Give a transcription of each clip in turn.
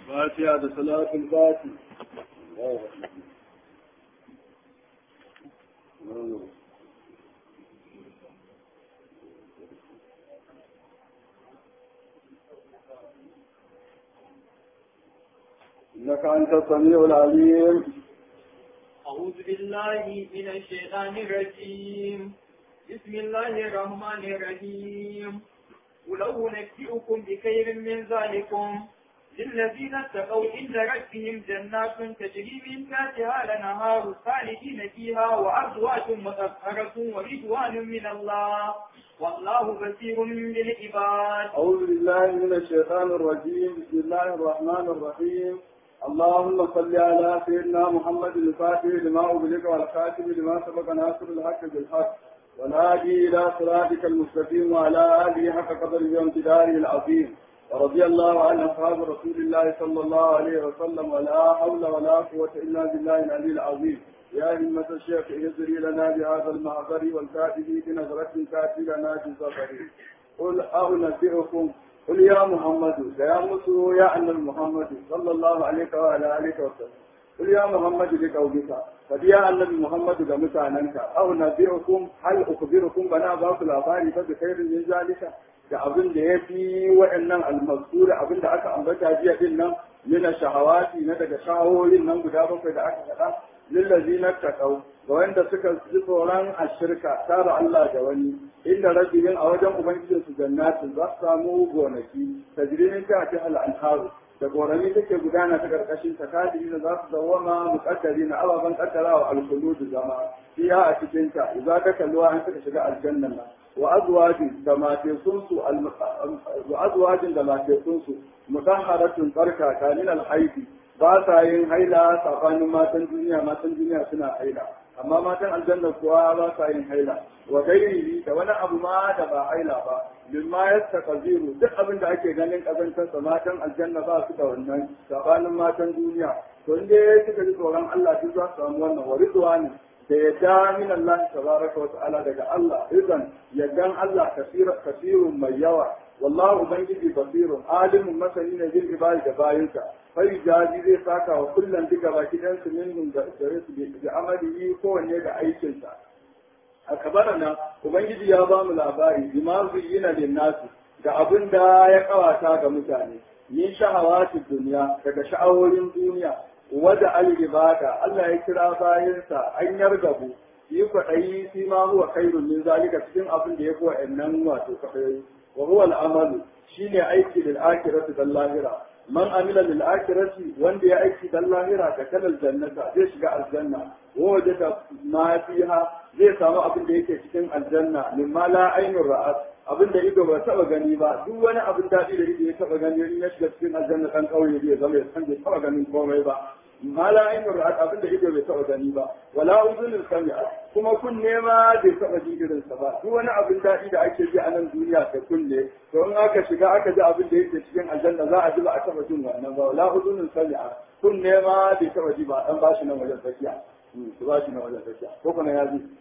فاتحة صلاة الفاتح إنك أنت السميع العليم أعوذ بالله من الشيطان الرجيم بسم الله الرحمن الرحيم ولو نبئكم بخير من ذلكم للذين اتقوا عند ربهم جنات تجري من تحتها الأنهار خالدين فيها وأزواج مطهرة ورضوان من الله والله بصير بالعباد أعوذ بالله من الشيطان الرجيم بسم الله الرحمن الرحيم اللهم صل على سيدنا محمد الفاتح لما أغلق والخاتم لما سبق ناصر الحق بالحق والهادي إلى صراطك المستقيم وعلى آله حق قدره وامتداره العظيم ورضي الله عن أصحاب رسول الله صلى الله عليه وسلم ولا حول ولا قوة إلا بالله العلي العظيم يا همة الشيخ اهزري لنا بهذا المعذر والكاتب بنظرة كاتب لنا بسفري قل أنبئكم قل يا محمد يا مسو يا أن محمد صلى الله عليه وعلى آله وسلم قل يا محمد لقومك قد يا النبي محمد ga mutanenka aw nabi'ukum hal ukhbirukum bana ba ku labari fa bi khairin min zalika da abin da ya fi waɗannan almasura abin da aka ambata jiya din nan mina shahawati na daga shahawoyin nan guda bakwai da aka faɗa lillazi na taƙau ga wanda suka ji tsoron a shirka tara Allah da wani inda rabbihim a wajen ubangijin su jannatin za su samu gonaki tajrimin ta ta al-anharu da gorami take gudana ta karkashin ta kadiri da za su dawama muqaddari na ababan kaddarawa al-khulud zama fiya a cikin ta idza ka kalluwa an suka shiga aljannan nan wa azwajin da matekunsu wa azwajin da matekunsu mutahharatun barka kanin alhaidi ba sa yin haila tsakanin matan duniya matan duniya suna haila amma matan aljanna kuwa ba sa yin haila wa gairi da wani abu ma da ba haila ba mimma yastaqziru duk abin da ake ganin kazantar matan aljanna ba su da wannan tsakanin matan duniya to inda suka ji tsoron Allah duk za su samu wannan wa ridwani da yadda min Allah tabaraka wa ta'ala daga Allah idan yaddan Allah kasirun mai yawa wallahu ubangiji basirun alimun masani ne bil ibadi da bayinsa fai jaji zai saka wa kullum duka baki dan su minhum da gare su da amalihi kowanne da aikinsa a kabara nan ubangiji ya ba mu labari bima zuyyina lin nasu da abin da ya kawata ga mutane min shahawatid duniya daga sha'awoyin duniya wada al-ibada Allah ya kira bayansa an yargabu yi kwaɗayi fi ma huwa khairun min zalika cikin abin da ya fi wa'annan wato kwaɗayi wa huwa al-amalu shine aiki lil akhirati dal lahira man amila lil akhirati wanda ya aiki dal lahira da kalal jannata zai shiga aljanna wa wajada ma fiha zai samu abin da yake cikin aljanna mimma la ainur ra'at abin da ido ba taba gani ba duk wani abin daɗi da ido ya taba gani in ya shiga cikin aljanna kan kauye zai zama ya san bai taba ganin komai ba ma la ainur ra'at abin da ido bai taba gani ba wala uzunul sami'a kuma kunne ma bai taba ji irin sa ba duk wani abin daɗi da ake ji a nan duniya da kunne to in aka shiga aka ji abin da yake cikin aljanna za a ji ba a taba jin wannan ba wala uzunul sami'a kunne ma bai taba ji ba dan bashi nan wajen tsakiya su ba shi na wajen tsakiya ko kuma ya ji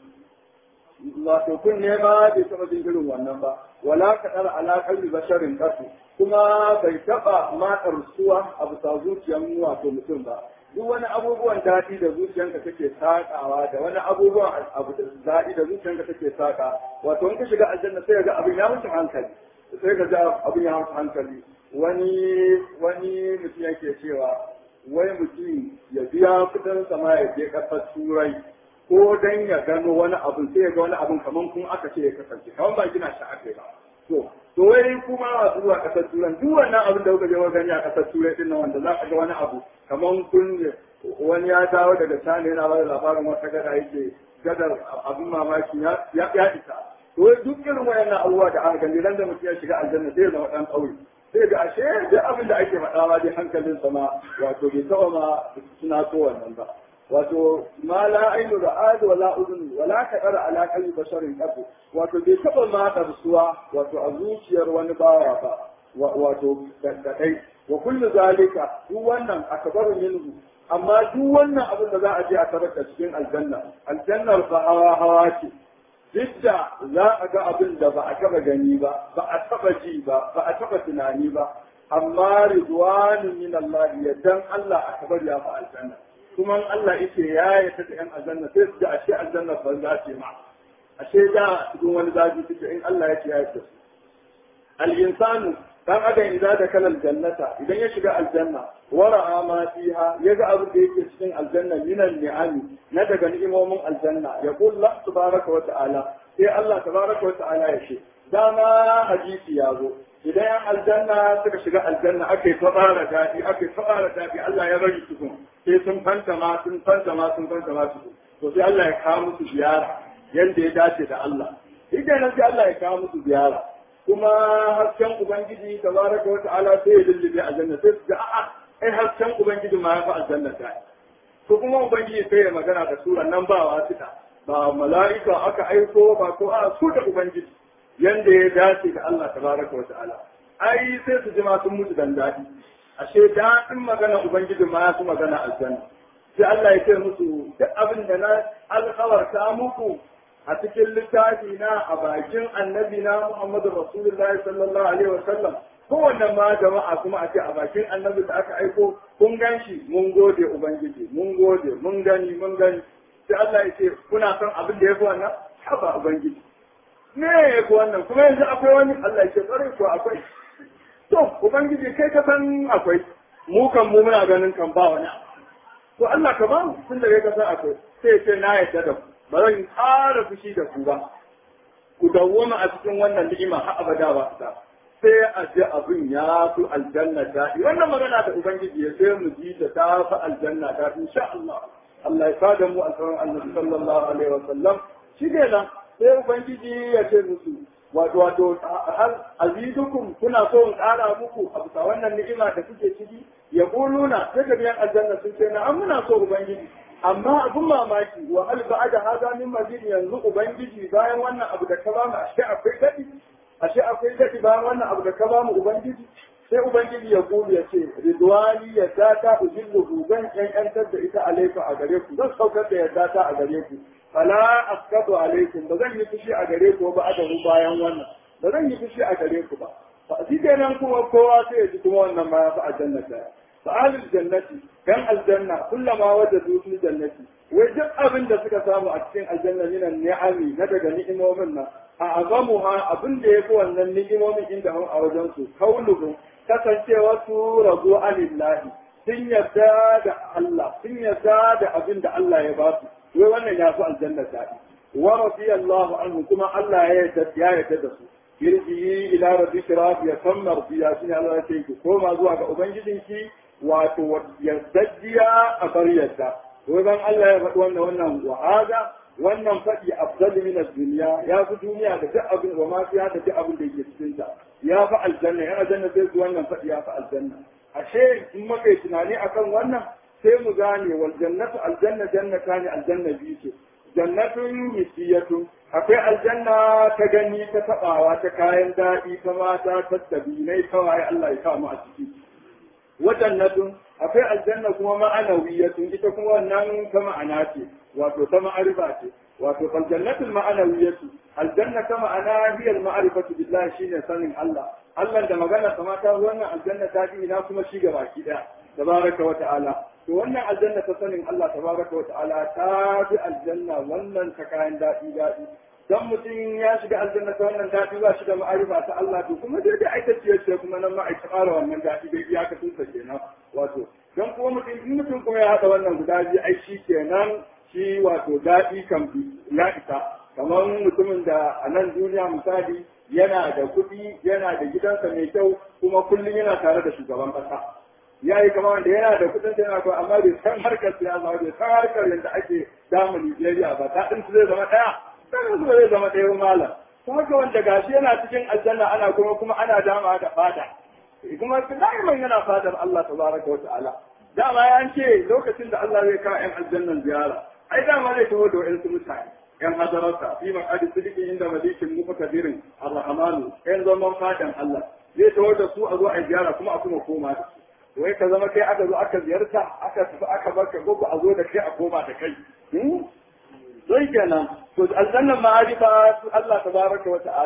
wato kun ne ma bai taɓa jin irin wannan ba wala kaɗar alaƙar basharin ƙasu kuma bai taɓa matsar suwa a bisa zuciyar wato mutum ba duk wani abubuwan daɗi da zuciyanka take saƙawa da wani abubuwan abu da daɗi da zuciyanka take saƙa wato in ka shiga aljanna sai ga abin ya mutu hankali sai ka ga abin ya mutu hankali wani wani mutum yake cewa wai mutum ya biya kuɗin sama ya je ƙasar turai ko dan ya gano wani abu sai ya ga wani abun kaman kun aka ce ya kasance kaman ba gina shi aka ba to to wai kuma masu zuwa kasar turai duk wannan abin da kuka je wa gani a kasar turai din nan wanda za ka ga wani abu kaman kun wani ya dawo daga China yana ba da labarin wata gada yake gadar abin mamaki ya ya isa to duk irin wayannan abubuwa da aka gani ran da mutum ya shiga aljanna sai ya zama dan ƙauye sai ga ashe duk abin da ake faɗa ma dai hankalin sama wato bai taɓa ma suna so wannan ba wato ma la ainu ra'ad wala udun wala kadara ala qalbi basharin qabu wato bai taba ma darsuwa wato a zuciyar wani bawa ba wato kadai wa kullu zalika duk wannan akbaru minhu amma duk wannan abin da za a je a tarar da cikin aljanna aljannar ba hawa hawa ce duk da za a ga abin da ba a taba gani ba ba a taba ji ba ba a taba tunani ba amma ridwanun min Allah yaddan Allah akbar ya fa aljanna kuma Allah yake ya yata da yan aljanna sai su ji ashe aljanna ban za ce ma ashe da cikin wani zafi suke in Allah yake ya yata su al-insanu dan adam idan da kalal jannata idan ya shiga aljanna wara ma fiha yaga abin da yake cikin aljanna minan ni'ami na daga ni'imomin aljanna ya kulla tabaraka wa ta'ala sai Allah tabaraka wa ta'ala ya ce dama hadisi ya zo idan yan aljanna suka shiga aljanna aka yi fara daɗi aka yi fara daɗi Allah ya bari tukun sai sun fanta ma sun fanta ma sun fanta ma tukun to sai Allah ya kawo musu ziyara yanda ya dace da Allah idan sai Allah ya kawo musu ziyara kuma hasken ubangiji tabaraka wa ta'ala sai ya lullube aljanna sai su ga a'a ai hasken ubangiji ma ya fi aljanna ta to kuma ubangiji sai ya magana da sura nan ba wasita ba mala'ika aka aiko ba ko a su da ubangiji yanda ya dace da Allah tabaraka wa ta'ala ai sai su ji ma sun mutu dan dadi ashe daɗin magana ubangiji ma ya fi magana aljanna sai Allah ya ce musu duk abin da na alkawarta muku a cikin littafi na a bakin annabi na Muhammadu Rasulullahi sallallahu alaihi wa sallam kowanne ma jama'a kuma a ce a bakin annabi da aka aiko kun gan shi mun gode ubangiji mun gode mun gani mun gani sai Allah ya ce kuna son abin da ya fi wannan haba ubangiji me ya fi wannan kuma yanzu akwai wani Allah ya ce tsare ko akwai to ubangiji kai ka san akwai mu kan mu muna ganin kan ba wani to Allah ka ba mu tun da kai ka san akwai sai ya ce na yarda da ku ba zan ƙara fushi da ku ba ku dawwama a cikin wannan ni'ima har abada ba ta sai a ji abin ya fi aljanna daɗi wannan magana da ubangiji ya sai mu ji ta ta fi aljanna daɗi insha Allah Allah ya sada mu alfarin annabi sallallahu alaihi wa sallam shi ne nan sai ubangiji ya ce musu wato wato har azidukum kuna so in ƙara muku a bisa wannan ni'ima da kuke ciki ya kuluna sai da biyan aljanna sun ce na an muna so ubangiji amma abin mamaki wa hal ba'da hada min mazid yanzu ubangiji bayan wannan abu da ka ba mu ashe akwai dadi ashe akwai dadi bayan wannan abu da ka ba mu ubangiji sai ubangiji ya gudu ya ce ridwani ya data ujillu zan yankantar da ita alaikum a gare ku zan saukar da yadda ta a gare ku fala askadu alaikum ba zan yi fushi a gare ku ba da bayan wannan ba zan yi fushi a gare ku ba fa shi kenan kuma kowa sai ya ji kuma wannan ma ya fi aljanna ta فأهل الجنة كان الجنة كلما وجدوا في الجنة وجد أبن دا سكا سامو أكسين الجنة من النعم ندق نعم ومنا أعظمها أبن دا يكون أن النعم ومن عندهم أوجنسو قولهم kasance wasu rabu alillahi sun yarda da Allah sun yarda da abin da Allah ya ba su wai wannan ya fi aljanna daɗi wa radiyallahu anhu kuma Allah ya yarda ya yarda da su irji ila rabbika radiya kan mardiya shine Allah ya ce ki koma zuwa ga ubangijinki wato yardajjiya a bar yadda wajen Allah ya faɗi wannan wannan wa'aza wannan faɗi afdalu min ad-dunya ya fi duniya da duk abin wa ma fiya da duk abin da yake cikin ta ya fi aljanna ya aljanna sai su wannan faɗi ya fi aljanna ashe in muka yi tunani akan wannan sai mu gane wal jannatu aljanna jannata ne aljanna biyu ce jannatun misiyatun akwai aljanna ta gani ta tabawa ta kayan daɗi ta mata ta tabinai kawai Allah ya kawo mu a ciki wajannatun akwai aljanna kuma ma'anawiyatun ita kuma wannan ta ma'ana ce wato ta ma'arifa ce wato fal jannatul ma'anawiyatu aljanna ta ma'ana hiya al ma'rifatu billahi shine sanin Allah Allah da magana sama ta wannan aljanna ta fi ina kuma shi gabaki daya tabaraka wa ta'ala to wannan aljanna ta sanin Allah tabaraka wa ta'ala ta fi aljanna wannan ta kayan daɗi daɗi dan mutum ya shiga aljanna ta wannan daɗi ba shi da ma'arifa ta Allah to kuma dai da aikace ce kuma nan ma a ƙara wannan daɗi dai ya ka tunsa kenan wato dan kuma mutum in mutum kuma ya haɗa wannan guda biyu ai shi kenan shi wato daɗi kan ya isa kamar mutumin da a nan duniya misali yana da kuɗi yana da gidansa mai kyau kuma kullum yana tare da shugaban ƙasa ya yi kama wanda yana da kuɗin yana kawai amma bai san harkar siyasa bai san harkar yadda ake damu Nijeriya ba daɗin su zai zama ɗaya sai su zai zama ɗaya malam ta haka wanda gashi yana cikin aljanna ana kuma kuma ana dama da fada kuma da'iman yana fadar Allah tabaraka wa ta'ala dama ya ce lokacin da Allah zai kawo 'yan aljannan ziyara ai dama zai taho da wa'yansu mutane yan hadararsa fi maqadi sidiqi inda malikin muqtadirin ar-rahmanu yan zaman fadan Allah zai taho da su a zo a ziyara kuma a kuma koma da su wai ka zama kai aka zo aka ziyarta aka tafi aka barka ko a zo da kai a koma da kai sai kenan to aljannan ma'arifa Allah tabaraka wa ta'ala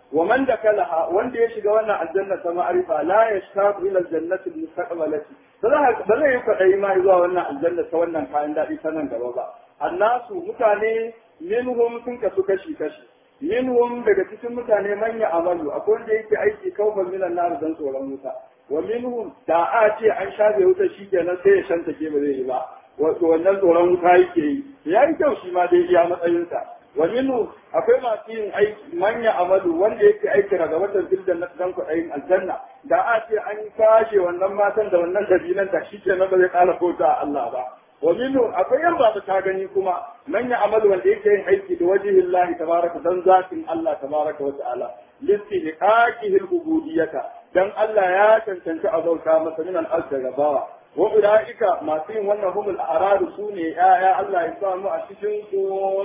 wa man dakalaha wanda ya shiga wannan aljanna ta ma'arifa la yashtaqu ila aljannati almustaqbalati ba zai yi kwaɗayi ma zuwa wannan aljanna ta wannan kayan daɗi ta nan gaba ba annasu mutane minhum sun kasu kashi kashi minhum daga cikin mutane manya amalu akwai wanda yake aiki kawfan minan nar dan tsoron wuta wa minhum da a ce an shafe wuta shikenan sai ya shanta ke ba zai yi ba wato wannan tsoron wuta yake yi ya yi kyau shi ma dai iya matsayinsa wa minhu akwai masu yin aiki manya amalu wanda yake aiki daga watan fildan na dan kuɗayin aljanna da a ce an kashe wannan matan da wannan dabinan da shikenan ba zai ƙara kota Allah ba wa minhu akwai yan babu ta gani kuma manya amalu wanda yake yin aiki da wajihillahi tabaraka dan zatin Allah tabaraka wa ta'ala listihiqaqihi al-ubudiyyata dan Allah ya cancanci a bauta masa min al-ard gabawa wa ulaika masu yin wannan humul a'radu sune ya Allah ya samu a cikin su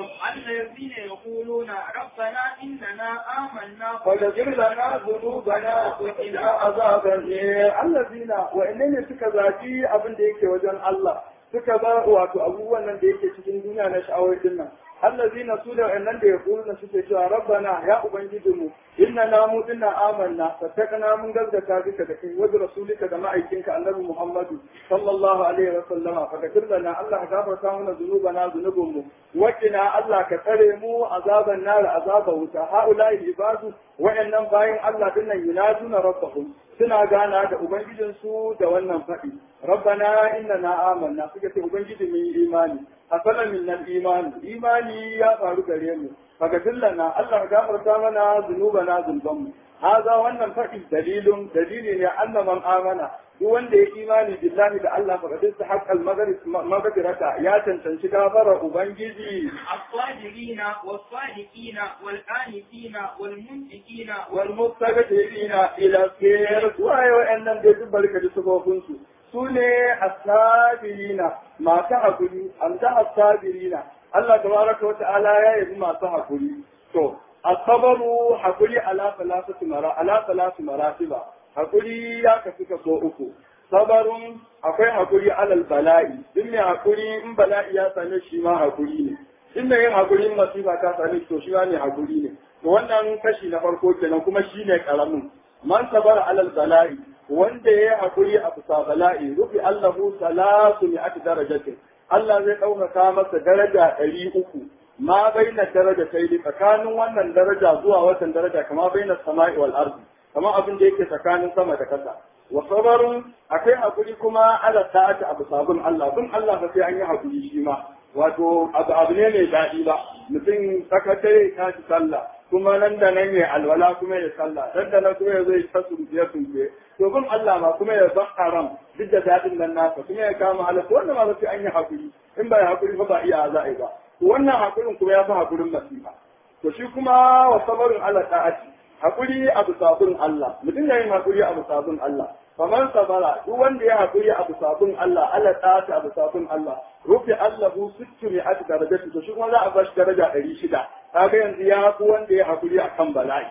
الذين يقولون ربنا إننا آمنا فاغفر لنا ذنوبنا وقنا عذاب النار الذين وإنني suka zafi abin da yake wajen Allah suka ba wato abubuwan nan da yake cikin duniya na sha'awar din nan allazina su da wannan da ya na suke cewa rabbana ya ubangijinmu inna na mu dinna amanna fattakana mun gazzata bika da kai wajen rasulika da ma'aikinka annabi muhammadu sallallahu alaihi wa sallama fakatir lana allah ka gafarta mana zunubana zunubinmu wakina allah ka tsare mu azaban nar azaban wuta haula'i ibadu wa'annan bayan allah dinnan yunaduna rabbahum suna gana da ubangijinsu da wannan faɗi rabbana innana amanna suka ce ubangiji mun yi imani hasala min nan imani imani ya faru gare mu faga dillana Allah ka gafarta mana zunubana zulbanmu haza wannan faɗi dalilun dalili ne anna man amana duk wanda ya imani billahi da Allah fa kadin sa haqqal maghfirata ya cancanci gafara ubangiji الصادقين والصادقين والآنفين والمنفقين والمستغفرين ila khair suwaye wa'annan da duk barka da sufofinsu su ne asabirina masu hakuri amsa asabirina Allah tabaraka wa ta'ala ya yi masu hakuri to asabaru hakuri ala salatu mara ala salatu maratiba hakuri ya kasu kaso uku sabarun akwai hakuri alal bala'i duk mai hakuri in bala'i ya same shi ma hakuri ne in mai yin hakuri in masifa ta same shi to shi ma ne hakuri ne to wannan kashi na farko kenan kuma shi ne karamin man sabara alal bala'i wanda ya yi hakuri a bisa bala'i rufi allahu salatu mi'ati darajatin Allah zai ɗaukaka masa daraja ɗari uku ma baina daraja sai tsakanin wannan daraja zuwa watan daraja kama baina sama'i wal ardi kama abin da yake tsakanin sama da kasa wa sabarun akwai hakuri kuma ala ta'ati abu sabun Allah bin Allah ba sai an yi hakuri shi ma wato abu abu ne mai daɗi ba mutum sakatare ta ci sallah kuma nan da nan ya alwala kuma ya sallah dan da nan kuma ya zai ta sunfiye sunfiye to bin Allah ma kuma ya bar haram duk da daɗin nan nasa kuma ya kama halaka wannan ma ba sai an yi hakuri in ba ya hakuri ba ba iya za a yi ba wannan hakurin kuma ya fi hakurin masifa to shi kuma wa sabarin ala ta'ati hakuri abu sabun Allah mutum ya yin hakuri abu sabun Allah faman sabara duk wanda ya hakuri abu sabun Allah ala ta'ati abu sabun Allah rufi Allahu sittu mi ati darajati to shi kuma za a bashi daraja ɗari shida kaga yanzu ya fi wanda ya hakuri akan bala'i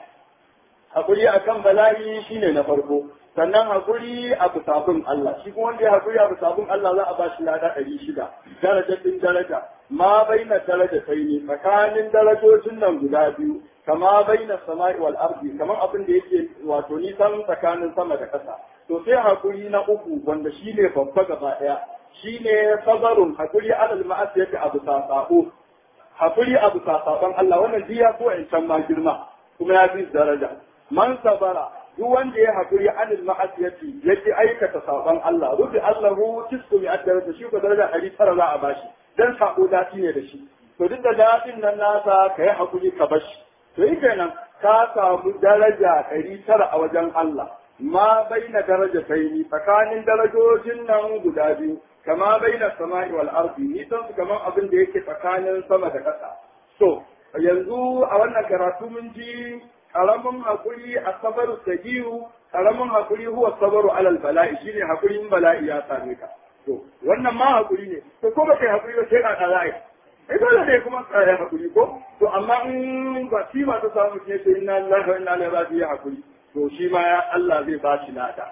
hakuri akan bala'i shine na farko sannan hakuri abu sabun Allah shi kuma wanda ya hakuri abu sabun Allah za a bashi lada ɗari shida darajatin daraja ma baina daraja sai ne tsakanin darajojin nan guda biyu kama baina sama'i wal ardi kamar abin da yake wato nisan tsakanin sama da ƙasa to sai hakuri na uku wanda shine babba gaba ɗaya shine sabarun hakuri alal ma'asiyati abu sasabo hakuri abu sasaban Allah wannan jiya ko in can ma girma kuma ya fi daraja man sabara duk wanda ya hakuri anil ma'asiyati yake aikata saban Allah rubi Allahu tisku mi addara shi ko daraja 900 za a bashi dan sako dati ne da shi to duk da datin nan nasa ka yi hakuri ka bashi to yi kenan ka samu daraja ɗari tara a wajen Allah ma baina daraja ni tsakanin darajojin nan guda biyu kama baina sama'i wal ardi nisan su kamar abin da yake tsakanin sama da ƙasa to yanzu a wannan karatu mun ji karamin hakuri a sabaru sagiyu karamin hakuri huwa sabaru alal bala'i shine hakurin bala'i ya same ka to wannan ma hakuri ne to ko ba kai hakuri ba sai ka tsara ai dole ne kuma tsaya hakuri ko to amma in ba shi ma ta samu ne sai inna lillahi wa inna ilaihi raji'un hakuri to shi ma ya Allah zai ba shi lada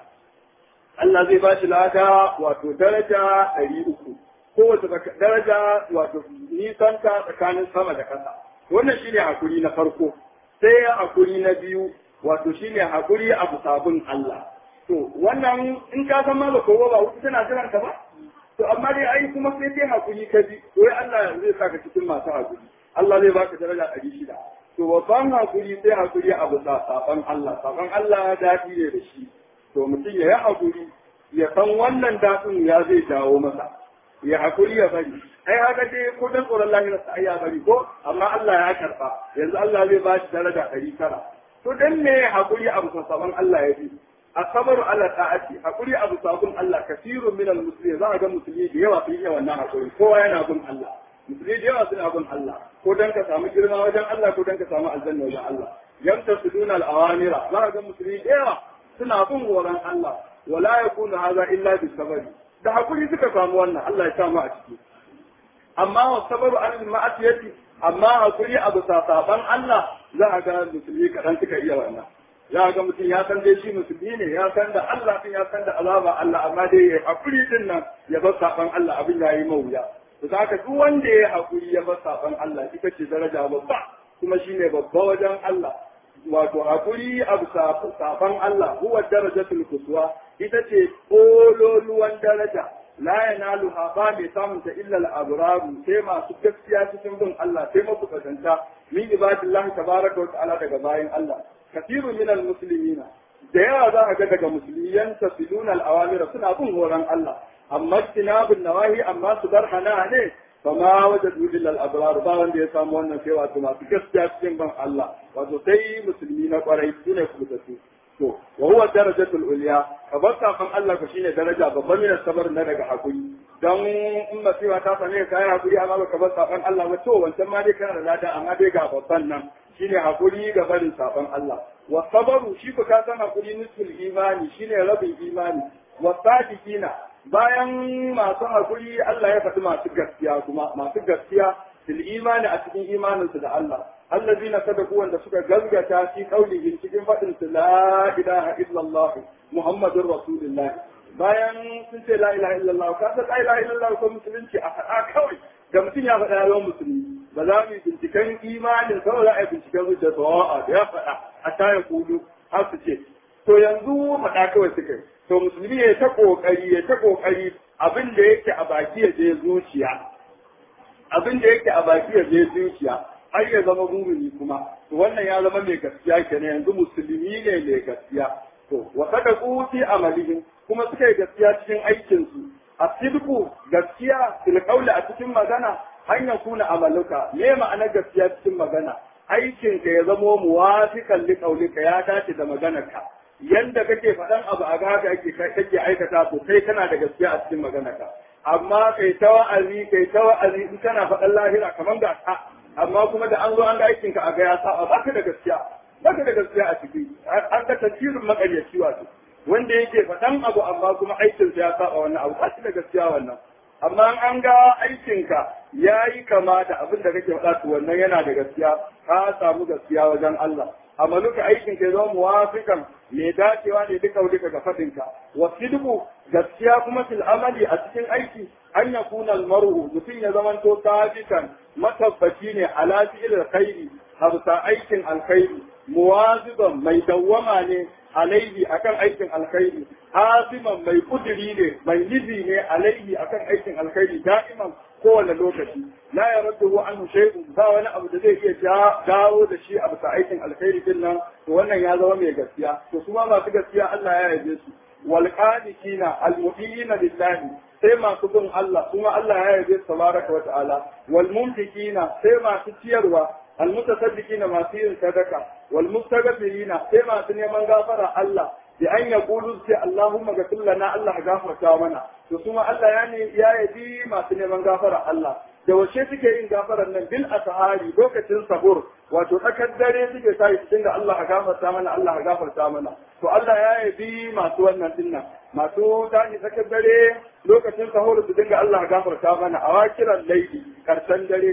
Allah zai ba shi lada wato daraja ɗari uku kowace daraja wato nisanta tsakanin sama da ƙasa wannan shine hakuri na farko sai hakuri na biyu wato shine hakuri abu sabon Allah to wannan in ka san ma ba kowa ba wuta tana jiran ka ba to amma dai ai kuma sai dai hakuri ka bi to Allah zai saka cikin masu hakuri Allah zai baka daraja ɗari shida to babban hakuri sai hakuri abu sabon Allah sabon Allah daɗi ne da shi to mutum ya yi hakuri ya san wannan daɗin ya zai dawo masa ya hakuri ya bari ai haka dai ko dan tsoron lahira sa ai ya bari ko amma Allah ya karba yanzu Allah zai ba shi daraja ɗari tara to dan me hakuri abu sabon Allah ya bi asabaru ala ta'ati hakuri abu sabon Allah kasirun min al-muslimin za a ga musulmi da yawa sun yi wannan hakuri kowa yana bin Allah musulmi da yawa suna bin Allah ko dan ka samu girma wajen Allah ko dan ka samu aljanna wajen Allah yamta suduna al-awamira za a ga musulmi da yawa suna bin horon Allah wala yakunu hadha illa bi sabari da hakuri suka samu wannan Allah ya samu a ciki amma wa sabaru an ma'asiyati amma hakuri abu saban Allah za a ga musulmi kadan suka iya wannan za ga mutum ya san dai shi musulmi ne ya san da Allah din ya san da azaba Allah amma dai ya hakuri din nan ya bar saban Allah abin ya yi mawuya to ka duk wanda ya hakuri ya bar saban Allah ita ce daraja babba kuma shine babba wajen Allah wato hakuri abu saban Allah huwa darajatul kuswa ita ce kololuwan daraja la yanaluha ba mai samun ta illa al-abraru sai masu gaskiya cikin bin Allah sai masu kasanta min ibadillahi tabaraka wa ta'ala daga bayan Allah kathirun min al-muslimina da yawa za a ga daga musulmi yantasiluna al-awamira suna bin horon Allah amma tinabun nawahi amma su bar hana ne فما وجدوا الا الابرار ba wanda ya samu wannan sai wato masu gaskiya cikin ban Allah wato sai musulmi na kwarai su ne kuma su to wa huwa darajatul ulya kabar kafin Allah ko shine daraja babban min sabar na daga hakuri dan in masifa ta same ka kai hakuri amma baka bar saban Allah ba to wancan ma dai kana da lada amma dai ga babban nan shine hakuri ga barin saban Allah wa sabaru shi ko ka san hakuri nisful imani shine rabin imani wa sadiqina bayan masu hakuri Allah ya faɗi masu gaskiya kuma masu gaskiya fil imani a cikin imaninsu da Allah allazina sadaku wanda suka gazgata fi qaulihim cikin faɗin su la ilaha illallah muhammadur rasulullah bayan sun ce la ilaha illallah ka san la ilaha illallah ko musulunci a faɗa kawai da mutum ya faɗa yawan musulmi ba za mu yi binciken imanin kawai za a yi binciken zuciya sawa'a da ya faɗa a ta ya kudu har su ce to yanzu faɗa kawai suka yi to musulmi ya ta kokari ya ta kokari abin da yake a baki ya je zuciya abin da yake a baki ya je zuciya har ya zama mumini kuma to wannan ya zama mai gaskiya kenan yanzu musulmi ne mai gaskiya to wa sadaqu fi amalihim kuma suka yi gaskiya cikin aikin su asidku gaskiya fil qawli a cikin magana an yakuna amaluka me ma'ana gaskiya cikin magana aikinka ya zamo muwafiqan li qawlika ya dace da maganarka yanda kake faɗan abu a haka ake kake aikata to kai kana da gaskiya a cikin maganarka amma kai ta wa'azi kai ta wa'azi in kana faɗan lahira kamar ga ta amma kuma da an zo an ga aikin ka a ga ya saba baka da gaskiya baka da gaskiya a ciki an ga tasirin makaryaci wato wanda yake faɗan abu amma kuma aikin sa ya saba wannan abu ba da gaskiya wannan amma an ga aikinka ya yi kama da abin da kake faɗa to wannan yana da gaskiya ka samu gaskiya wajen Allah amaluka aikin ka zama muwafiqan me dacewa ne duka duka ga fadinka wa sidqu gaskiya kuma fil amali a cikin aiki an yakuna al mar'u mutum ya zaman to sabitan matabbaci ne ala fi'il alkhairi habsa aikin alkhairi muwaziban mai dawwama ne alaihi akan aikin alkhairi hasiman mai kudiri ne mai nizi ne alaihi akan aikin alkhairi da'iman kowane lokaci la ya raddu anhu shay'un ba wani abu da zai iya dawo da shi a bisa aikin alkhairi din nan to wannan ya zama mai gaskiya to su ma masu gaskiya Allah ya yabe su wal qanitina al mu'minina lillahi sai masu bin Allah kuma Allah ya yabe su tabaraka wa ta'ala wal mumtikina sai masu ciyarwa al mutasaddiqina masu yin sadaka wal mustaghfirina sai masu neman gafara Allah bi an yaqulu sai Allahumma ghfir lana Allah gafarta mana to kuma Allah ya ne ya yabi masu neman gafara Allah da wace suke yin gafarar nan bil asahari lokacin sahur wato tsakar dare suke sa su dinga Allah a gafarta mana Allah a gafarta mana to Allah ya yabi masu wannan dinnan masu tashi tsakar dare lokacin sahur su dinga Allah a gafarta mana a wakiran laifi karshen dare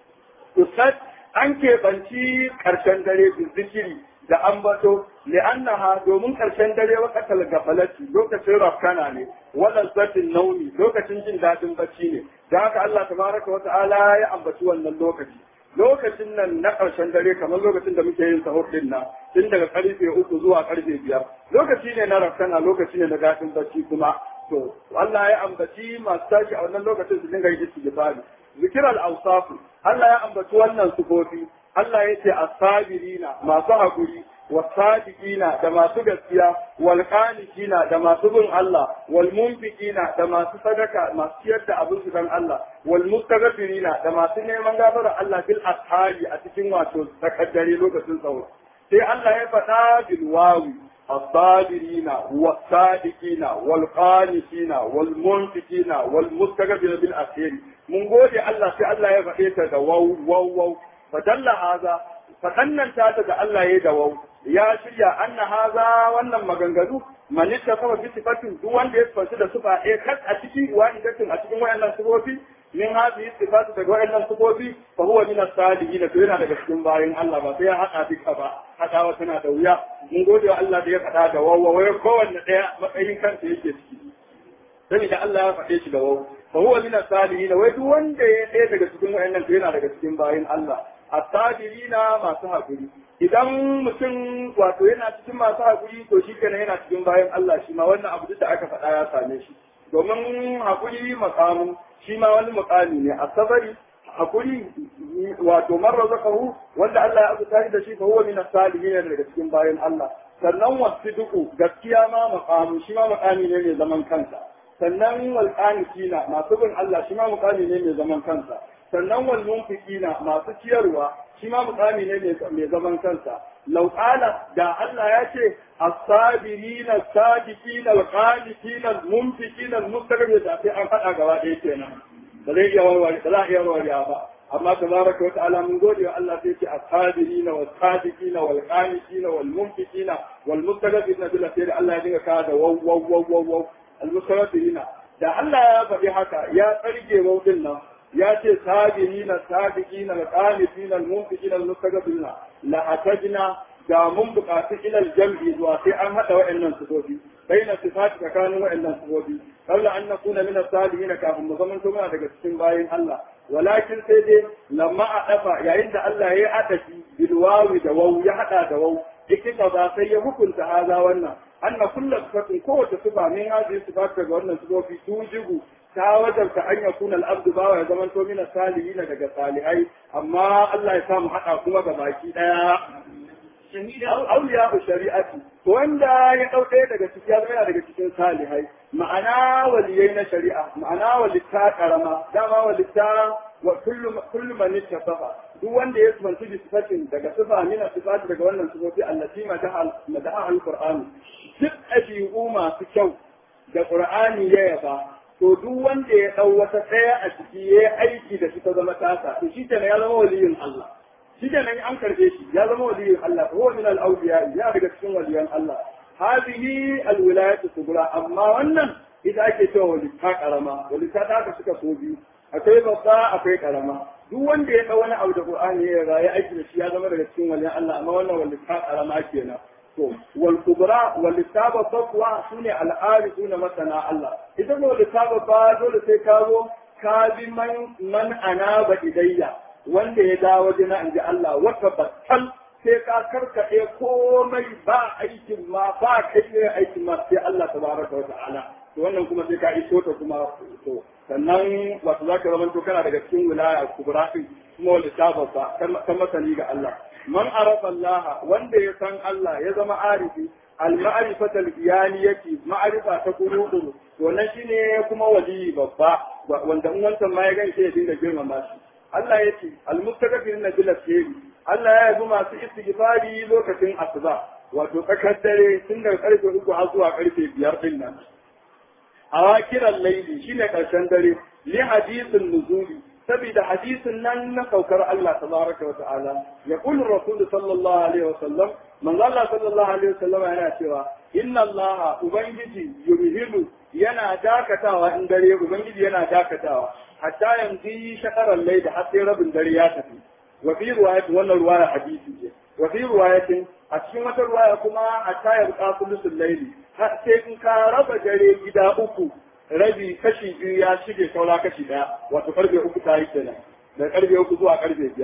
to an keɓanci karshen dare zikiri da ambato li'annaha domin karshen dare wakatal gafalati lokacin rafkana ne wannan zatin nauni lokacin jin dadin bacci ne da haka Allah tabaraka wa ta'ala ya ambaci wannan lokaci lokacin nan na ƙarshen dare kamar lokacin da muke yin sahur din nan tun daga karfe uku zuwa karfe biyar lokaci ne na rafkana lokaci ne na daɗin bacci kuma to Allah ya ambaci masu tashi a wannan lokacin su dinga yin istighfari zikir al-awsafu Allah ya ambaci wannan sufofi Allah ya ce as-sabirina masu hakuri wasadiqina da masu gaskiya wal qanitina da masu bin Allah wal munfiqina da masu sadaka masu ciyar da abin su dan Allah wal mustaghfirina da masu neman gafara Allah bil ashari a cikin wato takaddare lokacin tsawo sai Allah ya faɗa bil wawi الصابرين والصادقين والقانتين والمنفقين والمستغفرين بالأخير من قول الله في الله يفعيت واو واو واو فدل هذا فقنن تاتا الله يدواو ya shirya anna haza wannan maganganu man ittafa bi sifatin duk wanda ya tsaci da sufa eh kas a cikin wahidatin a cikin wayannan sifofi min hadhihi sifatu daga wayannan sifofi fa huwa min as-salihin to yana daga cikin bayin Allah ba sai ya hada duka ba hadawa tana da wuya mun gode wa Allah da ya faɗa da wawa wai kowanne daya matsayin kansa yake ciki sai da Allah ya faɗe shi da wawa fa huwa min as-salihin wai duk wanda ya ɗaya daga cikin wayannan to yana daga cikin bayin Allah as-sabirina masu hakuri idan mutum wato yana cikin masu haƙuri to shi kenan yana cikin bayan Allah shi ma wannan abu da aka faɗa ya same shi domin haƙuri makamu shi ma wani mukami ne a sabari haƙuri wato marar zakahu wanda Allah ya azuta da shi fa huwa min as-salihin daga cikin bayan Allah sannan wasiduku gaskiya ma makamu shi ma mukami ne mai zaman kansa sannan wal qanitina masu bin Allah shi ma mukami ne mai zaman kansa sannan wal munfiqina masu ciyarwa shi ma mukami ne mai zaman kansa lau da Allah ya ce as-sabirina as-sadiqina al-qanitina al-munfiqina al-mustaqbil da sai an faɗa gaba ɗaya kenan ba zai iya warware ba za a iya warware ba amma tabaraka wa ta'ala mun gode wa Allah sai ce as-sabirina was-sadiqina wal-qanitina wal-munfiqina wal-mustaqbilina bil khair Allah ya dinga kawo da waw waw waw waw waw al-mustaqbilina da Allah ya faɗi haka ya tsarge wawdin nan ya ce sabirina sabiqina alqanitina almunfiqina almustaghfirina la hatajna da mun buƙaci ilal jam'i zuwa sai an hada wa'annan sifofi baina sifati tsakanin wa'annan sifofi qabla an nakuna min as-salihin kafin mu zaman muna daga cikin bayin Allah walakin sai dai lamma a dafa yayin da Allah ya adafi bil wawi da waw ya hada da waw yake ba sai ya hukunta haza wannan anna kullu sifatin kowace sifa min hadhihi sifat daga wannan sifofi tujibu ta wajabta an ya kuna al'abdu bawa ya zama to mina salihina daga salihai amma Allah ya samu haɗa kuma ga baki ɗaya. Auliya ku shari'ati wanda ya ɗau ɗaya daga ciki ya zama daga cikin salihai ma'ana waliyai na shari'a ma'ana walitta karama dama walitta wa kullu man ittafaqa duk wanda ya tsanci bi sifatin daga sifa mina sifati daga wannan sifofi allati madaha al-qur'ani duk ɗabi'u masu kyau da qur'ani ya yaba to duk wanda ya ɗau wata ɗaya a ciki ya yi aiki da shi ta zama tasa to shi kenan ya zama waliyin Allah shi kenan an karbe shi ya zama waliyin Allah huwa min al-awliya ya daga cikin waliyan Allah hadhihi al-wilayatu kubra amma wannan ita ake cewa walita karama walita ta ka suka so biyu akwai babba akwai karama duk wanda ya ɗau wani abu da Qur'ani ya rayu aiki da shi ya zama daga cikin waliyan Allah amma wannan walita karama kenan to wal kubra wal litaba taqwa sune al arifuna masana Allah idan wal litaba ba dole sai ka zo ka bi man man anaba idayya wanda ya dawo jina inji Allah wata battal sai ka karkade komai ba aikin ma ba kai ne aikin ma sai Allah tabaraka wa ta'ala to wannan kuma sai ka iso ta kuma to sannan wato zaka zama to kana daga cikin wilaya kubra din kuma wal litaba ba kan masani ga Allah man arafa Allah wanda ya san Allah ya zama arifi al-ma'rifata al-iyaniyati ma'rifa ta kurudu wannan shine kuma wali babba wanda in wancan ma ya ganke ya dinga girmama shi Allah ya ce al-mustaghfirin bil asiri Allah ya yabi masu istighfari lokacin asuba wato tsakar dare tun daga karfe uku har zuwa karfe biyar din nan a kiran laili shine karshen dare li hadisin nuzuli saboda hadisin nan na saukar Allah tabaraka wa ta'ala ya kullu rasul sallallahu alaihi wa sallam manzo Allah sallallahu alaihi wa sallam yana cewa inna Allah ubangiji yumhilu yana dakatawa in dare ubangiji yana dakatawa hatta yanzu shakaran laida har sai rabin dare ya tafi wa fi riwayat wannan riwaya hadisi ce wa fi riwayatin a cikin wata riwaya kuma hatta yabqa sulusul layli har sai in ka raba dare gida uku rabi kashi biyu ya shige saura kashi daya wato karfe uku ta yi kenan da karfe uku zuwa karfe biyar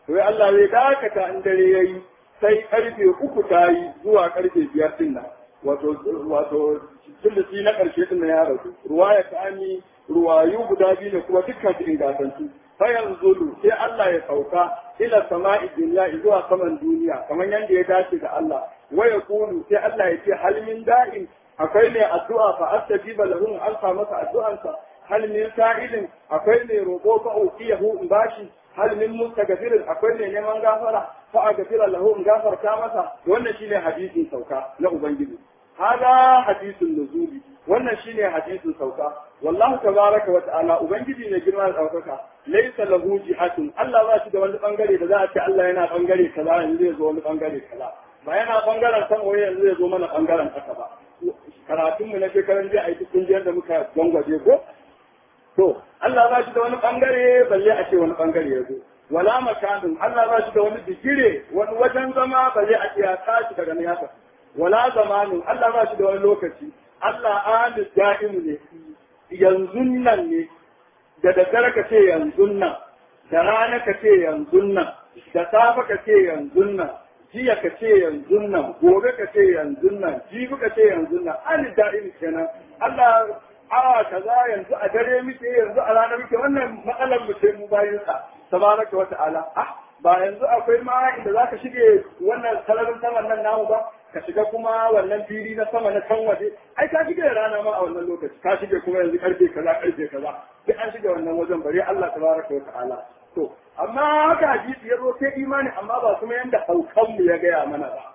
to ya Allah zai dakata in dare yayi sai karfe uku ta yi zuwa karfe biyar din nan wato wato sulusi na karshe din nan ya rasu ruwaya ta ami ruwayu guda biyu ne kuma dukkan su ingantattu fa yanzulu sai Allah ya sauka ila sama'i dunya zuwa saman duniya kamar yadda ya dace da Allah wa yaqulu sai Allah ya ce hal min da'in akwai ne addu'a fa astajiba lahum alfa masa addu'ansa hal min sa'ilin akwai ne roƙo fa uqiyahu in bashi hal min mustaghfirin akwai ne neman gafara fa aghfira lahu in gafarta masa wannan shine hadisin sauka na ubangiji hada hadisin nuzuli wannan shine hadisin sauka wallahu tabaraka wa ta'ala ubangiji ne girma da daukaka laysa lahu jihatun Allah ba shi da wani bangare da za a ce Allah yana bangare kaza yanzu zai zo wani bangare kaza ba yana bangaren san waye yanzu zai zo mana bangaren kasa ba karatun mu na shekaran jiya a yi kungiyar da muka gwangwaje ko to Allah ba shi da wani bangare balle a ce wani bangare ya zo wala makanin Allah ba shi da wani bigire wani wajen zama balle a ce ya tashi daga niyasa wala zamanin Allah ba shi da wani lokaci Allah alis da'imu ne yanzu nan ne da daddare ka ce yanzu nan da rana ka ce yanzu nan da safe ka ce yanzu nan jiya ka ce yanzu nan gobe ka ce yanzu nan jibi ka ce yanzu nan alis da'imu kenan Allah awa kaza yanzu a dare muke yanzu a rana muke wannan matsalar mu ce mu bayin sa tabaraka wa ta'ala ah ba yanzu akwai ma inda zaka shige wannan sararin saman nan namu ba ka shiga kuma wannan fili na sama na can waje ai ka shige rana ma a wannan lokaci ka shige kuma yanzu karfe kaza karfe kaza duk an shige wannan wajen bare Allah tabaraka wa ta'ala to amma haka hadisi ya zo sai imani amma ba kuma yanda haukan mu ya gaya mana ba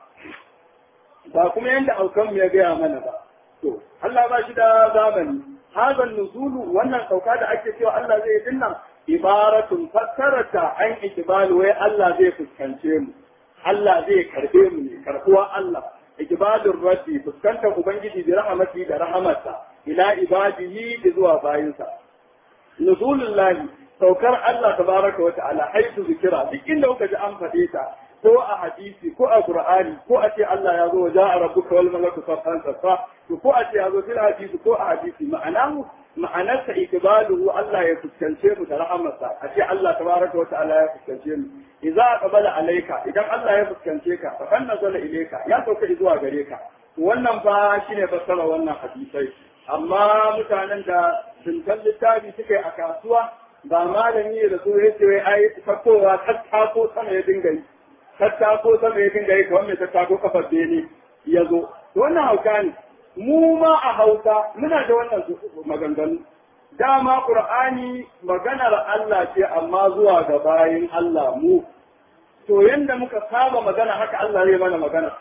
ba kuma yanda haukan mu ya gaya mana ba to Allah ba shi da zamani hazan nuzulu wannan sauka da ake cewa Allah zai yi dinnan ibaratun fassarata an ikibalu wai Allah zai fuskance mu Allah zai karbe mu ne karbuwa Allah ikibalur rabbi fuskantar ubangiji da rahamati da rahamarsa ila ibadihi da zuwa bayinsa nuzulul lahi saukar Allah tabaraka wa ta'ala haitu zikira duk inda kuka ji an faɗe ta ko a hadisi ko a qur'ani ko a ce Allah ya zo ja rabbuka wal malaku saffan saffa to ko a ce ya zo fil hadisi ko a hadisi ma'ana ma'anarsa ikibaluhu Allah ya fuskance mu da rahamarsa a ce Allah tabaraka wa ta'ala ya fuskance mu idza qabala alayka idan Allah ya fuskance ka fa kan nazala ilayka ya sauka zuwa gare ka wannan fa shine fassara wannan hadisai amma mutanen da sun littafi suke a kasuwa ba malami da su yace wai ai fakowa tattako sama ya dinga yi tattako sama ya dinga yi kamar mai tattako kafar bene ya zo wannan hauka ne mu ma a hausa muna da wannan maganganu dama qur'ani maganar Allah ce amma zuwa ga bayin Allah mu to yanda muka saba magana haka Allah zai mana magana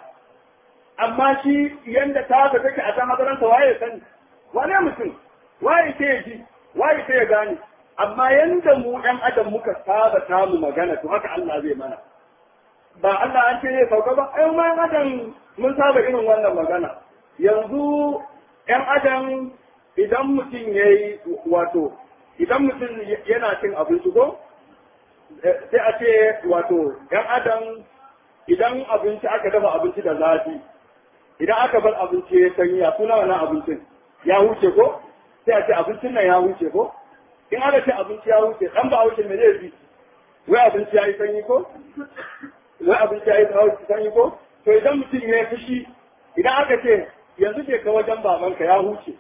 amma shi yanda ta ga take a ta makaranta waye sani wane mutum waye sai ji waye sai ya gane amma yanda mu ɗan adam muka saba samu magana to haka Allah zai mana ba Allah an ce zai sauka ba ai ma adam mun saba irin wannan magana yanzu ‘yan adam idan mutum ya yi wato idan mutum yana cin abinci ko sai a ce wato ‘yan adam idan abinci aka dafa abinci da zafi idan aka bar abinci ya sanyi ya suna wannan abincin ya huce ko sai a ce abincin nan ya huce ko in aka ce abinci ya huce dan ba huce me zai fi wai abinci ya yi sanyi ko wai abinci ya yi sanyi ko to idan mutum ya yi fushi idan aka ce yanzu ke ka wajen babanka ya huce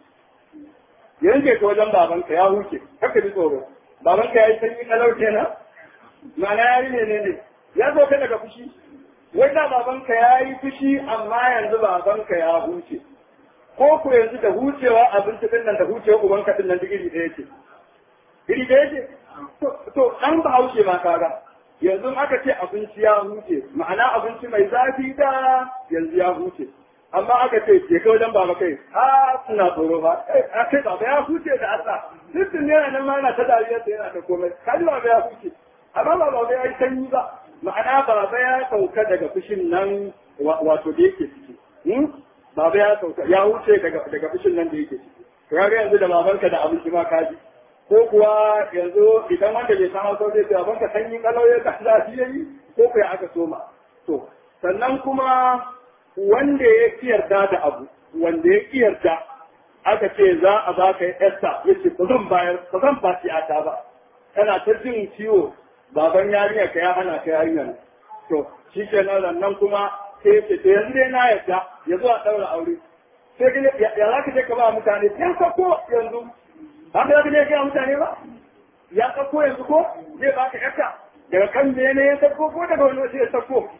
yanzu ke ka wajen babanka ya huce haka ji tsoro babanka ya yi sanyi kalau kenan ma'ana ya yi ne ne ya zo ka daga fushi wai da babanka ya yi fushi amma yanzu babanka ya huce ko ku yanzu da hucewa abinci din nan da hucewa ubanka din nan duk iri ɗaya ce iri ɗaya ce to an ba haushe ma kaga yanzu aka ce abinci ya huce ma'ana abinci mai zafi da yanzu ya huce amma aka ce ke kai wajen baba kai a suna tsoro ba a kai baba ya huce da Allah dukkan yana nan ma yana ta dariya sai yana ta komai kaji baba ya huce amma ba baba ya yi sanyi ba ma'ana baba ya sauka daga fushin nan wato da yake ciki baba ya sauka ya huce daga daga fushin nan da yake ciki to kaga yanzu da babanka da abinci ma kaji ko kuwa yanzu idan wanda bai san hausa zai ce babanka sanyi kalau ya ka zafi yayi ko kuwa aka soma to sannan kuma wanda ya yarda da abu wanda ya yarda aka ce za a ba ka yarsa ya ce ba zan bayar ba zan ba ta ba kana ta jin ciwo baban yarinya ka ya hana ka yarinya to shi ke nan nan kuma sai ya ce to yanzu dai na yadda ya zo a ɗaura aure sai ka ya za ka je ka ba mutane ya sako yanzu ba ka za ka je ka mutane ba ya sako yanzu ko zai baka yarka daga kan bene ya sako ko daga wani wasu ya sako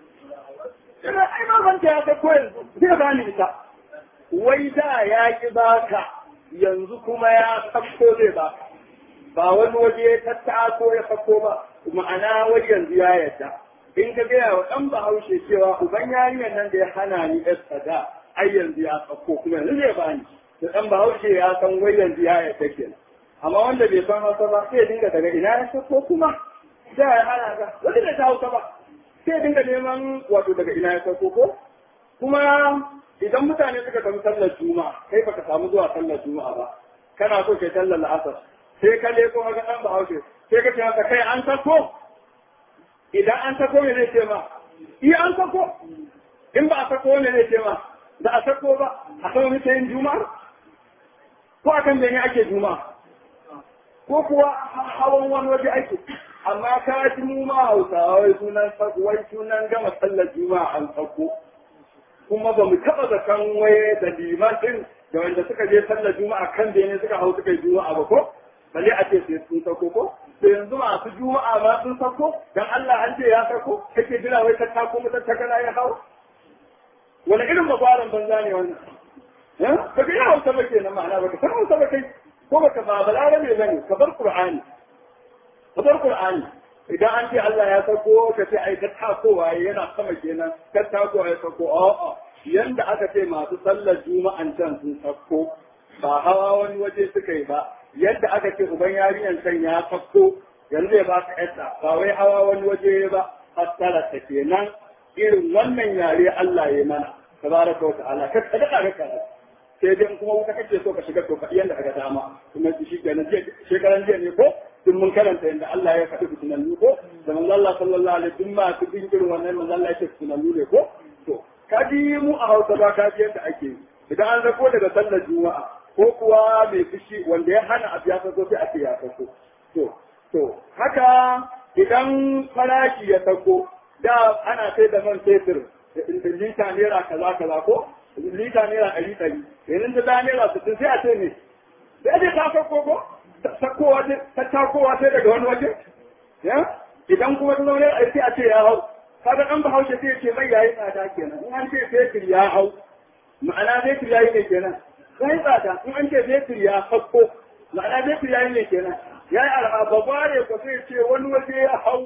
Ina ai babanta ya sako yanzu zai ba ni ita wai da ya ki baka yanzu kuma ya sako zai baka ba wani waje ta tako ya sako ba ma'ana wai yanzu ya yadda in ka gaya wa ɗan bahaushe cewa uban yarinyar nan da ya hana ni yar sada ai yanzu ya sako kuma yanzu zai bani da ɗan bahaushe ya san wai yanzu ya yadda kenan amma wanda bai san hausa ba sai dinga daga ina ya sako kuma da ya hana ka wanda bai ta hausa ba sai dinga neman wato daga ina ya sako ko kuma idan mutane suka tafi sallar juma'a kai baka samu zuwa sallar juma'a ba kana so kai sallar la'asar sai ka leko ga dan bahaushe sai ka ce maka kai an sako idan an sako me zai ce ma iya an sako in ba a sako ne zai ce ma da a sako ba a sako mace yin juma'a ko akan da ne ake juma'a ko kuwa hawan wani waje ake amma ka ji mu ma hausawa wai sunan wai sunan gama sallar juma'a an sako kuma ba mu taɓa zaton waye da liman ɗin da wanda suka je sallar juma'a kan da ne suka hau suka yi juma'a ba ko balle a ce sai sun sako ko to yanzu masu juma'a ma sun sako dan Allah an ce ya sako kake jira wai ta tako mata ta kana ya hau wani irin mabaran banza ne wannan eh ba ka yi hausa ba kenan ma'ana ba ka san hausa ba kai ko ba ka ba balarabe bane ka bar qur'ani ka bar qur'ani idan an ce Allah ya sako ka ce ai ta takowa yana sama kenan ta takowa ya sako a'a yanda aka ce masu sallar juma'an can sun sako ba hawa wani waje suka yi ba yadda aka ce uban yarinyar can ya sako yanzu ya ba ka yadda ba wai hawa wani waje ba fassara ta kenan irin wannan yare Allah ya mana tabaraka wa ta'ala ka kada ka ka sai dai kuma wuta kake so ka shiga to faɗi yanda aka dama kuma shi kenan shekaran jiya ne ko duk mun karanta yadda Allah ya faɗi fitinannu ko da manzo Allah sallallahu alaihi wasallam ma su bin irin wannan manzo Allah ya ce fitinannu ne ko to kaji mu a Hausa ba ka ji yadda ake idan an zako daga sallar juma'a ko kuwa mai fushi wanda ya hana abu ya sako sai a ce ya sako to to haka idan farashi ya sako da ana sai da man fetur lita naira kaza kaza ko lita naira ɗari ɗari yanzu ta da naira sittin sai a ce ne sai a ce ta sako ko takowa ta takowa sai daga wani waje ya idan kuma ta zaune a sai a ce ya hau kaga dan bahaushe sai ce mai yayi tsada kenan in an ce fetur ya hau ma'ana fetur yayi ne kenan sai tsada in an ce fetur ya hakko ma'ana fetur yayi ne kenan yayi al'aba bare ko sai ce wani waje ya hau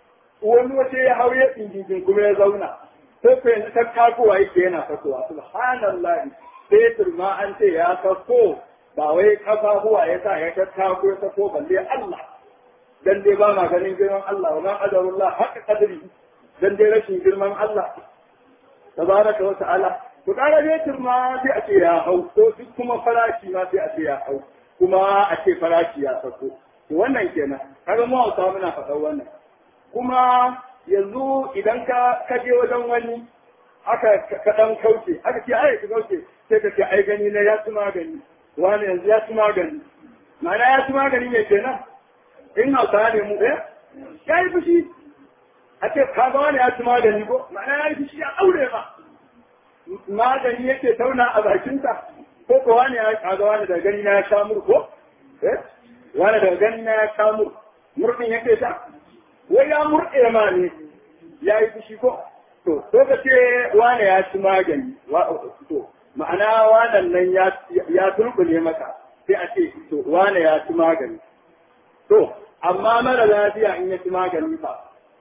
wani waje ya hau ya tsingin kuma ya zauna sai ko yanzu ta takowa yake yana takowa subhanallahi fetur ma an ce ya sako ba wai kafafuwa ya sa ya tattako ya sako balle Allah dan dai ba ma ganin girman Allah wa ma qadarullah haqqa qadri dan dai rashin girman Allah tabaraka wa ta'ala to kara dai ma sai a ce ya hau ko duk kuma farashi ma sai a ce ya hau kuma a ce farashi ya sako to wannan kenan kaga mu hausa muna faɗar wannan kuma yanzu idan ka ka je wajen wani aka ka dan kauce aka ce ai ka kauce sai ka ce ai gani na ya ci magani wani yanzu ya ci magani ma'ana ya ci magani ne kenan in hausa ne mu ɗaya ya yi fushi a ce ka ga wani ya ci magani ko ma'ana ya yi fushi ya aure ma magani yake tauna a bakinsa ko ko wani ya ka ga wani daga gani na ya sha mur ko eh wani daga gani na ya sha mur murɗin yake sha wai ya murɗe ma ne ya yi fushi ko to ko ka ce wani ya ci magani to ma'ana wanan nan ya turbule maka sai a ce to wane ya ci magani to amma mara lafiya in ya ci magani ba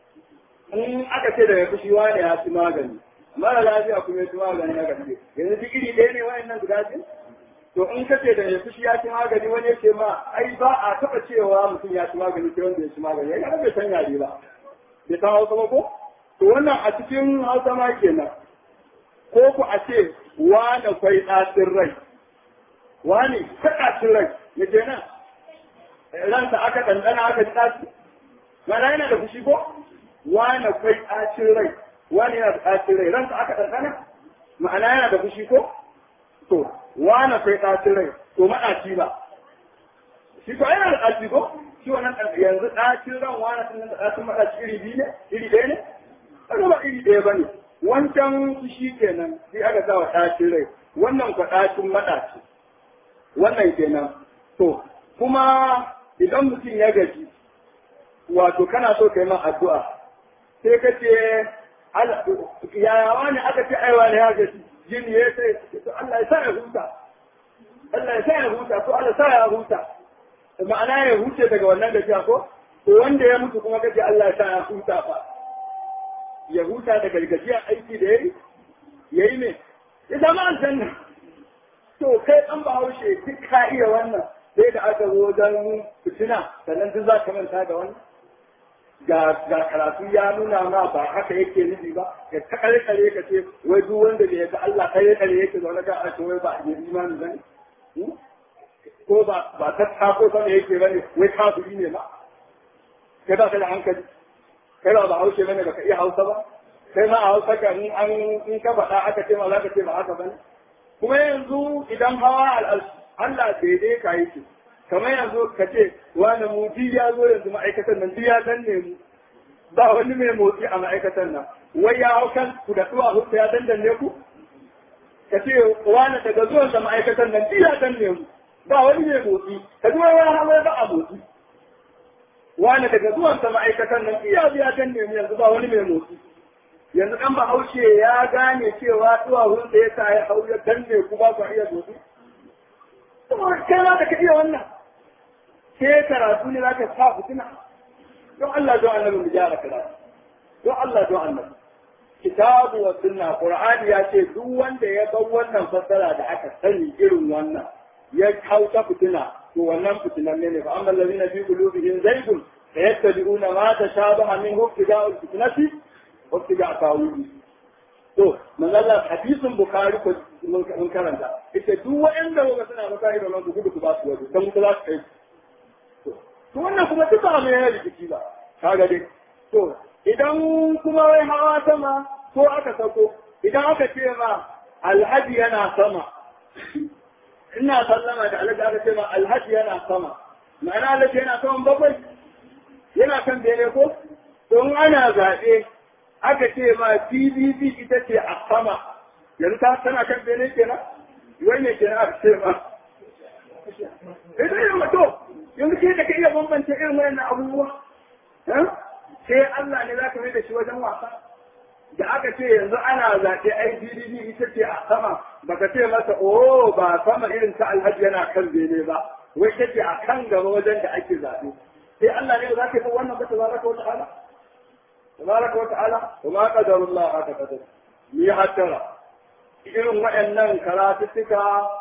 in aka ce da ya fushi wane ya ci magani mara lafiya kuma ya ci magani na gaske yanzu duk iri ɗaya ne wayannan guda biyu to in ka ce da ya fushi ya ci magani wani ya ce ma ai ba a taɓa cewa mutum ya ci magani sai wanda ya ci magani ya bai san yare ba bai san hausa ba ko to wannan a cikin hausa ma kenan ko ku a ce wane kwai ɗacin rai wani ta ɗacin rai ya ke nan ransa aka ɗanɗana aka ji ɗaci mana yana da fushi ko wane kwai ɗacin rai wani yana da ɗacin rai ransa aka ɗanɗana ma'ana yana da fushi ko to wane kwai ɗacin rai to maɗaci ba shi ko yana da ɗaci ko shi wannan yanzu ɗacin ran wani sun da ɗacin maɗaci iri biyu ne iri ɗaya ne kaga ba iri ɗaya ba ne wancan shi kenan sai aka sa wa ɗacin rai wannan kwa ɗacin maɗaci wannan kenan to kuma idan mutum ya gaji wato kana so ka yi man addu'a sai ka ce yaya wani aka ce aiwa ne ya gaji jini ya sai to Allah ya sa ya huta Allah ya sa ya huta ko Allah sa ya huta ma'ana ya huce daga wannan gajiya ko to wanda ya mutu kuma kace Allah ya sa ya huta fa ya huta daga gajiyar aiki da yayi yayi ne ya zama aljanna to kai an ba haushe duk ka iya wannan sai da aka zo wajen fitina sannan duk za ka manta da wannan ga ga karatu ya nuna ma ba haka yake nufi ba ka ta kare kare ka ce wai duk wanda bai ga Allah kare kare yake zaune ka a wai ba a yi imani bane ko ba ba ta tako sama yake bane wai kafiri ne ba kai ba ka da hankali kai ba ba haushe bane baka iya hausa ba kai ma a hausa ka in an in ka faɗa aka ce ma za ka ce ba haka bane kuma yanzu idan hawa al'arshi Allah daidai ka yi ce kamar yanzu ka ce wani mu ya zo yanzu ma'aikatan nan ya danne mu ba wani mai motsi a ma'aikatan nan wai ya hau kan ku da tsuwa hutsa ya dandanne ku ka ce wani daga zuwan sa ma'aikatan nan ya danne mu ba wani mai motsi ka ji wani hawa ba a motsi wani daga zuwan sa ma'aikatan nan ya ya danne mu yanzu ba wani mai motsi yanzu dan bahaushe ya gane cewa tsuwa hutsa ya sa ya hau ya danne ku ba ku iya motsi kai ma da ka iya wannan sai karatu ne za ka sa fitina don Allah don annabi mu gyara karatu don Allah don annabi kitabu wa sunna qur'ani ya ce duk wanda ya bar wannan fassara da aka sani irin wannan ya kauta fitina to wannan fitinan ne fa amma allazina fi qulubihim zaygun fayattabi'una ma tashabaha minhu ibtiga'ul fitnati wa ibtiga'a tawili to manzala hadisin bukhari ko mun karanta ita duk wanda ga suna maka irin wannan gudu ku ba su waje dan ku za su kai to wannan kuma duk ba mai yana rikici ba kaga dai to idan kuma wai hawa sama ko aka sako idan aka ce ma alhaji yana sama ina sallama da alhaji aka ce ma alhaji yana sama ma'ana alhaji yana saman bakwai yana kan bene ko to in ana zaɓe aka ce ma PDP ita ce a sama yanzu ta tana kan bene kenan wai ne kenan aka ce ma idan yin mato yanzu ke da ka iya bambance irin wayannan abubuwa sai Allah ne za ka mai da shi wajen wasa da aka ce yanzu ana zaɓe ai PDP ita ce a sama baka ce masa oh ba sama irin ta alhaji yana kan bene ba wai ta ce a kan gaba wajen da ake zaɓe sai Allah ne za ka yi wannan ba ta baraka wata ala تبارك وتعالى وما قدر الله haka قدر ni hattara irin waɗannan karatuttuka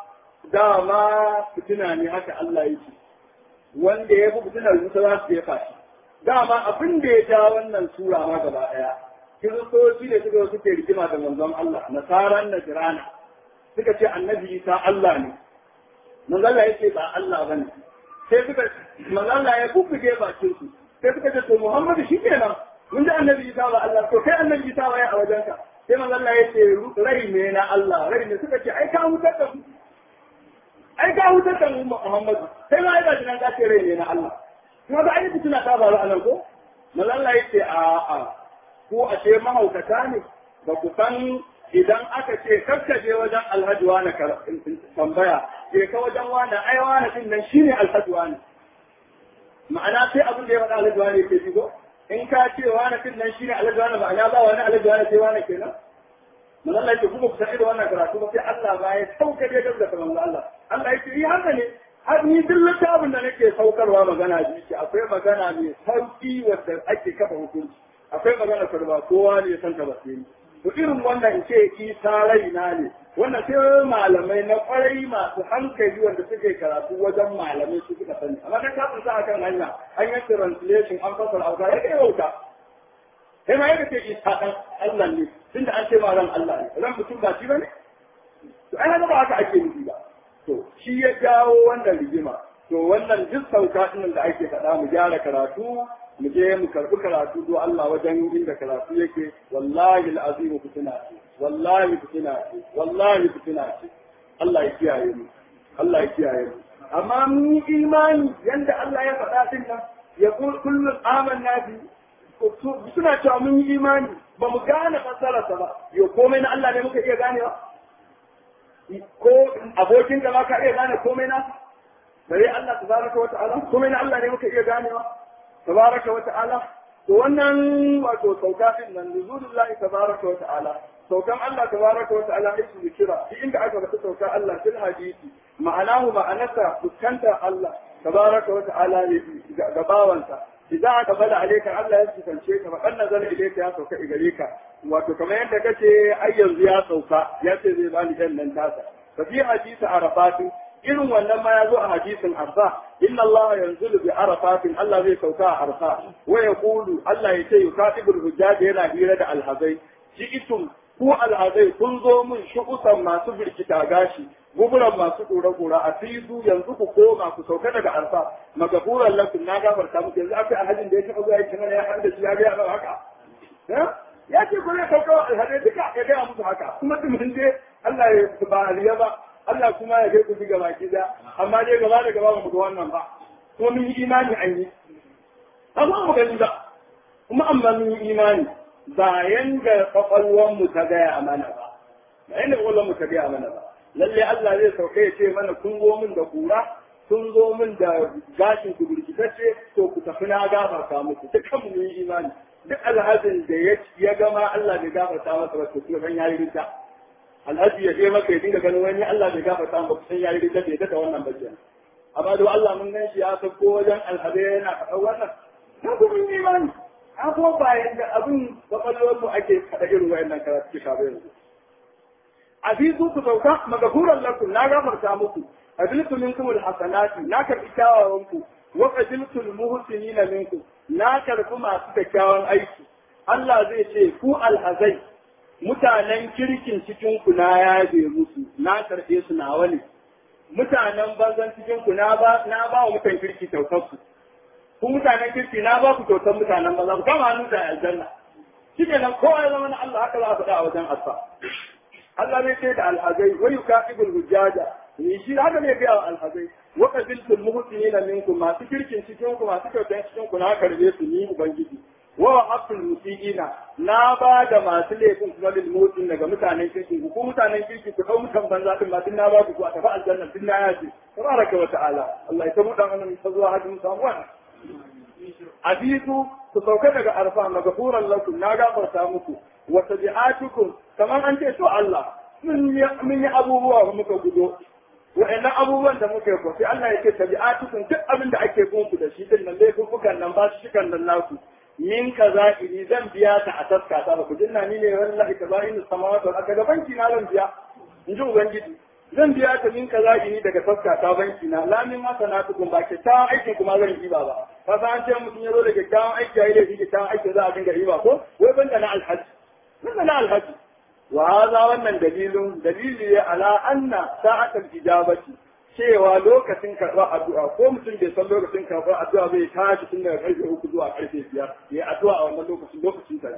dama fitina ne haka Allah yake wanda ya fi fitinar wuta za su jefa shi dama abin da ya ja wannan sura ma gaba ɗaya kiristoci ne suka suke rigima da manzon Allah nasaran na jirana suka ce annabi isa Allah ne manzon Allah yake ba Allah bane sai suka manzon Allah ya bubbuge bakin su sai suka ce to Muhammadu shi kenan mun ji annabi Isa ba Allah to kai annabi Isa ba ya a wajenka sai manzo Allah ya ce rai ne na Allah rai ne suka ce ai ka hutar da mu ai ka hutar da mu Muhammadu sai ma ai ba jinan ka ce rai ne na Allah kuma ba ai tuna ta faru anan ko manzo Allah ya ce a a ko a ce mahaukata ne ba ku san idan aka ce kakkaje wajen alhaji wani tambaya je ka wajen wani ai wani din nan shine alhaji wani ma'ana sai abin da ya faɗa alhaji wani ke shigo in ka ce wani fin nan shine alaji wani ba ya ba wani alaji wani sai wani kenan mun Allah yake kuma ku san da wannan karatu ba sai Allah ba ya sauka da gaba da manzo Allah Allah yake yi haka ne har ni duk littafin da nake saukarwa magana ji shi akwai magana mai sauki wanda ake kafa hukunci akwai magana da ba kowa ne ya san ta ba sai to irin wannan in ce isa raina ne wannan sai malamai na kwarai masu hankali wanda suke karatu wajen malamai su suka sani amma kan kafin sa akan hanya an yi translation an fasara auka ya kai wauta sai ma yadda ce isa dan Allah ne tunda an ce ma ran Allah ne ran mutum ba shi bane to ai haka ba haka ake nufi ba to shi ya jawo wannan rigima to wannan duk sauka din da ake faɗa mu gyara karatu mu je mu karɓi karatu do Allah wajen inda karatu yake wallahi al'azim fitina ce wallahi fitina ce wallahi fitina ce Allah ya kiyaye mu Allah ya kiyaye mu amma mun yi imani yanda Allah ya faɗa din nan ya kullum amanna bi suna cewa mun yi imani ba mu gane fassararsa ba yo komai na Allah ne muka iya ganewa ko abokin da ka iya gane komai na bare Allah tabaraka wa ta'ala komai na Allah ne muka iya ganewa tabaraka wa ta'ala to wannan wato sauka din nan nuzulullahi tabaraka wa ta'ala saukan Allah tabaraka wa ta'ala isu zikira duk inda aka bata sauka Allah fil hadisi ma'anahu ma'anarsa fuskanta Allah tabaraka wa ta'ala ne ga bawansa idan aka bada alaika Allah ya kusance ka fa kan nazar ilaika ya sauka gare ka wato kamar yadda kace ai yanzu ya sauka ya ce zai bani dan nan tasa fa fi hadisi arafat irin wannan ma ya zo a hadisin arfa inna Allah yanzulu bi arafatin Allah zai sauka a arfa wa yaqulu Allah ya ce yukatibul hujjaj yana hira da alhazai ji'itum ku alhazai kun zo min shukusan masu birkita gashi guburan masu kura-kura a fizu yanzu ku koma ku sauka daga arfa magafuran lakum na gafarta muku yanzu akwai alhajin da ya taɓa zuwa yake mana ya haɗa shi ya gaya mana haka ya ce ku zai sauka wa alhazai duka ya gaya musu haka kuma tumin dai Allah ya ba aliya ba Allah kuma ya ku ji gaba ki amma dai gaba da gaba ba mu ga wannan ba kuma mun yi imani an yi amma mu gani ba kuma amma mun yi imani ba yanda kwakwalwanmu ta gaya mana ba ba yanda kwakwalwanmu ta gaya mana ba lalle Allah zai sauke ya ce mana kun zo min da kura kun zo min da gashin ku burkitacce to ku tafi na gafarta muku dukkan mu yi imani duk alhazin da ya gama Allah bai gafarta masa ba to kuma san yayi ridda alhaji ya je maka ya dinga ganin wani Allah bai gafarta masa san yayi ridda bai da wannan bakin amma da Allah mun gan shi ya sauko wajen alhazai yana faɗa wannan na kuma yi imani an kuma bayan da abin kwakwalwar mu ake kaɗa irin wayannan karatu ka bai yanzu azizu ku sauka magafuran lakum na gafarta muku abiltu minkum alhasanati na karbi kyawawan ku wa qabiltu almuhsinina minkum na karbi masu kyakkyawan aiki Allah zai ce ku alhazai mutanen kirkin cikin ku na yabe musu na karbe su nawa ne mutanen banzan cikin ku na ba na ba wa mutan kirki kyautar su ku mutanen kirki na ba ku kyautar mutanen banza ku kama hannu da aljanna shi nan kowa ya zama na Allah haka za a faɗa a wajen asa Allah zai ce da alhazai wa yukatibul hujjaja ni shi haka ne ga alhazai wa qabiltul muhsinina minkum masu kirkin cikin ku masu kyautan cikin ku na karbe su ni ubangiji wa haqqul musiina na ba da masu laifin kuma lil mutin daga mutanen kirkin ku ko mutanen kirki ku dau mutan banza din ma din na ba ku a tafi aljanna din na yace tabaraka wa ta'ala Allah ya tabu dan annabi ta zuwa hajjin samu wannan abitu ku sauka daga arfa magafuran lakum na gafarta muku wa tabi'atukum kamar an ce to Allah mun yi abubuwa muka gudo wa'annan abubuwan da muka yi ko sai Allah ya ce tabi'atukum duk abin da ake kun ku da shi din nan laifukan nan ba su shikan nan naku min kaza ini zan biya ta a taska ta ku jinna ni ne wallahi kaza in samawati wal ardi banki na zan biya in ji ubangiji zan biya ta min kaza ini daga taska ta banki na la min ma sanatukum ba ke ta aikin kuma zan yi ba ba ka san an ce mutum ya zo da kyakkyawan aiki yayi da shi kyakkyawan aiki za a dinga yi ba ko wai banda na alhaji banda na alhaji وهذا wannan dalilin dalili ne ala anna sa'atul ijabati cewa lokacin karɓar addu'a ko mutum bai san lokacin karɓar addu'a bai tashi tun daga karfe uku zuwa karfe biyar ya addu'a a wannan lokacin lokacin sa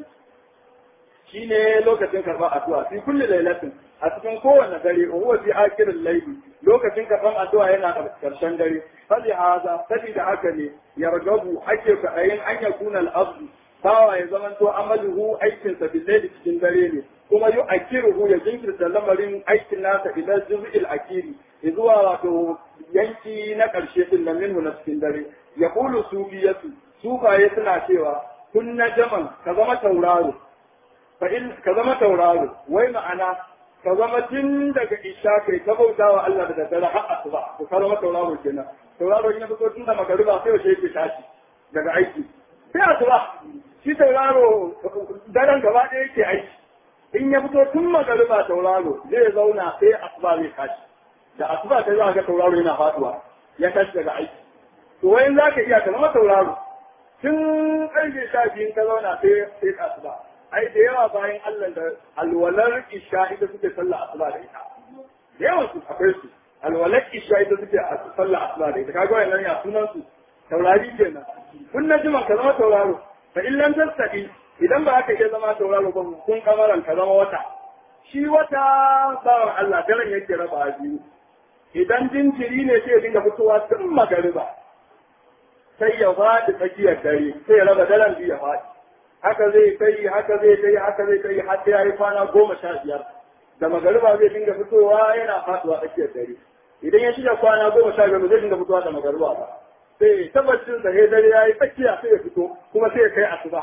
shine lokacin karɓar addu'a fi kulli lailatin a cikin kowanne dare huwa fi akhirin layli lokacin karɓar addu'a yana a karshen dare fali haza sabida haka ne yargabu ake kaɗayin an yakuna al-abdu bawa ya zamanto amaluhu aikinsa billahi cikin dare ne kuma yu akiruhu ya jinkirta lamarin aikin nasa ila juz'il akiri zuwa wato yanki na karshe din nan minhu na cikin dare ya kulu sufiyatu sufaye suna cewa kun na jaman ka zama tauraro fa in ka zama tauraro wai ma'ana ka zama tun daga isha kai ta bautawa Allah da daddare har asuba ko ka zama tauraro kenan tauraro in ya fito tun da magariba sai yaushe yake tashi daga aiki sai asuba shi tauraro daren gaba ɗaya yake aiki in ya fito tun magariba tauraro zai zauna sai asuba zai tashi da asuba ta za ga tauraro yana faduwa ya tashi daga aiki to wayan za ka iya ka zama tauraro tun ƙarfe sha biyun ka zauna sai sai asuba ai da yawa bayan Allah da alwalar isha ita suke sallah asuba da ita da yawan su akwai su alwalar isha ita suke sallah asuba da ita kaga wayannan ya sunan su taurari kenan kun na jima ka zama tauraro fa in lam tastaqi idan ba aka iya zama tauraro ba kun kamaran ka zama wata shi wata bawan Allah daren yake raba biyu idan jinjiri ne sai ya dinga fitowa tun magariba sai ya faɗi tsakiyar dare sai ya raba daren biyu ya faɗi haka zai kai haka zai kai haka zai kai har sai ya yi kwana goma sha biyar da magariba zai dinga fitowa yana faɗuwa tsakiyar dare idan ya shiga kwana goma sha biyar ba zai dinga fitowa da magariba ba sai tabbacin sa sai dare ya yi tsakiya sai ya fito kuma sai ya kai asuba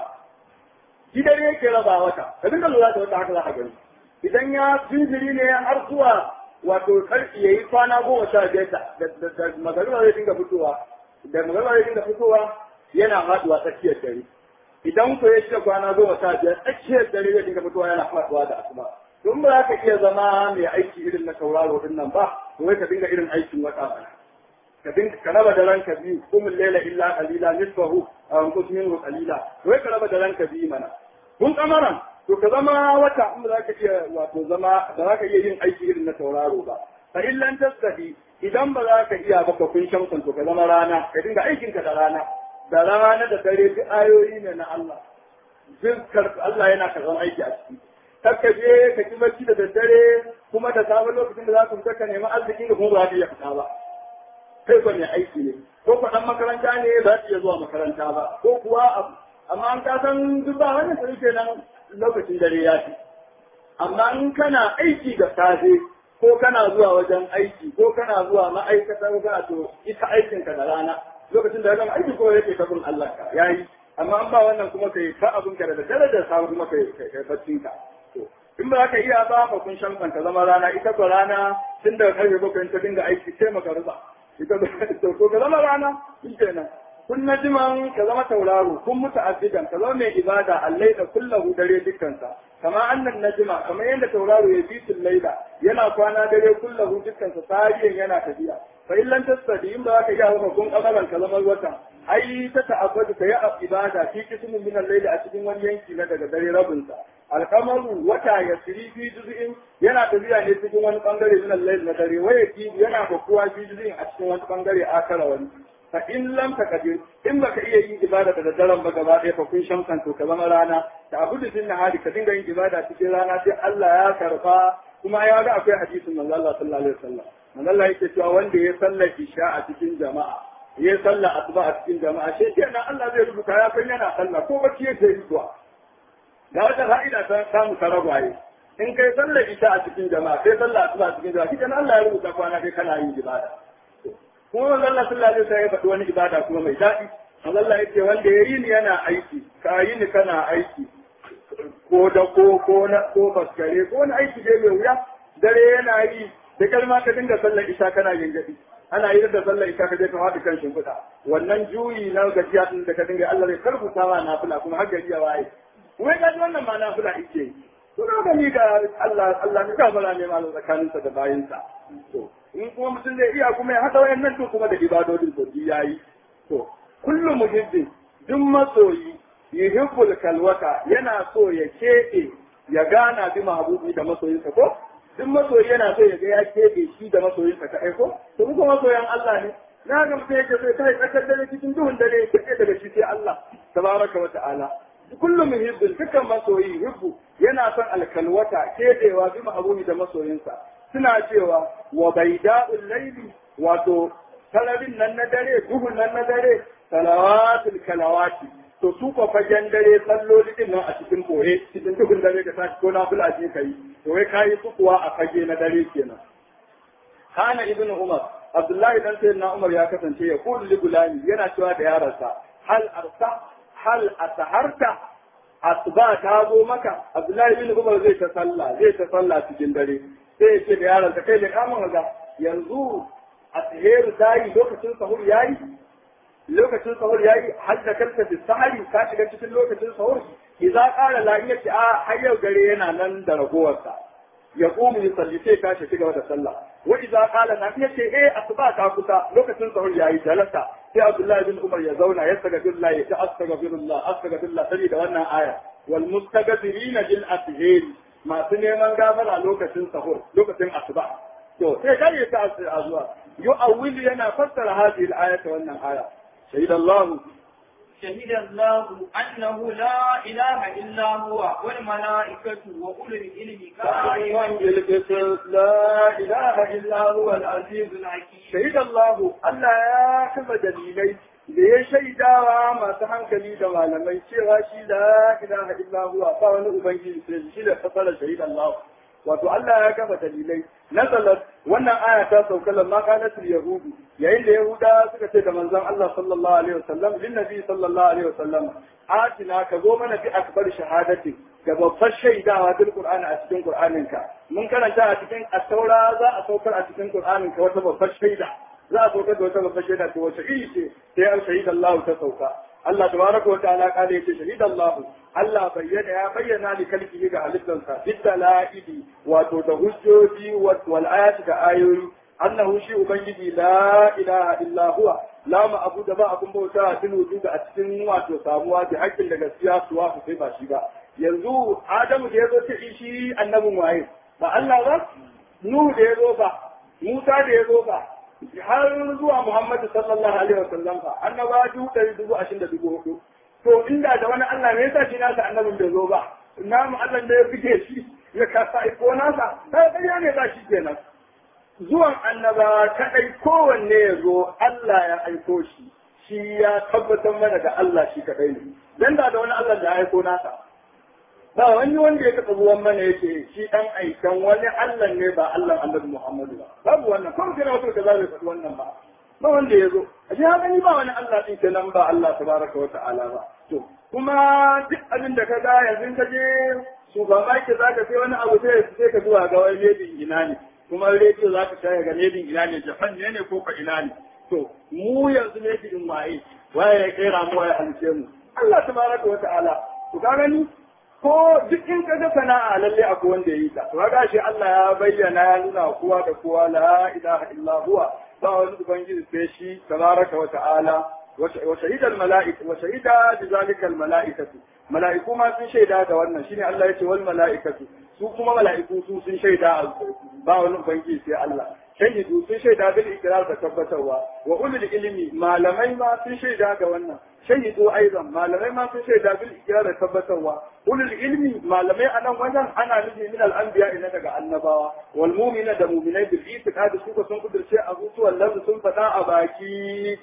shi dare yake raba wata ka dinga lura da wata haka za ka gani idan ya jinjiri ne har zuwa wato karfi ya yi kwana goma sha biyar da magariba zai dinga fitowa da magariba zai dinga fitowa yana faɗuwa tsakiyar dare idan ko ya shiga kwana goma sha biyar tsakiyar dare zai dinga fitowa yana faɗuwa da asuba don ba za ka iya zama mai aiki irin na tauraro din nan ba to wai ka dinga irin aikin wata ba ka dinga ka raba da ranka biyu kumul laila illa qalila nisfahu aw anqus minhu qalila wai ka raba da ranka biyu mana kun kamaran to ka zama wata in ba za ka iya wato zama ba za ka iya yin aiki irin na tauraro ba fa illan tasadi idan ba za ka iya ba ka kun shamsun to ka zama rana ka dinga aikin ka da rana da rana da dare duk ayoyi ne na Allah duk Allah yana karɓar aiki a ciki kakka je ka ki bacci da daddare kuma da safe lokacin da za ku fita ka nemi arziki da kuma ba za ka iya fita ba kai ba mai aiki ne ko ko dan makaranta ne za ka iya zuwa makaranta ba ko kuwa amma an ka san duk ba wannan sai kenan lokacin dare ya fi amma in kana aiki da safe ko kana zuwa wajen aiki ko kana zuwa ma'aikata ko kana to ita aikin ka da rana lokacin da gama aiki ko yake ta bin Allah ka yayi amma an ba wannan kuma kai ka abin ka da dare da safe kuma kai kai baccin ka to in ba ka iya ba ka kun shan ka zama rana ita ko rana tun daga karfe bakwai ta dinga aiki sai maka ruba ita to ko ka zama rana shi kenan kun najiman ka zama tauraro kun mutu azidan ka zama mai ibada allai da kullahu dare dukkansa kama annan najima kamar yadda tauraro ya bi laila yana kwana dare kullahu dukkansa tarihin yana tafiya fa illan tasadi in ba ka iya haka kun kamaran ka zama wata ai ta ta'abbadu ka yi ibada fi kismin min al a cikin wani yanki na daga dare rabinsa alkamaru wata ya siri fi juz'in yana tafiya ne cikin wani bangare min al na dare waya yana kokuwa fi juz'in a cikin wani bangare akara wani fa in lam taqdir in baka iya yin ibada da daren ba gaba ɗaya fa kun shamsan to ka zama rana ta abudu din nahari ka dinga yin ibada cikin rana sai Allah ya karba kuma ya ga akwai hadisin manzo Allah sallallahu alaihi wasallam manzo Allah yake cewa wanda ya sallar isha a cikin jama'a ya sallar asuba a cikin jama'a shi kenan Allah zai rubuta ya san yana sallah ko bacci yake yi zuwa da wata fa'ida ta samu saragwaye in kai sallar isha a cikin jama'a sai sallar asuba a cikin jama'a shi kenan Allah ya rubuta kwana kai kana yin ibada kuma manzo Allah sallallahu alaihi wasallam ya faɗi wani ibada kuma mai daɗi manzo Allah yake wanda ya yi ni yana aiki ka yi ni kana aiki ko da ko ko na ko faskare ko wani aiki dai mai wuya dare yana yi da kalma ka dinga sallar isha kana yin gadi ana yi da sallar isha ka je ka faɗi kan shimfiɗa wannan juyi na gajiya din da ka dinga Allah zai karbuta ma nafila kuma har gari ya waye wai ga wannan ma nafila yake yi to da gani da Allah Allah ka fara ne malam tsakaninsa da bayinsa to in kuma mutum zai iya kuma ya haɗa wayannan to kuma da ibadodin to yayi to kullum muhibbin duk masoyi yuhibbul kalwata yana so ya keɓe ya gana bi mahbubi da masoyinsa ko duk masoyi yana so ya ga ya keɓe shi da masoyinsa ka aiko to kuma masoyan Allah ne na ga mutum yake so ya kai tsakar dare cikin duhun dare ya keɓe daga shi sai Allah tabaraka wa ta'ala kullum muhibbin dukkan masoyi hibbu yana son alkalwata keɓewa bi mahbubi da masoyinsa suna cewa wa baida'ul laili wato salarin nan na dare duhun nan na dare salawatul kalawati to su ko fagen dare salloli din nan a cikin koye cikin duhun dare da tashi ko nafila je kai to wai kai su kuwa a fage na dare kenan kana ibn umar abdullahi dan sayyidina umar ya kasance ya kullu li gulani yana cewa da yaransa hal arsa hal ataharta asuba ta zo maka abdullahi ibn umar zai ta sallah zai ta sallah cikin dare sai ya ce da yaransa kai da kamun ga yanzu a tsihiru ta yi lokacin sahur ya yi lokacin sahur ya yi har da karka fi sahari ka shiga cikin lokacin sahur idza qala la in yace a har yau gare yana nan da ragowarsa ya qumu yusalli sai ka shi gaba da sallah wa idza qala na yace eh asuba ta kusa lokacin sahur ya yi jalasa sai Abdullahi bin Umar ya zauna ya saka billahi ya ta astaghfirullah astaghfirullah saboda wannan aya wal mustaghfirina bil ashhir masu neman gafara lokacin sahur lokacin asuba to sai kai ta azuwa yu'awwilu yana fassara hadhihi al-ayata wannan aya shahid Allah شهد الله أنه لا إله إلا هو والملائكة وأولو العلم قائما بالقسط لا إله إلا هو العزيز الحكيم شهد الله Allah ya kafa dalilai da ya shaidawa masu hankali da malamai cewa shi la ilaha illa huwa ba wani ubangiji sai shi da fasara shahid Allah wato Allah ya kafa dalilai nazalat wannan aya ta sauka lamma kanat yahudu yayin da yahuda suka ce da manzon Allah sallallahu alaihi wasallam lin nabi sallallahu alaihi wasallam atina ka zo mana bi akbar shahadati da babbar shaidawa bil qur'ani a cikin qur'aninka mun karanta a cikin at-taura za a saukar a cikin qur'aninka wata babbar shaida za a saukar da wata babbar shaida to wace iri ce sai an shahida Allah ta sauka Allah tabaraka wa ta'ala kale yace shahida Allah Allah bayyana ya bayyana li kalbihi ga halittansa bidalaili wato da hujjoji wal ayati da ayoyi annahu shi ubangiji la ilaha illa huwa la ma'budu ba abun bauta bil wujud a cikin wato samuwa da hakkin da gaskiya suwa ku sai ba shi ba yanzu Adamu da yazo ta shi annabin waye ba Allah ba Nuhu da yazo ba Musa da yazo ba har zuwa Muhammadu sallallahu alaihi wasallam fa annaba dubu ɗari dubu ashirin da dubu hudu to inda da wani Allah me yasa shi nasa annabin bai zo ba namu Allah da ya fike shi ya kasa aiko nasa sai ƙarya ne ba shi kenan zuwan annaba kadai kowanne ya zo Allah ya aiko shi shi ya tabbatar mana da Allah shi kadai ne dan da da wani Allah da ya aiko nasa ba wani wanda ya taɓa zuwan mana yake shi ɗan aikan wani Allah ne ba Allah Annabi Muhammadu ba babu wannan kuma kina wato da zai faɗi wannan ba ba wanda ya zo a shi haka ni ba wani Allah ɗin kenan ba Allah tabaraka wa ta'ala ba to kuma duk abin da ka ga yanzu ka je supermarket za ka sai wani abu sai sai ka zuwa ga wani ledin ina ne kuma rediyo za ka shaya ga ledin ina ne Japan ne ne ko ka ina ne to mu yanzu ledin waye waye ya kera mu waye halice mu Allah tabaraka wa ta'ala to ka gani ko duk in ka ga sana'a lalle akwai wanda ya yi ta to kaga shi Allah ya bayyana ya nuna kowa da kowa la ilaha illa huwa ba wani ubangiji sai shi tabaraka wa ta'ala wa shahida al mala'ika wa shahida bi zalika al mala'ikatu mala'iku ma sun shaida da wannan shine Allah yace wal mala'ikatu su kuma mala'iku su sun shaida ba wani ubangiji sai Allah shahidu sun shaida bil ikrar da tabbatarwa wa ulul ilmi malamai ma sun shaida da wannan shahidu aidan malamai ma sun shaida bil ikrar da tabbatarwa ulul ilmi malamai a nan wajen ana nufi min al anbiya ina daga annabawa wal mu'mina da mu'minai bil itiqad su sun kudurce a zuciyar lazu sun fada a baki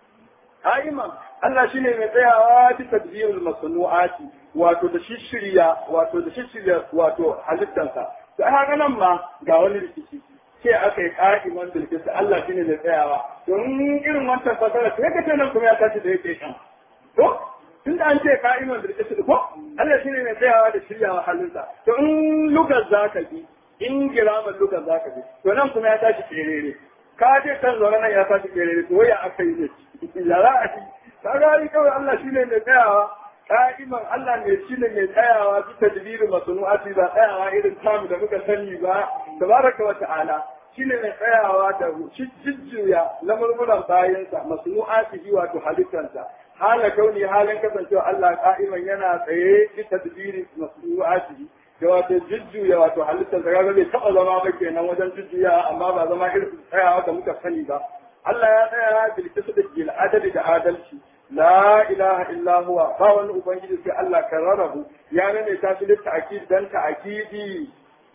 Aiman Allah shine mai tsayawa bi tadbirul masnu'ati wato da shishirya wato da shishirya wato halittansa da haka nan ma ga wani rikici ce aka yi ƙa'iman bilkisa Allah shine mai tsayawa don irin wancan fasara sai ka ce nan kuma ya tashi da yake kan to tun da an ce ƙa'iman bilkisa ko Allah shine mai tsayawa da shiryawa halinsa to in lugar za ka bi in giraman lugar za ka bi to nan kuma ya tashi kerere ka ce kan zaune nan ya tashi kerere to ya aka yi ne ya za a yi ka gani kawai Allah shine mai tsayawa ka'iman Allah ne shi ne mai tsayawa bi tadbirin masnu'ati ba tsayawa irin tamu da muka sani ba tabaraka wa ta'ala shi ne mai tsayawa da jujjuya lamurmuran bayansa masnu'ati wato halittansa hala kauni halin kasancewa Allah ka'iman yana tsaye bi tadbirin masnu'ati da wato jujjuya wato halittansa kaga bai taɓa zama ba kenan wajen jujjuya amma ba zama irin tsayawa da muka sani ba Allah ya tsaya bil qisdi adali da adalci la ilaha illa huwa ba wani ubangiji sai Allah kan rarrabu ya nane ta shi litta akid dan ta akidi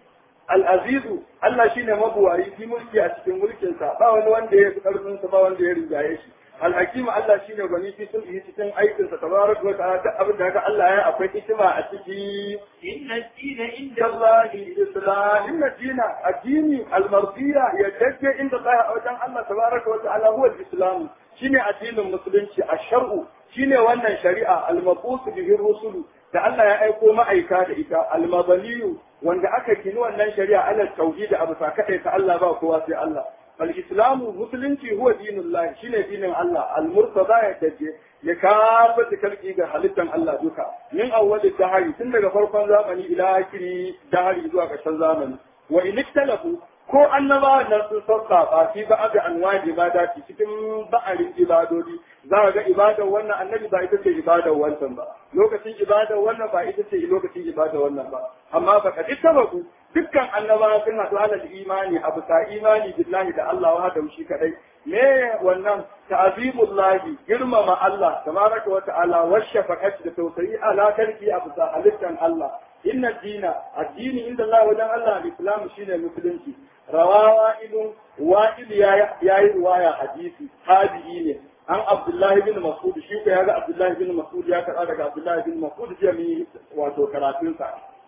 al-azizu Allah shine mabuwayi fi mulki a cikin mulkin sa ba wani wanda ya fi karfin sa ba wanda ya rigaye shi al-hakim Allah shine gwani fi sun yi cikin aikin sa tabaraka wa ta'ala duk abin da haka Allah ya akwai hikima a ciki inna dina inda Allah islam inna dina addini al-mardiya ya dace inda tsaya a wajen Allah tabaraka wa ta'ala huwa al-islam shine addinin musulunci a shar'u shine wannan shari'a al-mabus bihi rusulu da Allah ya aiko ma'aika da ita al-mabaliyu wanda aka kini wannan shari'a ala tauhid abu sa kadai ta Allah ba kowa sai Allah al-islamu musulunci huwa dinullah shine dinin Allah al-murtada ya dace ya kafa kalki ga halittan Allah duka min awwal dahari tun daga farkon zamani ila akiri dahari zuwa ƙarshen zamani wa in ikhtalafu ko annabawan nan sun sassafa fi ba ga anwa ibada cikin ba'arin ibadodi za ka ga ibadar wannan annabi ba ita ce ibadar wancan ba lokacin ibadar wannan ba ita ce lokacin ibadar wannan ba amma ba ka tabaku dukkan annabawa sun haɗu alal imani a bisa imani billahi da Allah wa da shi kadai me wannan ta'zimullahi girmama Allah tabaraka wa ta'ala wa shafaqat da tausayi ala karki a bisa halittan Allah inna dina addini inda Allah wajen Allah al-islam shine musulunci rawawa ilun wa'il ya yi riwaya hadisi tabi'i ne an Abdullahi bin Mas'ud shi ko yaga Abdullahi bin Mas'ud ya karɓa daga Abdullahi bin Mas'ud jiya mi wato karatunsa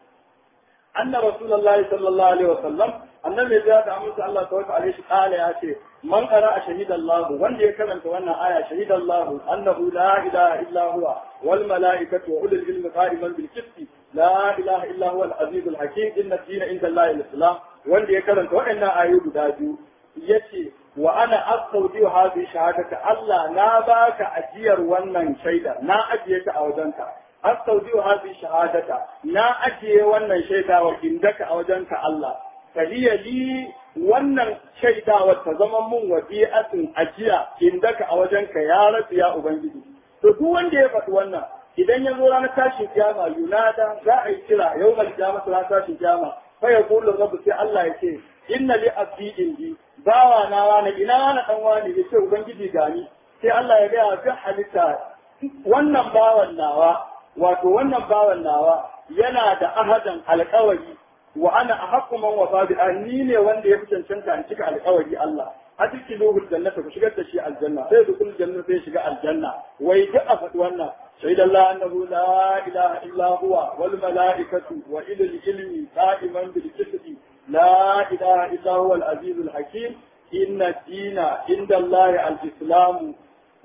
anna rasulullahi sallallahu alaihi wasallam annabi ya da amsa Allah tabaraka alaihi qala ya ce man qara shahidallahu wanda ya karanta wannan aya shahidallahu annahu la ilaha illa huwa wal malaikatu wa ulul ilmi qa'iman bil qisti la ilaha illa huwa al aziz al hakim inna ad-dina inda Allah al-islam wanda ya karanta waɗannan ayoyi guda biyu yace wa ana astaudiyu hadhihi shahadata Allah na baka ajiyar wannan shaida na ajiye ta a wajenka astaudiyu hadhihi shahadata na ajiye wannan shaida wa indaka a wajenka Allah fahiya li wannan shaidawar ta zama mun wadi'atin ajiya indaka a wajenka ya rasu ya ubangiji to duk wanda ya faɗi wannan idan ya zo ranar tashin kiyama yunada za a yi kira yawmal kiyamah ranar tashin kiyama fa yaqulu rabbu sai Allah ya ce inna li abdi indi bawa na wani ina wani dan wani ya ce ubangiji gani sai Allah ya gaya ga halitta wannan bawan nawa wato wannan bawan nawa yana da ahadan alkawari wa ana ahaqqu man wafa bi ni ne wanda ya fi cancanta in cika alkawari Allah hadiki lahu jannata ku shigar da shi aljanna sai da kullu janna sai shiga aljanna wai duk a faɗi wannan شهد الله أنه لا إله إلا هو والملائكة وإلى العلم قائما بالقسط لا إله إلا هو العزيز الحكيم إن الدين عند الله الإسلام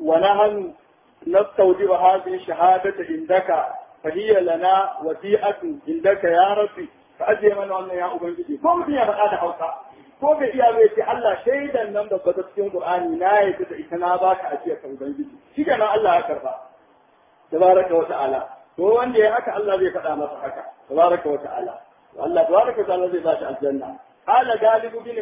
ونحن نستودع هذه الشهادة عندك فهي لنا وديعة عندك يا ربي فأجي من أن يا أبنجي كم هي هذا حوصا ko bai iya bai ce Allah shaidan nan da bata cikin Qur'ani na yi da ita na baka ajiya ka ubangiji shi kenan Allah ya karba tabaraka wa ta'ala to wanda ya haka Allah zai faɗa masa haka tabaraka wa ta'ala Allah tabaraka wa ta'ala zai ba shi aljanna qala galibu bin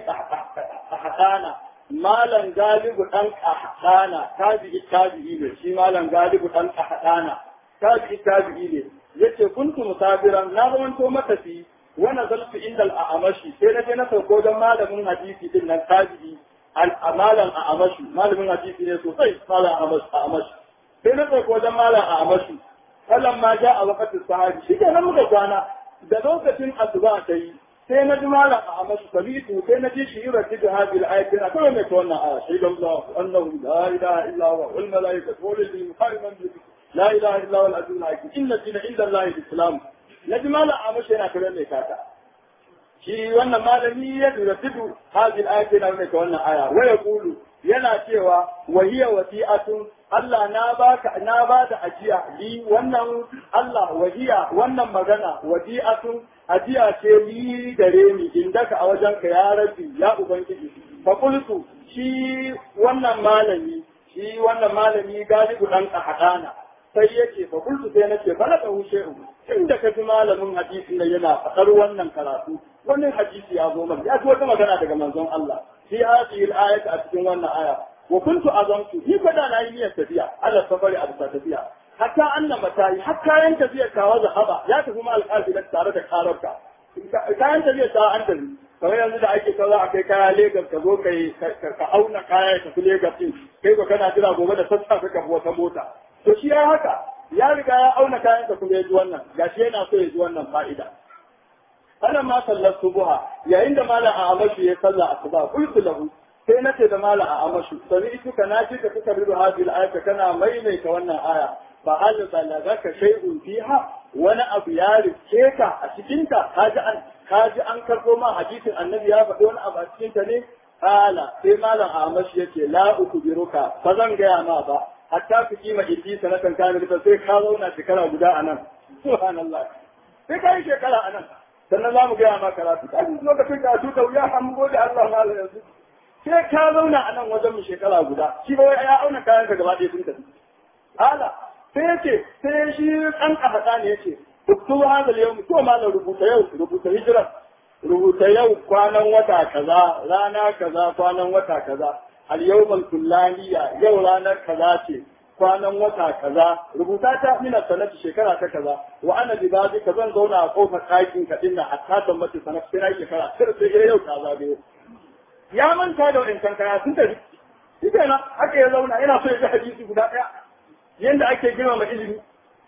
qahtana malan galibu dan qahtana tabi'i tabi'i ne shi malan galibu dan qahtana tabi'i tabi'i ne yace kuntu musafiran na zamanto matafi wa nazaltu inda al-a'mashi sai na je na sauko don malamin hadisi din nan tabi'i al-amalan a'mashi malamin hadisi ne sosai malan a'mashi sai na ɗauki wajen malam a amashi sallan ma ja a wakatin sahabi shi ke nan muka kwana da lokacin asuba ta yi sai na ji malam a amashi sabitu sai na ji shi yi rafi da hajji da ayatin a kawai mai ta wannan aya shi da Allah annahu la ilaha illa huwa wal malaikatu wal ilmi qaiman bi la ilaha illa huwa al azizul hakim inna dina inda Allah al-islam na ji malam a amashi yana kare mai kata shi wannan malami ya rafi hajji da ayatin na mai ta wannan aya wa yaqulu yana cewa wahiya wasi'atun Allah na baka na ba da ajiya li wannan Allah wahiya wannan magana wadi'atun ajiya ce li gare ni indaka a wajenka ya rabbi ya ubangiji fa qultu shi wannan malami shi wannan malami galibu dan kahadana sai yake fa qultu sai nace bala ka hushe inda ka ji malamin hadisi ne yana fadar wannan karatu wannan hadisi ya zo mana ya ji wata magana daga manzon Allah fi hadhihi al-ayati a cikin wannan aya wa kuntu azamtu ni fa da na yi niyyar tafiya ala safari a bisa tafiya hatta annan matayi har kayan tafiyar kawa zahaba ya tafi ma alƙafilar tare da kararka kayan tafiyar ta an tafi kamar yanzu da ake kaza a kai kaya Legas ka zo ka auna kaya ya tafi Legas din kai ko kana jira gobe da sassafe ka wata mota to shi ya haka ya riga ya auna kayan ka kuma ya ji wannan gashi yana so ya ji wannan fa'ida ana ma sallar subuha yayin da malam a amashi ya salla asuba qultu lahu sai na ce da malam a amashu sami ita ka na ji ka suka rido hadil ayata kana maimaita wannan aya fa hal balagaka shay'un fiha wani abu ya rike ka a cikin ta kaji an kaji an karbo ma hadisin annabi ya faɗi wani abu a cikin ta ne kala sai malam a amashi yace la ukbiruka ba zan gaya ma ba hatta ku kima idi sanatan kana ta sai ka zauna shekara guda a nan subhanallah sai ka yi shekara a nan sannan za mu gaya ma karatu kaji lokacin karatu da wuya an gode Allah malam yanzu sai ka zauna a nan wajen mu shekara guda shi ba wai ya auna kayan ka gaba ɗaya sun tafi ala sai yace sai shi ɗan ƙafaɗa ne yace uktu hada yau to malam rubuta yau rubuta hijira rubuta yau kwanan wata kaza rana kaza kwanan wata kaza al yawmal kullaniya yau ranar kaza ce kwanan wata kaza rubuta ta mina sanati shekara ta kaza wa ana bi babi ka zan zauna a kofar ɗakin ka dinna hatta tambaci sanat sai na shekara sai sai yau ta zagayo ya manta da wa'incan kaya sun tafi shi kenan haka ya zauna yana so ya ji hadisi guda ɗaya yanda ake girmama ilimi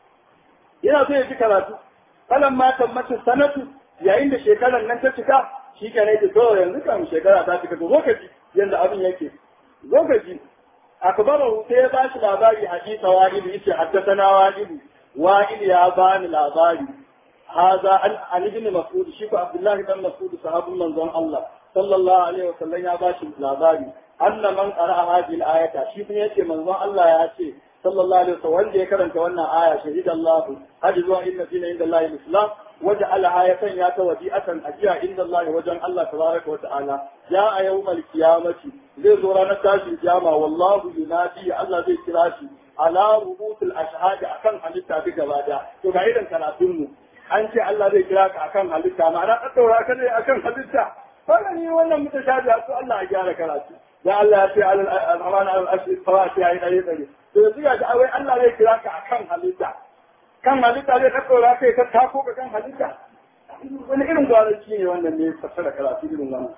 yana so ya ji karatu kalan ma tammacin sanatu yayin da shekarar nan ta cika shi kenan ya to yanzu kan shekara ta cika to zo ka ji yanda abin yake zo ka ji akbarahu sai ya ba shi labari hadisa wa'ili yace haddathana wa'ili wa'ili ya bani labari هذا عن ابن مسعود شيخ عبد الله بن مسعود صحابي من الله صلى الله عليه وسلم يا باشي labari أن من قرأ هذه الآية شيخ يأتي من الله يأتي صلى الله عليه وسلم wanda ya karanta wannan aya shahida Allah hadi zuwa inna dina inda Allah al-islam وجعل آية يا توجيئة أجيا عند الله وجن الله تبارك وتعالى جاء يوم القيامة زي زورانا تاشي القيامة والله ينادي الله زي كراشي على رؤوس الأشهاد أكن حديثة بجبادة تقعيدا كناتمه an ce Allah zai kira ka akan halitta ma'ana ka daura ka ne akan halitta fara ni wannan mutashabi su Allah ya gyara karatu da Allah ya ce al-amana al-ashri fawati ayi dare dare to yanzu ga wai Allah zai kira ka akan halitta kan halitta zai ka daura kai ka tako ka kan halitta wani irin gwaranci ne wannan ne fassara karatu irin wannan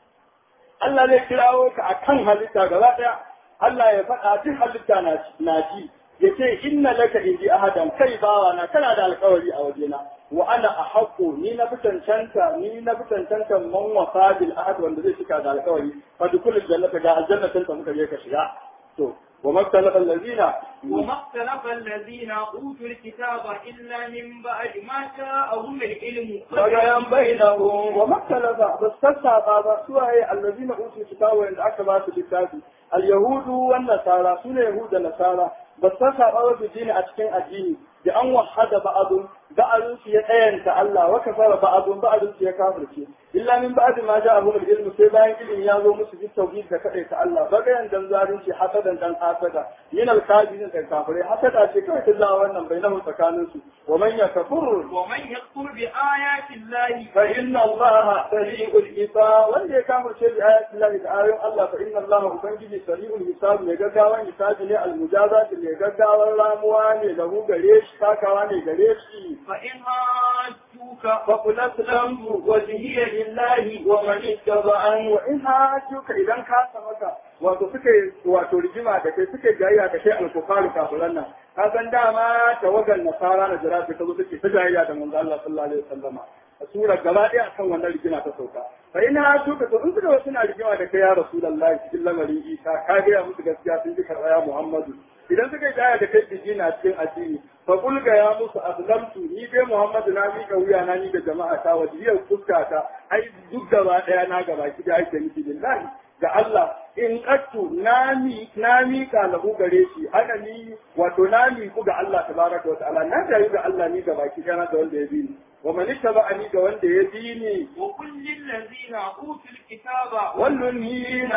Allah zai kirawo ka akan halitta gaba daya Allah ya faɗa duk halitta na ji ya ce inna laka inji ahadan kai bawa na kana da alkawari a wajena wa ana a haƙo ni na fi cancanta ni na fi cancanta man wasa bil ahad wanda zai shiga da alkawari fa dukul jannata ga aljannatin ta muka je ka shiga to wa maktalafa allazina وما اختلف الذين أوتوا الكتاب إلا من بعد ما جاءهم العلم بغيا بينهم وما اختلف بس تسابا ba suwaye allazina utul kitaba wanda aka ba su littafi al-yahudu wan nasara sune yahuda nasara ba su saba wa dini a cikin addini da an wahada ba'adun ba'adun su ya tsayanta Allah wa kafara ba'adun ba'adun su ya kafirce illa min ba'd ma ja'ahum al-ilm sai bayan ilimi ya zo musu bi tauhid da kadai ta Allah bagayan dan zalunci hasadan dan hasada yin al-kafirin da kafirai hasada ce kawai ta zawa wannan bainahu tsakanin su wa man yakfur ومن يكفر بآيات الله fa inna Allah sari'ul hisab wanda ya kafirce bi ayati Allah da ayoyin Allah fa inna Allah ubangiji sari'ul hisab ne gaggawan hisabi ne al-mujazat ne gaggawan ramuwa ne da gare shi takawa ne gare shi فإن هاجوك فقل أسلمت وجهي لله ومن اتبعني وإن هاجوك إذا كان maka wato suke wato rigima da kai suke jayayya da kai alkufaru kafiran nan ka san dama tawagan nasara na jira ta zo suke ta jayayya da manzo Allah sallallahu alaihi wasallama a sura gaba ɗaya akan wannan rigima ta sauka fa ina hatuka to in suka suna rigima da kai ya rasulullahi cikin lamarin Isa ka ga musu gaskiya sun ji karɓa ya Muhammadu idan suka yi daya da kai biji na cikin addini fa kulga ya musu aslamtu ni dai Muhammadu na mika wuya na ni da jama'a ta wajiyar fuska ta ai duk gaba daya na gaba ki da ake nufi billahi ga Allah in qattu na mi na mika lahu gare shi ana ni wato na mi ku ga Allah tabaraka wa ta'ala na da ga Allah ni gaba ki kana da wanda ya bi ni wa man ittaba'ani ga wanda ya bi ni وقل للذين أوتوا الكتاب والذين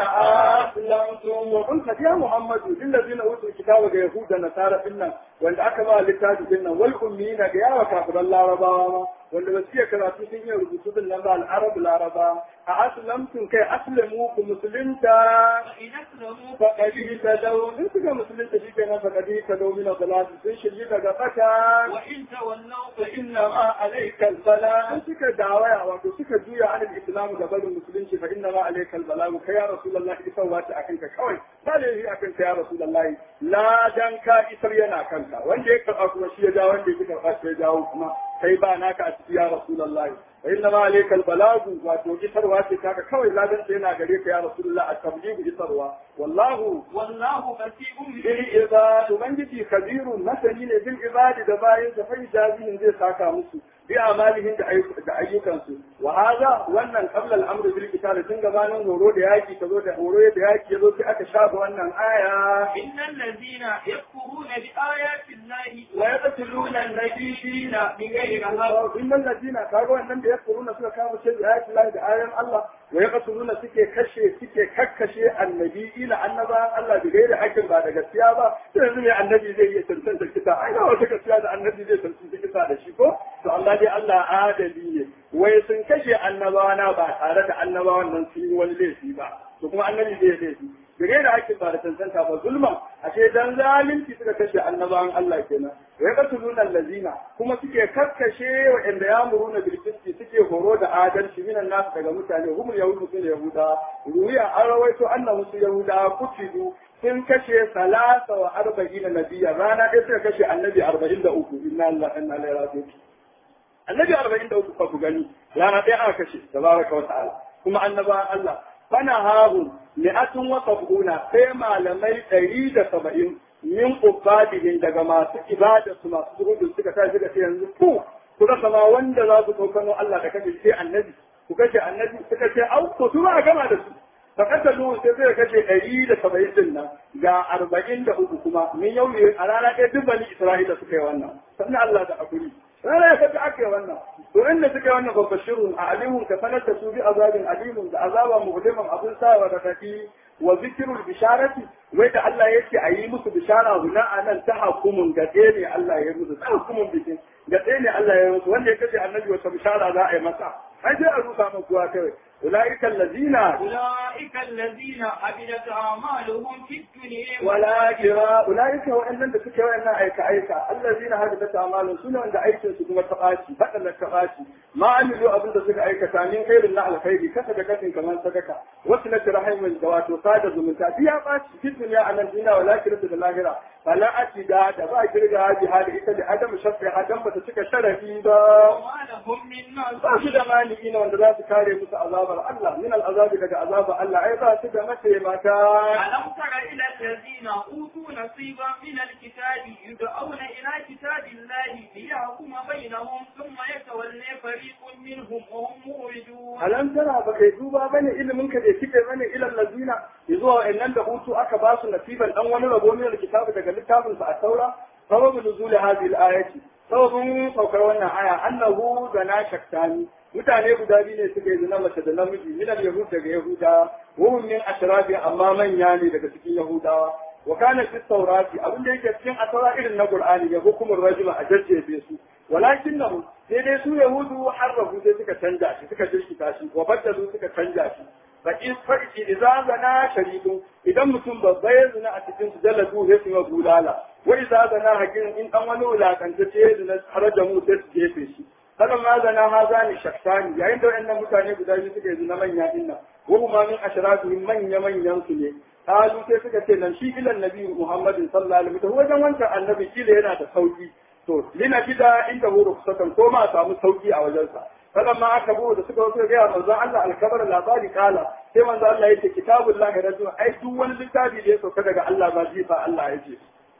أسلمتم وقلت يا محمد للذين أوتوا الكتاب يهود النصارى إنا وأن أكما للتاج إنا والأمين يا وكافر الله ربا وأن بسيا كراتو سنيا ربطوا بالله العرب العربا أسلمتم كي أسلموكم مسلمتا فإن أسلموا فقد اهتدوا إن كنت مسلمتا شي كنا فقد اهتدوا من الضلال sun shirye daga fata وإن تولوا فإن فإنما عليك البلاء إن suka dawaya wato suka juya an al-islam ga barin musulunci fa inna ma alayka al-balagh kai ya rasulullah isar wata akan ka kawai ba da yi akan ka ya rasulullah la dan ka isar yana kanka wanda ya karba kuma shi ya ja wanda ya karba shi ya jawo kuma kai ba naka a ciki ya rasulullah fa inna ma alayka al-balagh wato isarwa ce taka kawai ladan yana gare ka ya rasulullah at-tabligh isarwa wallahu والله بصير bil ibad ubangiji kabirun masani ne bil ibad da bayin da fa ijabihin zai saka musu bi amalihim da da ayyukansu wa hada wannan qabla al-amr bil qital tun gabanin horo da yaki tazo da horo da yaki yazo sai aka shafa wannan aya إن الذين يكفرون بآيات الله wa yaqtuluna an-nabiyina bighairi haqq innal ladina kaga wannan da yakuruna suka kawo shi da ayati Allah da ayoyin Allah wa yaqtuluna suke kashe suke kakkashe annabiyina annaba Allah bighairi haqqin ba da gaskiya ba sai yanzu ne annabi zai iya tantance kisa ai ba wata gaskiya da annabi zai tantance kisa da shi ko to Allah dai Allah adali ne wai sun kashe annabawa na ba tare da annabawan nan sun yi wani laifi ba to kuma annabi zai laifi bighairi haqqin ba da tantance ba zulman a ashe dan zalunci suka kashe annabawan Allah kenan wa yaqtuluna allazina kuma suke kakkashe wa'anda yamuruna bil qisti suke horo da adalci minan nasu daga mutane humul yahudu sun yahuda ruwiya an rawaito annahu su yahuda kutidu sun kashe salasa wa arba'ina nabiya rana ɗaya suka kashe annabi arba'in da uku inna Allah inna ilaihi raji'un annabi arba'in da uku fa ku gani rana ɗaya aka kashe tabaraka wa ta'ala kuma annabawan Allah fana hahu mi'atun wa sab'una sai malamai ɗari da saba'in min ubadihin daga masu ibada su masu zuhudu suka tashi suka ce yanzu ku ku rasa ma wanda za su kokano Allah da kashe sai annabi ku kashe annabi suka ce au ko su ba a gama da su fa kasalu sai zai kashe ɗari da saba'in din nan ga arba'in da uku kuma min yau a rana ɗaya duk bani Isra'ila suka yi wannan sannan Allah da akuri rana ya kaga aka yi wannan to inda suka yi wannan babashirun a alimun ka sanar da su bi azabin alimun da azaba muhdiman abun sawa da kaki wa zikirul bisharati wai da Allah yake a yi musu bishara guna a nan ta hakumun gaɗe ne Allah ya yi musu ta hakumun bikin gaɗe ne Allah ya yi musu wanda ya kace annabi wata bishara za a yi masa ai sai a rusa maka kuwa kawai أولئك الذين أولئك الذين عبدت أعمالهم في الدنيا ولكن أولئك وإن لم تكن وإن أيك أيك الذين هدفت أعمالهم سنة عند أيك سكما تقاشي فقط التقاشي ما عملوا أبن تسك أيك تامين خير الله على خير كسب كسب كمان سكك وصلة رحم الزوات وصادة من تأتيها قاشي في الدنيا على الدنيا ولكن في الآخرة فلا أتداد با كرجع هذه هذه إذا عدم شفع عدم بتسك شرفي با وما لهم من ba ناصر su da maliki wanda za su kare musu azabar Allah min al'azabi daga azabar Allah ai ba su da mataimaka ألم تر إلى الذين أوتوا نصيبا من الكتاب يدعون إلى كتاب الله ليحكم بينهم ثم يتولى فريق منهم وهم موردون alam tara ba kai duba bane ilimin ka da kike bane ilal ladina yazo wa'annan da hutu aka ba su nasiban dan wani rabo min alkitabi daga littafin sa a taura sababu nuzul hadhihi al-ayati sababun saukar wannan aya annahu zana shaktani mutane guda biyu ne suka yi zina mace da namiji min al-yahud daga yahuda wa hum min ashrabi amma manya ne daga cikin yahudawa wa kana fi tawrati abin da yake cikin atara irin na qur'ani ya hukumur rajula a jajjefe su walakinnahu sai dai su yahudu harrafu sai suka canja shi suka jirkita shi wa baddalu suka canja shi fa in fa idza zana sharidu idan mutum babba ya zina a cikin su jaladu sai su yi bulala wa idza zana hakin in dan wani wulakanta ce ya zina haraja mu sai su jefe shi kada ma zana ha zani shaktani yayin da wayannan mutane guda biyu suka yi zina manya dinnan wa huma min ashrafihim manya manyan su ne kalu sai suka ce nan shi ilan nabi muhammadin sallallahu alaihi wasallam wajen wancan annabi kila yana da sauki to lina gida inda huru kusatan ko ma samu sauki a wajensa kada ma aka buɗe da suka wato ga manzon Allah alkabar labari kala sai manzon Allah yace kitabullahi rajul ai duk wani littafi da ya sauka daga Allah ba jifa Allah yace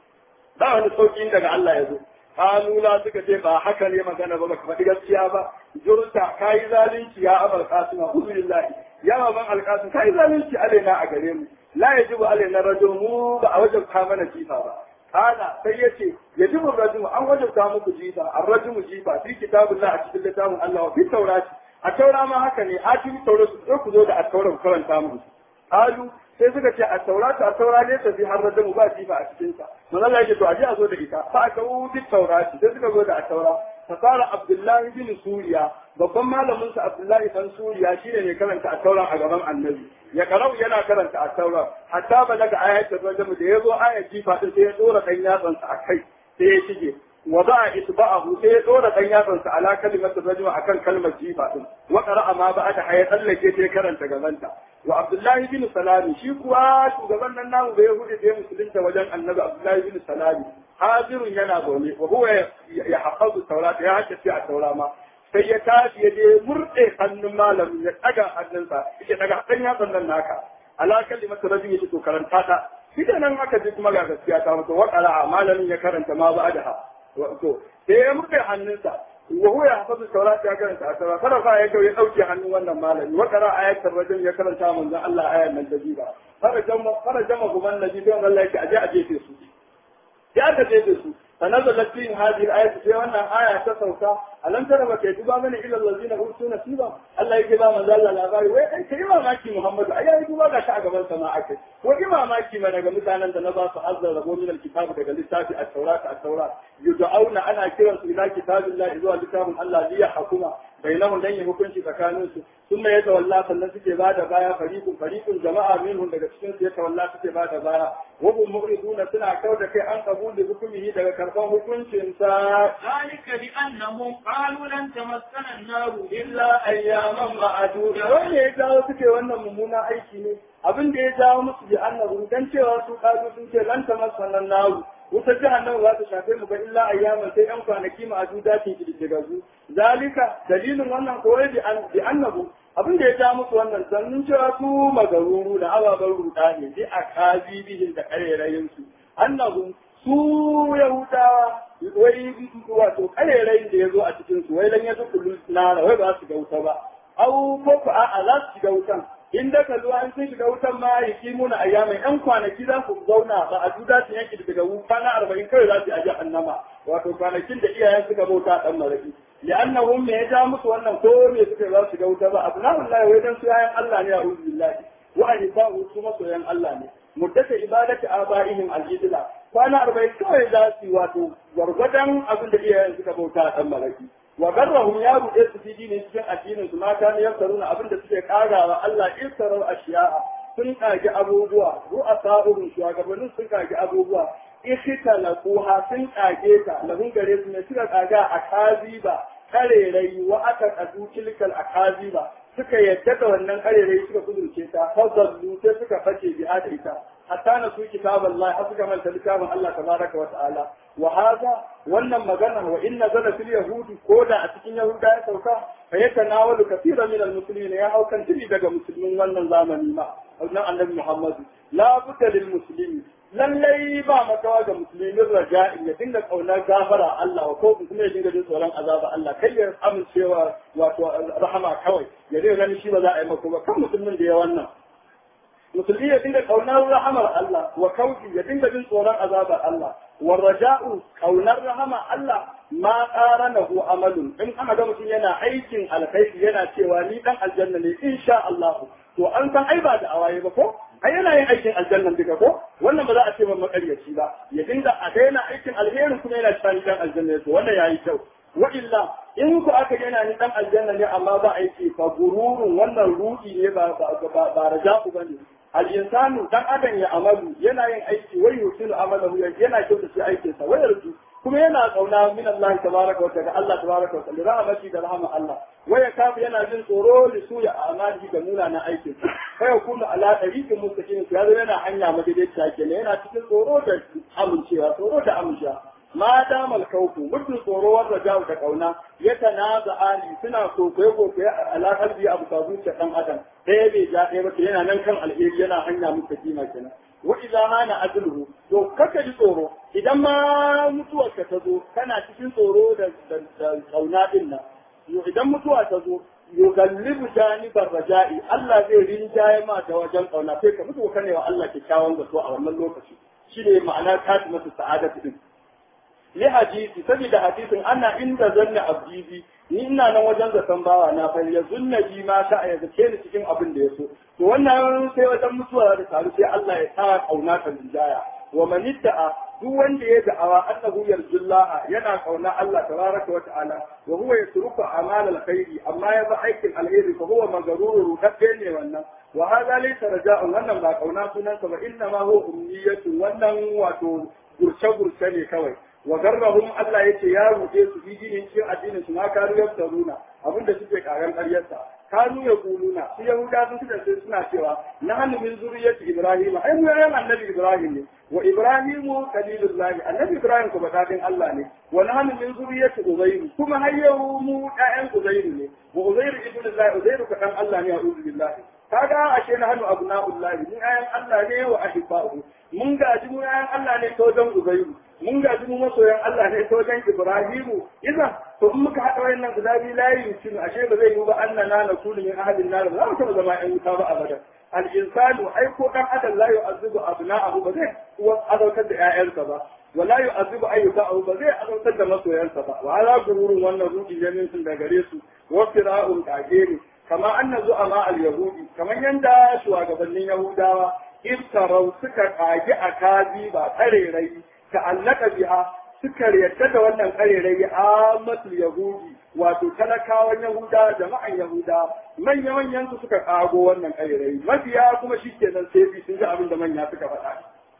ba wani sauki daga Allah ya zo kalula suka ce ba haka ne magana ba baka faɗi gaskiya ba jurta kai zalunci ya abar kasuma uzulillahi ya baban alkasim kai zalunci alaina a gare mu la yajibu alaina rajul mu ba a wajen ka mana jifa ba kana sai yace yajibu rajul an wajabta muku jifa ar-rajul jifa fi kitabullah a cikin littafin Allah wa fi taurati a taura ma haka ne a cikin taura su ku zo da a taura ku karanta mu kalu sai suka ce a taurata a taura ne tafi har rajul ba jifa a cikin sa manzo Allah yake to a je a zo da ita fa aka wuce taurati sai suka zo da a taura fasara Abdullahi bin Suriya babban malamin sa Abdullahi dan Suriya shine ne karanta a tauran a gaban Annabi ya karau yana karanta a taura hatta balaga ayatul rajm da yazo ayat jifa din sai ya dora dan yatsan sa akai sai ya shige wa ba'a isba'ahu sai ya dora dan yatsan sa ala kalimatul rajm akan kalmar jifa din wa qara'a ma ba'da hayya tsallake sai karanta gabanta wa Abdullahi bin Salami shi kuwa shugaban nan namu bai hudu da musulunta wajen Annabi Abdullahi bin Salami hajirun yana zaune wa huwa ya hafazu taurata ya haddace a taura ma sai ya tashi ya je murɗe hannun malamin ya ɗaga hannunsa ya ɗaga ɗan yatsan nan naka ala kalimatu rabbi ya to karanta ta shi da nan aka ji kuma ga gaskiya ta mutu wa qara'a malamin ya karanta ma ba'daha to sai ya murɗe hannunsa wa huwa ya hafazu taurata ya karanta a taura kada fa ya ya ɗauke hannun wannan malami wa qara'a ayatul rajul ya karanta manzon Allah ayan nan da jiba fara jama fara jama guman nabi don Allah yake aje a jefe su ya ka jefe su فنزلت فيهم هذه الآية في أن آية تسوكا ألم ترى بكيتبا من إلى الذين أوتوا نصيبا الله يجبا من ذل الأغاري وإن كلمة ماكي محمد أيا يجبا لا شعب من سماعك وإما ماكي من أجل مثلا أنت نضع فحظ ربو من الكتاب دقل لساتي التوراة التوراة يدعون أنا كرس إلى كتاب الله إذا كتاب الله ليحكم bainahum dan yi hukunci tsakanin su sun ya tawalla sannan suke ba da baya fariqun fariqun jama'a minhum daga cikin su ya tawalla suke ba da baya wa hum mu'riduna suna kau da kai an kabuli hukumihi daga karban hukuncin sa ذلك بأنهم قالوا لن تمسنا النار illa ayyaman ma'aduda wanda ya jawo suke wannan mummuna aiki ne abin da ya jawo musu bi annahu dan cewa su kazu sun ce lan tamassanan naru wutar jahannama za ta shafe mu ba illa ayyaman sai yan kwanaki ma'aduda ke kididdigazu zalika dalilin wannan koyi bi an bi annahu abin da ya ja musu wannan sannin cewa su magaruru da ababen ruda ne bi akazi bihin da karerayin su annahu su yahudawa wai wato karerayin da ya zo a cikin su wai lan ya kullu nara wai ba su ga wuta ba au ko ko a'a za su shiga wutan in da ka zuwa in sun shiga wutan ma ya ki muna ayyamai yan kwanaki za ku zauna ba a duda su yanki daga kwana arba'in kawai za su yi a jahannama wato kwanakin da iyayen suka bauta dan maraki li'annahum me ya ja musu wannan ko me suka za su shiga wuta ba abna'ullahi wai dan su yayan Allah ne a'udhu billahi wa ahibahu su masoyan Allah ne muddata ibadati abaihim al-idla kwana arba'in kawai za su yi wato gwargwadon abin da iyayen suka bauta dan maraki wa garrahum ya ruɗe su fi dinin cikin addinin su mata ne yaftaruna abin da suke karawa Allah iftarar ashiya'a sun kage abubuwa ru'asa'uhum shugabannin sun kage abubuwa ikhtalaquha sun kage ta lahun gare su ne suka kaga a kaziba karerai wa aka kadu tilkal akaziba suka yadda da wannan karerai suka kudurce ta fazallu sai suka face bi da ita hatta na su kitaballahi har suka manta littafin Allah tabaraka wa ta'ala wa hada wannan magana wa inna zala fil yahudi ko da a cikin yahuda ya sauka fa yatanawalu kaseeran min almuslimin ya haukan tibi daga musulmin wannan zamani ma wannan annabi Muhammad la budda lil muslimi lallai ba makawa ga musulmin raja'i ya dinga kaunar gafara Allah wa ko kuma ya dinga jin tsoron azaba Allah kai ya amincewa wato rahama kawai ya dinga ganin shi ba za a yi maka ba kan musulmin da ya wannan musulmi ya dinga kaunar rahamar Allah wa kauki ya dinga jin tsoron azabar Allah wa raja'u kaunar rahama Allah ma qaranahu amalun in aka ga mutum yana aikin alkhairi yana cewa ni dan aljanna ne insha Allah to an san ai ba da awaye ba ko ai yana yin aikin aljanna duka ko wannan ba za a ce ba makaryaci ba ya dinga a daina aikin alherin kuma yana cewa ni dan aljanna ne to wannan yayi kyau wa illa in ku aka yana ni dan aljanna ne amma ba aiki fa gururun wannan ruɗi ne ba ba ba raja'u bane al-insanu dan adam ya amalu yana yin aiki wai yusinu amalahu yana kyauta shi aikin sa wayar su kuma yana kauna min Allah tabaraka wa ta'ala Allah tabaraka wa ta'ala rahmati da rahama Allah waya kafu yana jin tsoro da su ya amali da munanan aikin sa fa yakunu ala tariqin mustaqim ya zo yana hanya madaidaiciya kenan yana cikin tsoro da amincewa tsoro da amincewa ma damal kauku mutum tsoro wanda jawo da kauna ya tanaza ali suna kokoye kokoye a alaƙar biyu abu ka zuciya ɗan adam ɗaya bai ja ɗaya ba yana nan kan alheri yana hanya muka kima kenan wa idza hana ajluhu to kaka ji tsoro idan ma mutuwar ka ta zo kana cikin tsoro da da kauna din nan idan mutuwa ta zo yugallibu janibar raja'i Allah zai rinjaye ma ta wajen kauna sai ka mutu kane wa Allah kyakkyawan zato a wannan lokaci shine ma'ana katimatu sa'adatu din li hadisi saboda hadisin ana inda zanna abdi bi ni ina nan wajen zaton bawa na fa ya zunna bi ma sha ya zace ni cikin abin da ya so to wannan sai wajen mutuwa da taru sai Allah ya sa kauna ta rinjaya wa man idda'a duk wanda ya da'awa annahu yarjullaha yana kauna Allah tabaraka wa ta'ala wa huwa yatruku amal alkhairi amma ya ba aikin alheri fa huwa magaruru dabbe ne wannan wa hada laysa raja'un wannan ba kauna sunansa ba inna ma huwa umniyatu wannan wato gurce gurce ne kawai wa garrahum Allah yace ya ruɗe su bi dinin cikin addinin su ma kanu yaftaruna abinda suke karan ƙaryarsa kanu ya kuluna su yahuda sun kasance suna cewa na hannu min zuriyati ibrahim ai mu yayin annabi ibrahim ne wa ibrahimu kalilullahi annabi ibrahim ko badadin Allah ne wa na hannu min zuriyati uzairu kuma har yau mu ɗayan uzairu ne wa uzairu ibnullahi uzairu ka dan Allah ne a'udhu billahi kaga ashe na hannu abna'ullahi mun ayan Allah ne wa ahibba'u mun gaji mu ayan Allah ne ta wajen uzairu mun gaji mu masoyan Allah ne ta wajen Ibrahimu idan to in muka haɗa wayannan guda biyu layi mutum ashe ba zai yi ba annana na kullu min ahadin nar ba za mu taɓa zama ƴan wuta ba abada al insanu ai ko dan adam la yu'azzibu abna'ahu ba zai azautar da ƴaƴansa ba wala yu'azzibu ayyukahu ba zai azautar da masoyansa ba wa ala gururun wannan ruki ne sun da gare su wa fira'un kage kama anna zu'ama al yahudi kamar yanda shugabannin yahudawa iftarau suka kage a kazi ba tsarerai ta'allaka biha suka yarda da wannan karerai amatul yahudi wato talakawan yahuda jama'an yahuda manya manyan su suka kago wannan kairai mabiya kuma shikenan sai bi sun ji abin da manya suka faɗa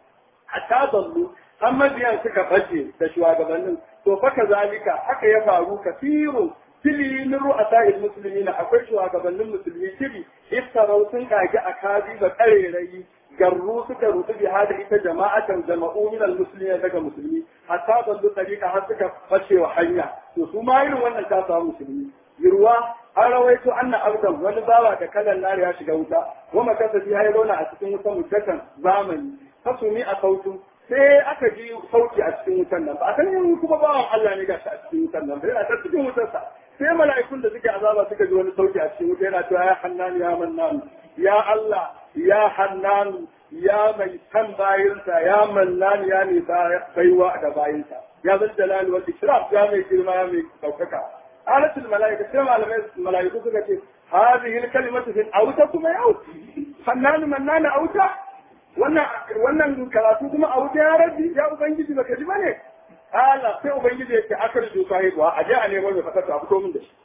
hatta zallu an mabiyan suka bace da shugabannin to fa kazalika haka ya faru kasiru tili min ru'asa'il muslimina akwai shugabannin musulmi tili iftarau sun kage akabi da karerai garru suka rutu bi hada ita jama'atan jama'u min almuslimin daga musulmi hatta dallu tariqa har suka bace wa hanya to su ma irin wannan ta samu musulmi yirwa an rawaito anna abdan wani bawa da kalan nari ya shiga wuta wa makasa fi ya zauna a cikin wutan mutakan zamani fasumi a sautu sai aka ji sauki a cikin wutan nan ba a san yin kuma bawan Allah ne gashi a cikin wutan nan yana ta cikin wutarsa sai mala'ikun da suke azaba suka ji wani sauki a cikin wuta yana cewa ya hannan ya mannan ya Allah ya hannan ya mai san bayinsa ya mannan ya mai baiwa da bayinsa ya zan jalali wa ikram ya mai girma ya mai daukaka alatul mala'ika sai malamai mala'iku suka ce hadhihi al-kalimatu fi auta kuma yau hannan mannan auta wannan wannan karatu kuma a wuta ya rabbi ya ubangiji baka ji bane ala sai ubangiji yake akar ju sahibuwa a je a nemo mai fatata a fito min da shi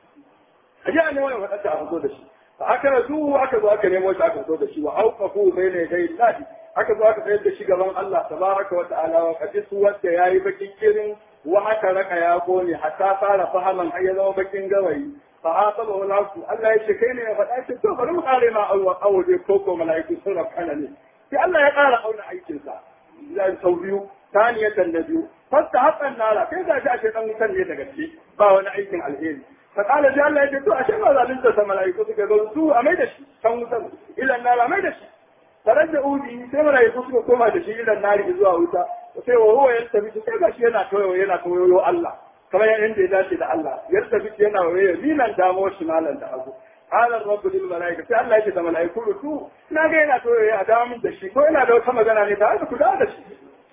a je a nemo mai fatata a fito da shi fa akara zu aka zo aka nemo shi aka fito da shi wa auqafu bayna yaday Allah aka zo aka tsayar da shi gaban Allah tabaraka wa ta'ala wa qad suwata yayi bakin kirin wa aka raka ya gone hatta fara fahaman har ya zama bakin gawayi fa hasaba wal hasu Allah ya ce kai ne ya faɗa ce to bari mu kare ma awwa awje ko ko mala'iku sun rafkana ne sai Allah ya ƙara auna aikinsa zai sau biyu taniyatan da biyu fasta haƙan nara kai ga shi ashe dan wutan ne da gaske ba wani aikin alheri fa kala sai Allah ya ce to ashe ba zalunta sa malaiku suka zo su a mai da shi kan wutan ilan nara mai da shi tarar da udi sai malaiku suka koma da shi ilan nari zuwa wuta sai wa huwa ya tafi sai ga shi yana toyo yana toyo Allah kamar yadda ya dace da Allah ya tafi yana waye minan damo shi malan da abu قال الرب للملائكة sai Allah yake da malaiku to na ga yana to ya da mun da shi ko yana da wata magana ne da aka kula da shi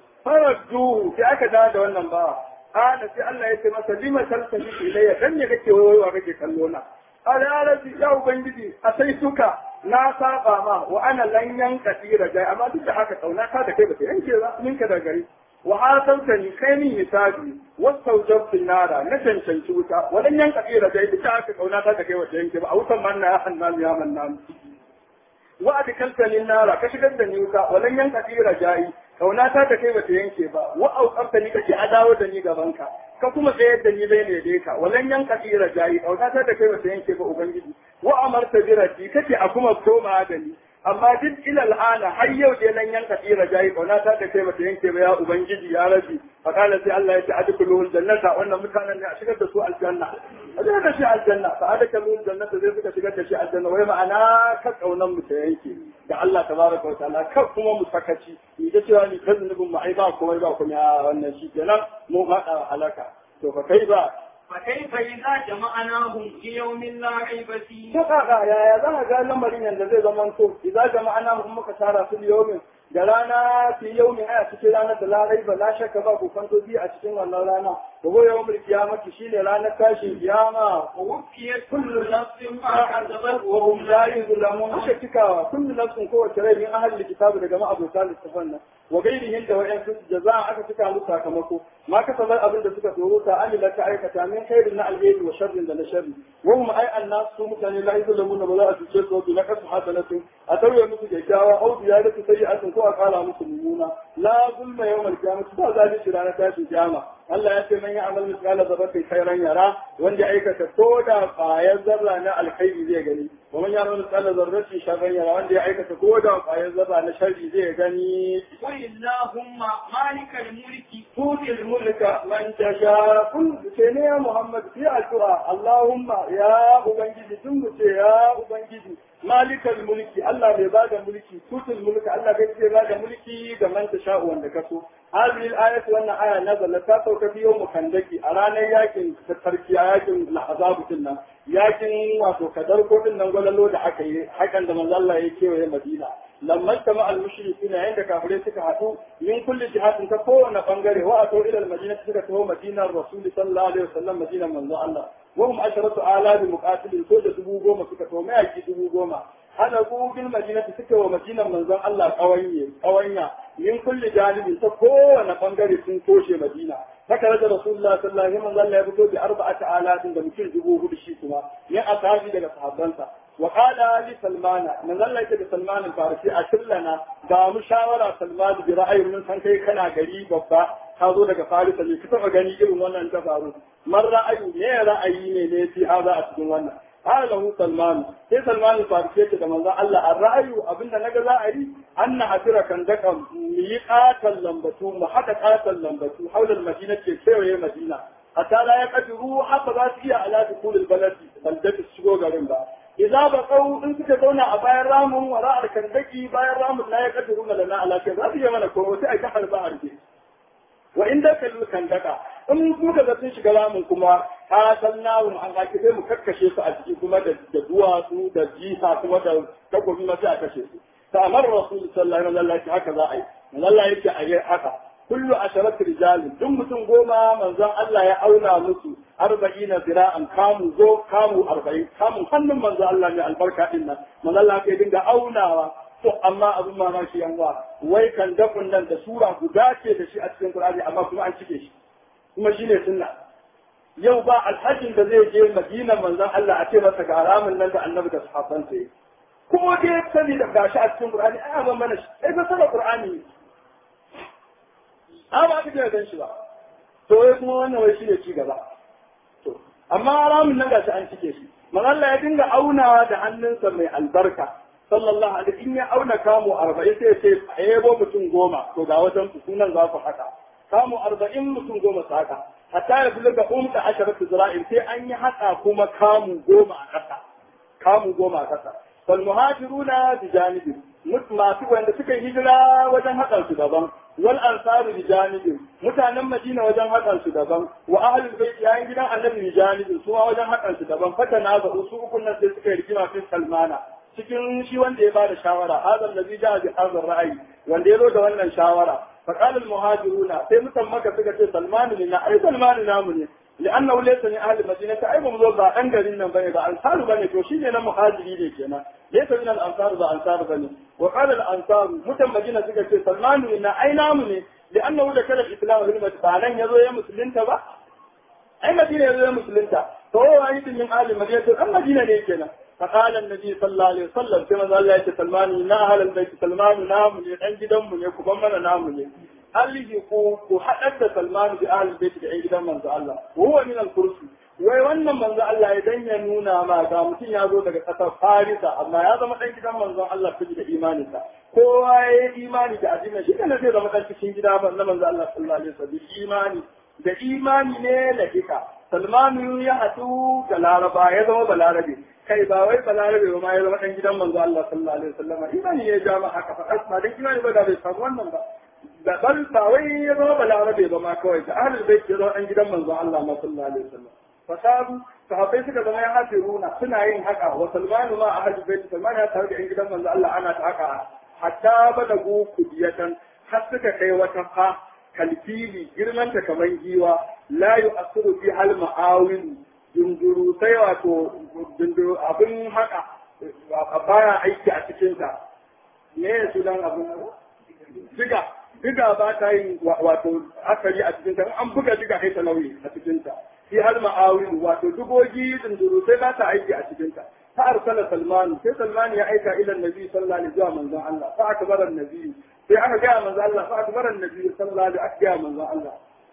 faradu sai aka da da wannan ba kana sai Allah yake masa lima taltafi ilayya dan ne kake wayowa kake kallo na ala ya rabbi ya ubangiji a sai suka na saba ma wa ana lan yanka tira gai amma duk da haka kauna ka da kai ba ta yanke ba ninka da gari wa hasantani kai min hisabi wastaujabtu nara na cancanci wuta wadan yanka tsira da ita aka kauna ta da kai wata yanke ba a wutan manna ya hannan ya mannan wa adkaltani nara ka shigar da ni wuta wadan yanka tsira jayi kauna ta da kai wata yanke ba wa auqamta ni kake adawo da ni gaban ka ka kuma tsayar da ni bai ne dai ka wadan yanka tsira jayi kauna ta da kai wata yanke ba ubangiji wa amarta birati kake a kuma koma da ni amma duk ila al'ana har yau dai nan yanka tsira jayi kauna ta da kai bata yanke ba ya ubangiji ya rabi fa kana sai Allah ya ce adkhulul jannata wannan mutanen ne a shigar da su aljanna a shigar da shi aljanna fa adkhulul jannata zai suka shigar da shi aljanna wai ma'ana ka kaunan mu ta yanke da Allah tabaraka wa ta'ala ka kuma mu sakaci ni da cewa ni kazunubin mu ai ba komai ba kuma wannan shi kenan mu fada halaka to fa kai ba فكيف إذا جمعناهم ليوم لا ريب فيه ta kaka yaya za ka ga lamarin yadda zai zama to idza jama'ana hum muka tara su yawmin da rana fi yawmi a cikin ranar da larai ba la shakka ba ku kwanto bi a cikin wannan rana da go yawmul qiyamati shine ranar tashin kiyama ووفيت كل نفس ما كسبت wa hum la yuzlamun ashe cikawa kullu nafsin kowace rai min ahli kitabu daga ma'abuta littafan nan wa gairihin da wa'yan sun jaza aka cika musu sakamako ma kasabar abin da suka tsoro ta amila ta aikata min khairin na alheri wa sharrin da na sharri wa hum ai annas su mutane la yuzlamun ba za a cuce su bi na kasu hasanatu a tauye musu kyakkyawa au ziyadatu sayyi'atin ko a kala musu mummuna la zulma yawmal qiyamati ba zalunci ranar tashin kiyama Allah ya ce man ya amal misqala dharratin khairan yara wanda ya aikata ko da ƙwayar zarra na alkhairi zai gani wa man ya amal misqala dharratin sharran yara wanda ya aikata ko da ƙwayar zarra na sharri zai gani قل اللهم مالك الملك تؤتي الملك من تشاء كل شيء يا محمد في القرآن اللهم يا أبنجي ثم يا أبنجي مالك الملك الله بباد ملكي تؤتي الملك الله بباد ملكي كمن تشاء وندكسو هذه الآية وأن آية نزلت تاتوك في يوم خندقي أرانا ياكن تتركي ياكن لحظاب كنا ياكن واتو كدر كل نقول له ده حكي حكا عندما الله يكي وهي مدينة لما اجتمع المشركين عند كافرين سكحتوا من كل جهات تكون فانغري واتوا الى المدينه سكتوا مدينه الرسول صلى الله عليه وسلم مدينه من الله وهم عشرة آلاف مقاتلين كل دبو goma suka to mai aki dubu goma hada ku bil madinati suka wa madinan manzon Allah kawanye kawanya min kulli janibin ta kowane bangare sun toshe madina haka da rasulullah sallallahu alaihi wasallam manzo Allah ya fito bi arba'ati alatin da mutum dubu hudu shi kuma ya asabi daga sahabbansa wa qala li salmana manzo Allah ya ce salman al-farisi a shillana ga mu shawara salman bi ra'ayin mun san kai kana gari babba ka zo daga farisa ne ka taba gani irin wannan ta faru man ra'ayu ne ra'ayi ne ne fi haza a cikin wannan قال له سلمان sai Salman al-Farisi ce da manzon Allah an ra'ayu abinda naga za a yi anna asira kan daka mu yi qatal lambatu mu hada qatal lambatu haulal madina ce kewaye madina hatta la ya kadiru haka za su iya ala dukul baladi baldatu shigo garin ba idza ba qau in suka zauna a bayan ramun wara al-kandaki bayan ramun la ya kadiru lana ala kai za su yi mana ko sai ai ta harba arke wa inda kallu kandaka in muka ga sun shiga ramin kuma ka san nawun an haki sai mu kakkashe su a ciki kuma da duwatsu da jifa kuma da takobi ma sai a kashe su ta amar rasul sallallahu alaihi wasallam haka za a yi Allah yake a yi haka kullu asharat rijalin duk mutum goma manzon Allah ya auna musu arba'ina zira'an kamu zo kamu arba'in kamun hannun manzon Allah ne albarka din nan manzon Allah ya dinga aunawa to amma abin mamaki yan wa wai kan dafin nan da sura guda ce da shi a cikin Qur'ani amma kuma an cike shi kuma shine sunna yau ba alhajin da zai je Madina manzon Allah a ce masa ga ramin nan da Annabi da sahabban sa yi kuma dai sani da gashi a cikin Qur'ani ai ban mana shi ai fa sanar Qur'ani a ba ka ga gan shi ba to wai kuma wannan wai shine ci gaba to amma ramin nan gashi an cike shi manzon Allah ya dinga aunawa da hannunsa mai albarka sallallahu alaihi in ya auna kamu arba'in sai ce a yabo mutum goma to ga wajen sunan za ku haka kamu arba'in mutum goma su haka hatta ya buluga umta asharatu zira'in sai an yi haka kuma kamu goma a ƙasa kamu goma a ƙasa fal muhajiruna bi janibi masu wanda suka yi hijira wajen hakan su daban wal ansaru bi janibi mutanen madina wajen hakan su daban wa ahlul bait yayin gidan annabi bi janibi su ma wajen hakan su daban fata na ga su ukun nan sai suka yi rigima fi salmana cikin shi wanda ya bada shawara hadal ladhi ja'a bi hadha ra'ayi wanda ya zo da wannan shawara fa qala al muhajiruna sai mutan maka suka ce salman ne na ai salman namu ne لأنه ليس من أهل المدينة أي مملوك بقى أنجل إنهم بني بقى أنصار بني توشيني أنا مهاجري لي كنا ليس من الأنصار بقى أنصار بني وقال الأنصار متى مدينة سكة سلمان إن أي نامني لأنه ذكر الإسلام في المدينة فعلن يزو يا مسلمين بقى أي مدينة يزو يا مسلمين فهو واحد من أهل المدينة أم مدينة ليه كنا فقال النبي صلى الله عليه وسلم كما قال الله سلمان إن أهل البيت سلمان نامني عند دم يكبر نامني هل ku haɗar Salman bi ahli bait da gidan manzo Allah huwa min al-kursi wai wannan manzo Allah ya dan ya nuna ma ga mutum ya zo daga ƙasar Farisa amma ya zama dan gidan manzo Allah fi da imaninsa kowa ya yi imani da addini shi kana zai zama dan cikin gida na manzo Allah sallallahu alaihi wasallam imani da imani ne lahika Salmanu ya haɗu da Laraba ya zama balarabe kai ba wai balarabe ba ma ya zama dan gidan manzo Allah sallallahu alaihi wasallam imani ya ja ma haka fa ba dan imani ba da bai samu wannan ba da bal ba wai ya zama balarabe ba ma kawai da ahlul bait ya zama dan gidan manzo Allah ma sallallahu alaihi wasallam fasabu sahabbai suka zama ya hafiruna suna yin haka wa salmanu ma ahlul bait salman ya tare da yan gidan manzo Allah ana ta haka hatta balagu kudiyatan har suka kai wata fa kalfili girmanta kamar giwa la yu'asiru fi hal ma'awil dunduru sai wato dunduru abin haka baya aiki a cikinsa me ya sunan abin diga diga ba ta yin wato akari a cikinta an buga diga kai ta nauyi a cikinta fi hal ma'awil wato dugogi dunduru sai ba ta aiki a cikinta fa arsala salman sai salman ya aika ila annabi sallallahu alaihi wasallam manzon Allah fa akbara annabi sai aka ga manzon Allah fa akbara annabi sallallahu alaihi wasallam aka ga manzon Allah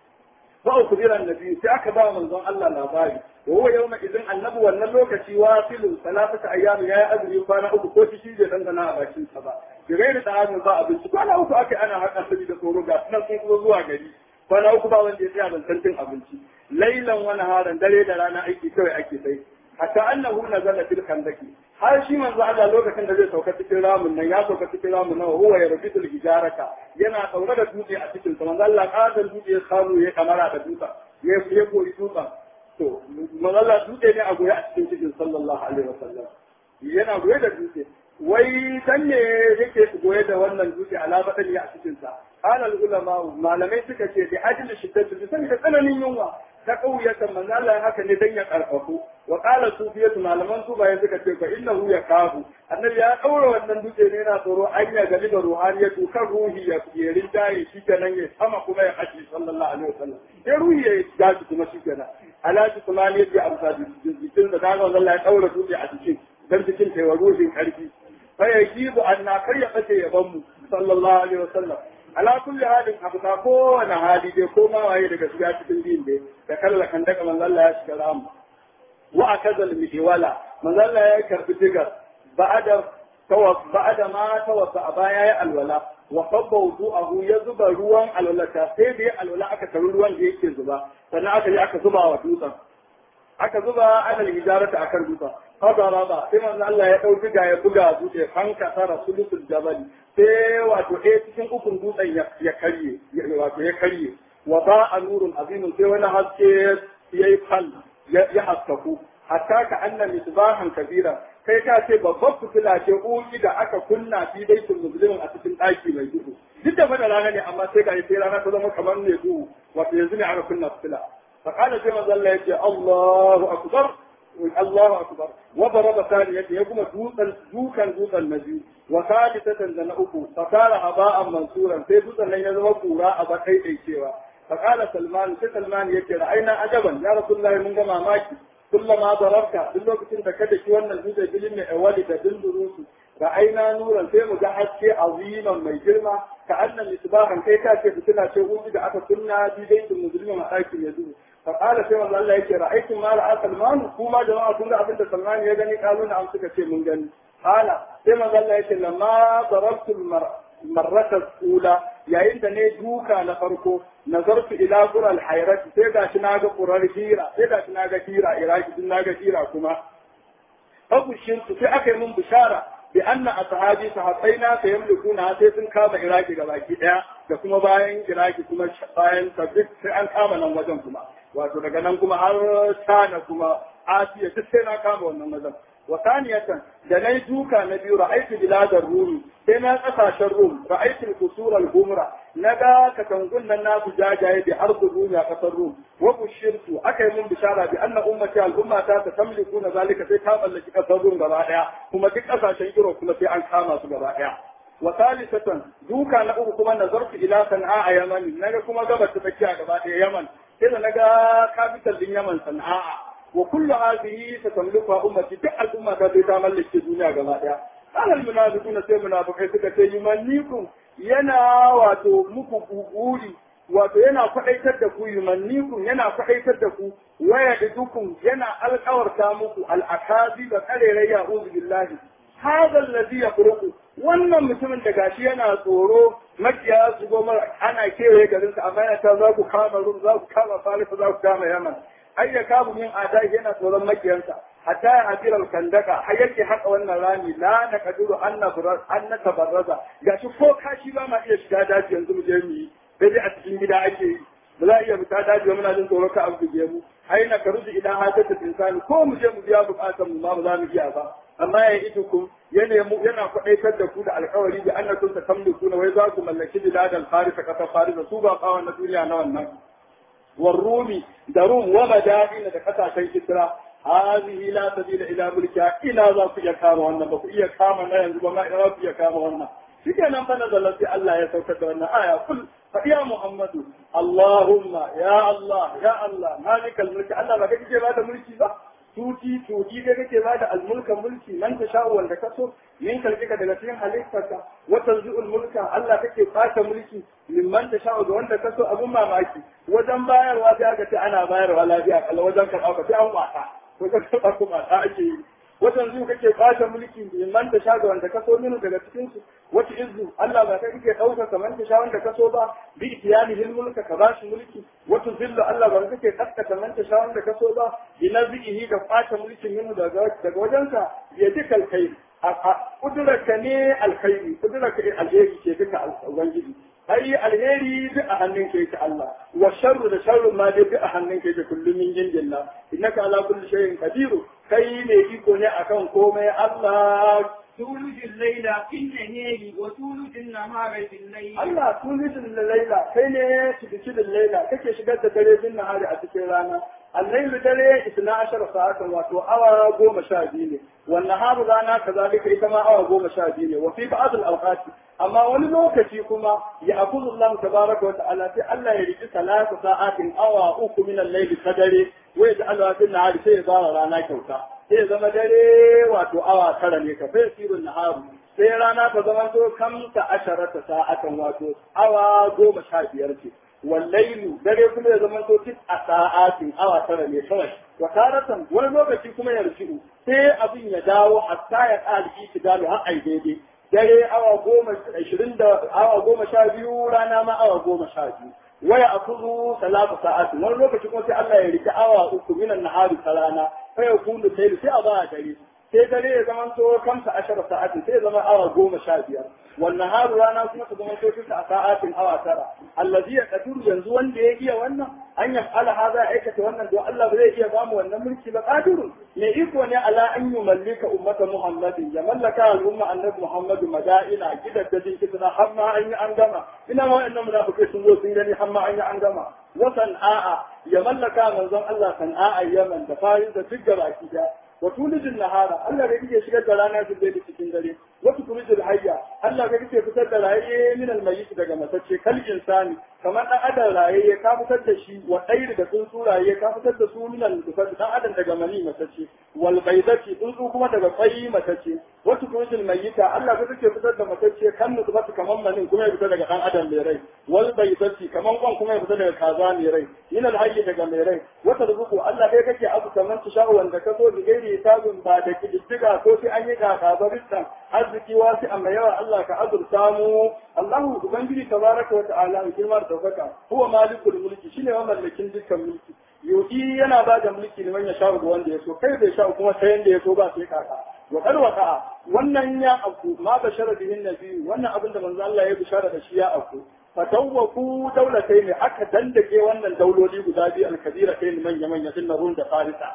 fa ukbira annabi sai aka ba manzon Allah labari wa huwa yawma idan annabi wannan lokaci wasilu salatata ayyam ya yi azumi kwana uku ko shi bai dangana a bakin sa ba bi gairi da azumi ba abinci kwana uku aka ana haka sabi da tsoro ga sunan sun kuma zuwa gari kwana uku ba wanda ya tsaya ban cin abinci lailan wani haran dare da rana aiki kawai ake sai hatta annahu nazala fil khandaki har shi manzo Allah lokacin da zai sauka cikin ramin nan ya sauka cikin ramin nan huwa ya rabitul hijarata yana tsaure da dutse a cikin sa manzo Allah kadan dutse ya samu ya kamara da dutse ya ya koyi dutsen to manzo Allah dutse ne a goye a cikin cikin sallallahu alaihi wasallam yana goye da dutse wai dan ne yake goye da wannan dutse alamatan ya a cikin sa qala al ulama malamai suka ce bi ajli shiddatu bi saboda tsananin yunwa ta kauyatan manzo Allah haka ne dan ya karfafu wa qala sufiyatu malaman su bayan suka ce fa innahu yakafu annabi ya daura wannan dutse ne yana tsoro an ya gali da ruhaniyatu kan ruhi ya yerin jaye shi kenan ya sama kuma ya kashi sallallahu alaihi wasallam ya ruhi ya gaji kuma shi kenan alaji kuma ne ya amsa jikin da daga Allah ya daura dutse a cikin dan cikin taiwa ruhin karfi fa yajibu anna kar ya kace yaban mu sallallahu alaihi wasallam ala kulli halin abu ta kowane hali dai ko ma waye daga shiga cikin din dai da kalla kan daga manzo Allah ya shiga ramu wa akazal mihiwala manzo Allah ya karbi digar ba'ada tawa ba'ada ma tawassa baya ya alwala wa qabba wudu'ahu ya zuba ruwan alwala ta sai da alwala aka taru ruwan da yake zuba sannan aka yi aka zuba wa dutsen aka zuba ana hijarata akan dutsen haka raba sai manzo Allah ya dauki ga ya buga dutse fanka tara sulusul jabal sai wato ɗaya cikin ukun dutsen ya karye wato ya karye wa ba a nurun azimin sai wani haske ya yi fal ya haskaku hatta ka anna misbahan kabira kai ka ce babbar fitila ce uki da aka kunna fi baitul muslimin a cikin ɗaki mai duhu duk da fada rana ne amma sai ga sai rana ta zama kamar mai duhu wato yanzu ne aka kunna fitila فقال كما ظل يجي الله أكبر الله أكبر وضرب ثانية يقوم دوسا دوكا دوسا النبي وثالثة زنأكو فقال هباء منصورا في دوسا لن يزوى قراء بقي أي شيء فقال سلمان في سلمان يجي رأينا عجبا يا رسول الله من جمع ماكي كلما ضربت بالله كنت كدك وانا الجزء بلم أولي تدل دروسه رأينا نورا في مجحد شيء عظيما ما يجرم كأن المصباح كي كاتي بسنا شيء إذا أتى كنا في بيت المسلم مآكل يدوه فقال سيما الله يكي رأيتم ما رأى سلمان كما جماعة كل أبنت سلمان يغني قالوا نعم سكتي من جن قال سيما الله يكي لما ضربت المرة الأولى يا عند نيجوكا نفركو نظرت إلى قرى الحيرة سيدا شناغ قرى الهيرة سيدا شناغ هيرة إراك شناغ هيرة كما أبو الشمس في أكي من بشارة بأن أصحابي صحابينا سيملكون سيسن كام إراكي gabaki ɗaya da kuma bayan Iraki kuma bayan tabbit sai an kama nan wajen kuma wato daga nan kuma har China kuma Asiya duk sai na kama wannan wajen wa saniyatan da nayi duka na biyu ra'aytu biladar rumi sai na kasashen rum ra'aytu kusur al-humra naga katangun nan nasu jajaye bi ardu rumi a kasar rum wa bushirtu akai mun bishara bi anna ummati al-umma ta tamliku na zalika sai ta mallaki kasar rum gaba daya kuma duk kasashen Europe kuma sai an kama su gaba daya وثالثة دوكا نقول كما نظرت إلى صنعاء يمن نجا كما قبل تفكيها قبل يمن إذا نجا كابيتال من يمن صنعاء وكل هذه ستملكها أمتي تقع الأمة التي تعمل لك الدنيا قبل قال المنافقون سي منافقين سكا يمنيكم ينا واتو مكو بوري wato yana faɗaitar da ku yumannikum yana faɗaitar da ku waya da dukun yana alƙawarta muku al'akazi da ƙarerai ya uzu billahi هذا الذي يفرق wannan mutumin da gashi yana tsoro makiya su goma ana kewaye garinsa amma yana ta za ku kama rum za ku kama farisa za ku kama yaman ai ya kamu min adai yana tsoron makiyansa hatta ya hadira kandaka har yake haka wannan rami la na kaduru an na an na tabarraza gashi ko kashi ba ma iya shiga daji yanzu mu je mu yi sai dai a cikin gida ake yi ba za a iya fita daji ba muna jin tsoro ka abu mu ai na karuji idan hajjata insani ko mu je mu biya bukatan mu ma ba za mu iya ba amma ya yi ku ya nemu yana kwaɗaitar da ku da alkawari da an nasu tamliku na wai za ku mallaki biladan farisa kasar farisa su ba kawon na duniya na wannan warrumi da rum wa madina da kasashen kisra هذه لا سبيل الى ملكها الى ذا في كama wannan ba ku iya kama na yanzu ba ma ina ku iya kama wannan shikenan fa nazala sai Allah ya saukar da wannan aya kul fa ya muhammadu allahumma ya allah ya allah malikal mulki Allah ba kake ba da mulki ba tuti tuti da kake ba da almulkan mulki nan ta sha'u wanda ka so min kalkika daga cikin halittarka wa tanzu'ul mulka Allah kake fata mulki mimman ta sha'u da wanda ka so abun mamaki wajen bayarwa sai aka ce ana bayarwa lafiya kala wajen karɓa ka sai an wasa ko ka karɓa ko wasa ake yi wajen zuwa kake fata mulki mimman ta sha'u wanda ka so minu daga cikin su wata izu Allah ba kai kake ɗaukar kamar ta sha wanda ka so ba bi itiyani mulka ka bashi mulki wata zillu Allah ba kake kaskata man ta sha wanda ka so ba bi nazihi da fata mulkin minhu daga daga wajenka ya duka alkhairi a kudurarka ne alkhairi kudurarka alheri ce duka ubangiji ai alheri duk a hannun ka yake Allah wa sharru da sharru ma dai duk a hannun ka yake kullum min jindillah innaka ala kulli shay'in qadiru kai ne iko ne akan komai Allah تولج الليل في النهار وتولج النهار في الليل Allah tulijin laila kai ne cikin laila kake shigar da dare bin nahari a cikin rana الليل dare isna ashara sa'atan wato awa goma sha biyu ne wannan haru rana kazalika ita ma awa goma sha biyu ne wa fi ba'd al-awqati amma wani lokaci kuma ya akuzu Allah tabaraka wa ta'ala sai Allah ya riki salatu sa'atin awa uku min al-layl kadare wa ya ja'ala fi nahari sai ya zara rana kyauta sai ya zama dare wato awa tara ne ka sai sirrin naharu sai rana ta zama to kamta asharata sa'atan wato awa goma sha biyar ce wallailu dare kuma ya zama to tis a sa'atin awa tara ne kawai wa taratan wani lokaci kuma ya rushu sai abin ya dawo hatta ya ƙali itidalu har ai daidai dare awa goma ashirin da awa goma sha biyu rana ma awa goma sha biyu waya akuzu salatu sa'atin wani lokaci kuma sai Allah ya rike awa uku minan nahari ta rana sai ya kunu sai sai a ba dare sai dare ya zama to kamsa ashara sa'atin sai ya zama awa goma sha biyar wannan haru rana kuma ta zama to tisa a sa'atin awa tara allazi ya kadiru yanzu wanda ya iya wannan an yaf'ala haza ya aikata wannan don Allah ba zai iya ba mu wannan mulki ba qadirun me iko ne ala an yumallika ummata muhammadin ya mallaka al'umma annabi muhammadu madaina gidan da jin kitna har ma an yi an gama ina ma wa'annan munafikai sun zo sun gani har ma an yi an gama wa san'a ya mallaka manzon Allah san'a yaman da farin da duk gaba ki wa tulijin nahara Allah ga kike shigar da rana su da cikin dare wa tulijil hayya Allah ga kike fitar da raye min almayyit daga matacce kal insani kamar dan adam raye ka fitar da shi wa ɗairi da tsuntsu raye ka fitar da su min al-dufar dan adam daga mani matacce wal baydati tsuntsu kuma daga kwayi matacce wa tulijil mayyita Allah ga kike fitar da matacce kan nutfatu kamar manin kuma ya fitar daga dan adam mai rai wal baydati kamar kwan kuma ya fitar daga kaza mai rai min al-hayy daga mai rai wa tarzuqu Allah kai kake abu kamar tasha'u wanda ka so da gairi hisabin ba da kididdiga ko sai an yi kaka ba ristan arziki wasu amma yawa Allah ka azurta mu Allahu ubangiji tabaraka wa ta'ala girma da daukaka huwa malikul mulki shine mamallakin dukkan mulki yuki yana ba da mulki ne wanda sha ga wanda ya so kai bai sha kuma sai yanda ya so ba sai kaka wa qad waqa'a wannan ya abu ma bashara bihin nabi wannan abin da manzo Allah ya bishara da shi ya abu fatawwaku daulatai ne aka dandake wannan dauloli guda biyu alkabira kai manya manya sun rum da farisa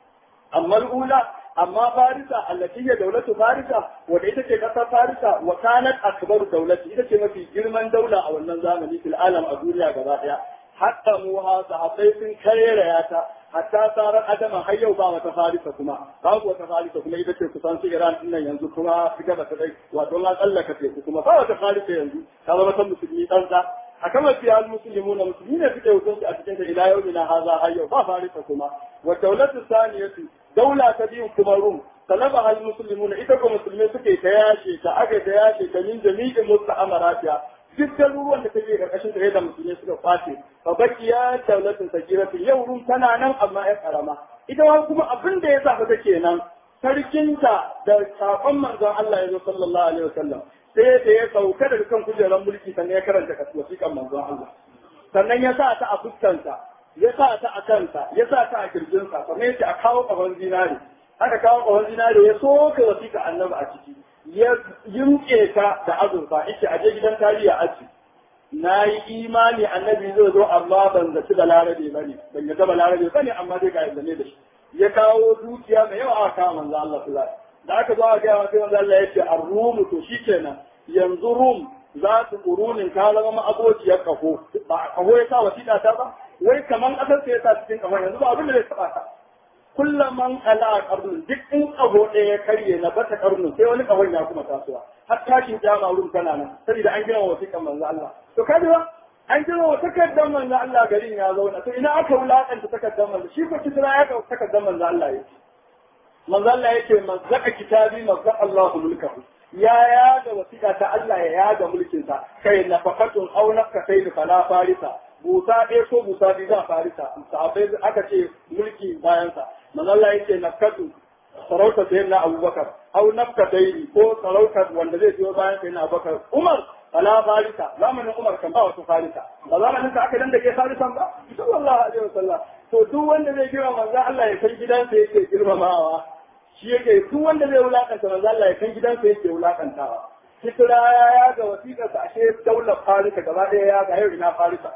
amma al'ula amma farisa allati hiya daulatu farisa wanda ita ce kasar farisa wa kanat akbar daulati ita ce mafi girman daula a wannan zamani fil alam a duniya gaba daya hatta mu ha sahabbai sun karera ta hatta tsarar adama har yau ba wata farisa kuma babu wata farisa kuma ita ce kusan su iran din nan yanzu kuma su gaba ta dai wato na tsallaka teku kuma ba wata farisa yanzu ta zama ta musulmi ɗansa a kama fiya musulmi na musulmi ne suke hukunci a cikin ta ila yau ina haza har yau ba farisa kuma wa daulatu saniyatu daula ta biyun kuma rum talaba hal muslimuna ita ko musulmai suke ta yashe ta aka ta yashe ta min jami'in musta'amaratiya duk garuruwan da take karkashin da da musulmai suka kwace fa bakiya daulatin sagiratin yau rum tana nan amma ya karama ita ma kuma abin da ya sa ta kenan sarkinta da sakon manzon Allah ya zo sallallahu alaihi wasallam sai da ya sauka daga kan kujerar mulki sannan ya karanta wasiƙan manzon Allah sannan ya sa ta a fuskansa ya sa ta a kansa ya sa ta a kirjinsa sannan ya ce a kawo ƙahon zinare aka kawo ƙahon zinare ya soka wasiƙa annabi a ciki ya yimke ta da azurfa yake aje gidan tarihi a aji na yi imani annabi zai zo amma ban zaci da larabe bane ban yadda ba larabe bane amma dai ga yadda ne da shi ya kawo dukiya mai yawa aka kawo manzo Allah sallallahu alaihi da aka zo a ga sai manzo Allah ya ce ar-rum to shikenan yanzu rum za su ƙurunin ta zama ma'abociyar kaho ba kaho ya sa wasiƙa ta ba wai kaman ƙasar sai ya sa cikin kamar yanzu ba abin da zai taɓa ta kullum man ala a ƙarnun duk in kaho ɗaya ya karye na bata ƙarnun sai wani kahon ya kuma tasowa har tashin jama rum tana nan saboda an gina wasiƙan manzo Allah to kaji ba an gina wa takardar manzo Allah garin ya zauna to ina aka wulaƙanta takardar manzo shi ko kisra ya ka takardar manzo Allah yake manzo Allah yake mazzaka kitabi mazzaka Allahu mulkahu ya yaga wasiƙa ta Allah ya yaga mulkinsa kai na fakatun au nafka sai da fala farisa busa ɗaya ko busa biyu za farisa sahabbai aka ce mulki bayansa manzo Allah yake nafkatu sarauta sai na Abubakar au nafka dairi ko sarauta wanda zai biyo bayan sai na Abubakar Umar fala farisa zamanin Umar kan ba wata farisa ba zamanin ka aka danda ke farisan ba sallallahu alaihi wasallam to duk wanda zai girma manzo Allah ya san gidansa yake girmamawa shi yake duk wanda zai wulakanta manzo Allah ya kan gidansa yake wulakantawa Kisra ya ga wasiƙar sa ashe daular Farisa gaba ɗaya ya ga yau ina Farisa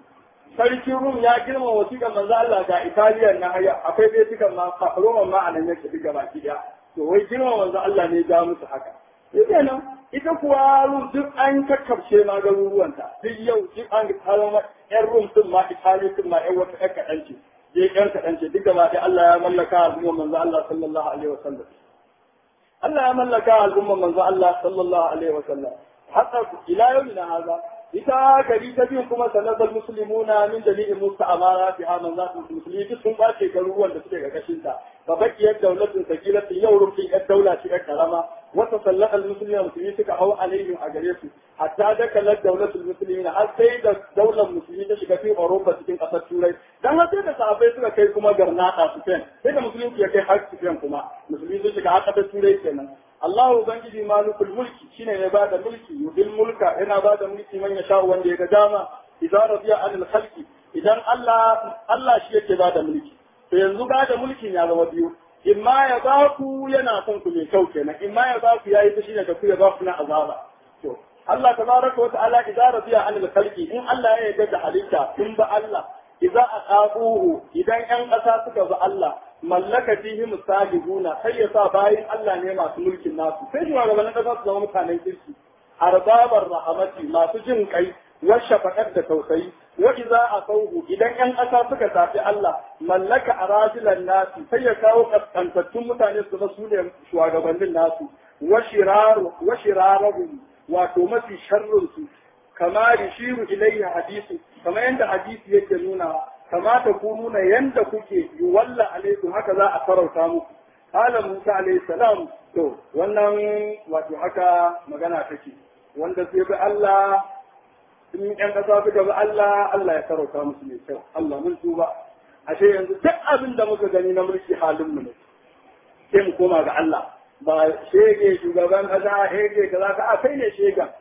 sarkin Rum ya girma wasiƙar manzo Allah ga Italiya na haya akwai bai tukan ma Roman ma anan yake duk gaba ki to wai girma manzo Allah ne ya musu haka nan ita kuwa Rum duk an kakkabce ma garuruwanta duk yau duk an kawo ma ƴan Rum din ma Italiya din ma ƴan wata ƴan kaɗan ce sai ƴan kaɗan ce duk gaba ɗaya Allah ya mallaka al'umma manzo Allah sallallahu alaihi wasallam Allah ya mallaka al'umma manzo Allah sallallahu alaihi wasallam hatta ila yawmina hadha ita gari ta biyu kuma sanadar muslimuna min jami'in musta'amara fi haman za su musulmi duk sun bace garuruwan da suke karkashin ta fa bakiyar daulatin sakilatin yau rufin yar daula ce yar karama wata sallaka musulmi musulmi suka hau alaihim a gare su hatta dakalar daulatul muslimin har sai da daular musulmi ta shiga fi Europa cikin kasar Turai dan har sai da sahabbai suka kai kuma garnata su fen sai da musulmi ya kai har su fen kuma musulmi sun shiga har kasar Turai kenan Allah Ubangiji malikul mulki shine ya bada mulki yudil mulka yana bada mulki man ya sha wanda ya ga dama idan radiya anil khalqi idan Allah Allah shi yake bada mulki to yanzu bada mulkin ya zama biyu imma ya ba ku yana son ku mai kyau kenan imma ya ba ku yayi fushi da ku ya ba ku na azaba to Allah tabaraka wa ta'ala idan radiya anil khalqi in Allah ya yarda da halitta in ba Allah idza aqabuhu idan yan ƙasa suka bi Allah mallaka fihi musajiduna sai ya sa bayin Allah ne masu mulkin nasu sai shi gabanin ƙasa su zama mutanen kirki arbabar rahamati masu jin kai wa shafaqat da tausayi wa idza aqabuhu idan yan ƙasa suka tafi Allah mallaka arajilan nasu sai ya kawo kaskantattun mutane su su ne shugabannin nasu wa shiraru wa shirarahum wato mafi sharrin su kama yushiru ilayhi hadisi kamar yadda hadisi yake nuna kama ta ku nuna yanda kuke yuwalla alaikum haka za a farauta muku qala musa alayhi salam to wannan wato haka magana take wanda sai bi Allah in yan kasa suka bi Allah Allah ya farauta musu mai kyau Allah mun tuba ashe yanzu duk abin da muka gani na mulki halin mu ne sai mu koma ga Allah ba shege shugaban kasa shege kaza ka a kai ne shegan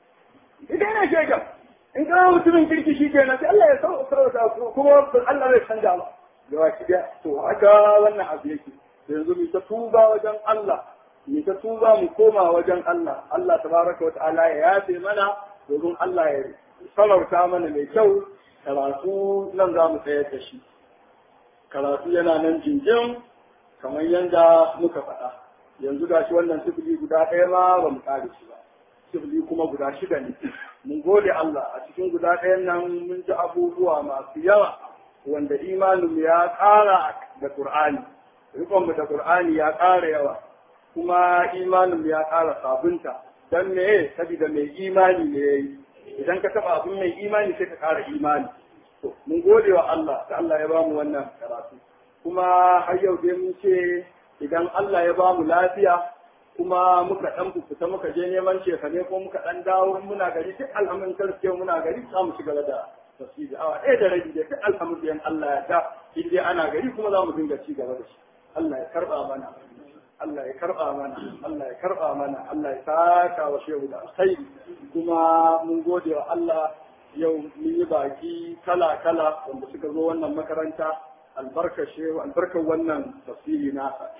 idan ne shegan in ka mutumin kirki shi ke sai Allah ya sauka kuma Allah zai canja ba da waki da to haka wannan abu yake yanzu mu ta tuba wajen Allah mu ta tuba mu koma wajen Allah Allah tabaraka wa ta'ala ya yafe mana domin Allah ya salarta mana mai kyau karatu nan za mu tsayar da shi karatu yana nan jinjin kamar yadda muka faɗa yanzu gashi wannan sifili guda ɗaya ma ba mu ƙare shi ba sifili kuma guda shida ne mun gode Allah a cikin guda ɗayan nan mun ji abubuwa masu yawa wanda imanin ya ƙara da Qur'ani rikon mu da Qur'ani ya ƙara yawa kuma imanin ya ƙara sabunta dan me saboda mai imani ne yayi idan ka taba abin mai imani sai ka ƙara imani to mun gode wa Allah da Allah ya ba mu wannan karatu kuma har yau dai mun ce idan Allah ya ba mu lafiya kuma muka dan fita muka je neman shekane ko muka dan dawo muna gari duk alhamdulillah gaskiya muna gari za mu shiga da tasiri awa ɗaya da rabi da duk alhamdulillah Allah ya ta in dai ana gari kuma za mu dinga ci gaba da shi Allah ya karba mana Allah ya karba mana Allah ya karba mana Allah ya saka wa shehu da alkhairi kuma mun gode wa Allah yau mun yi baki kala kala wanda suka zo wannan makaranta albarkar shehu albarkar wannan tafsiri nasa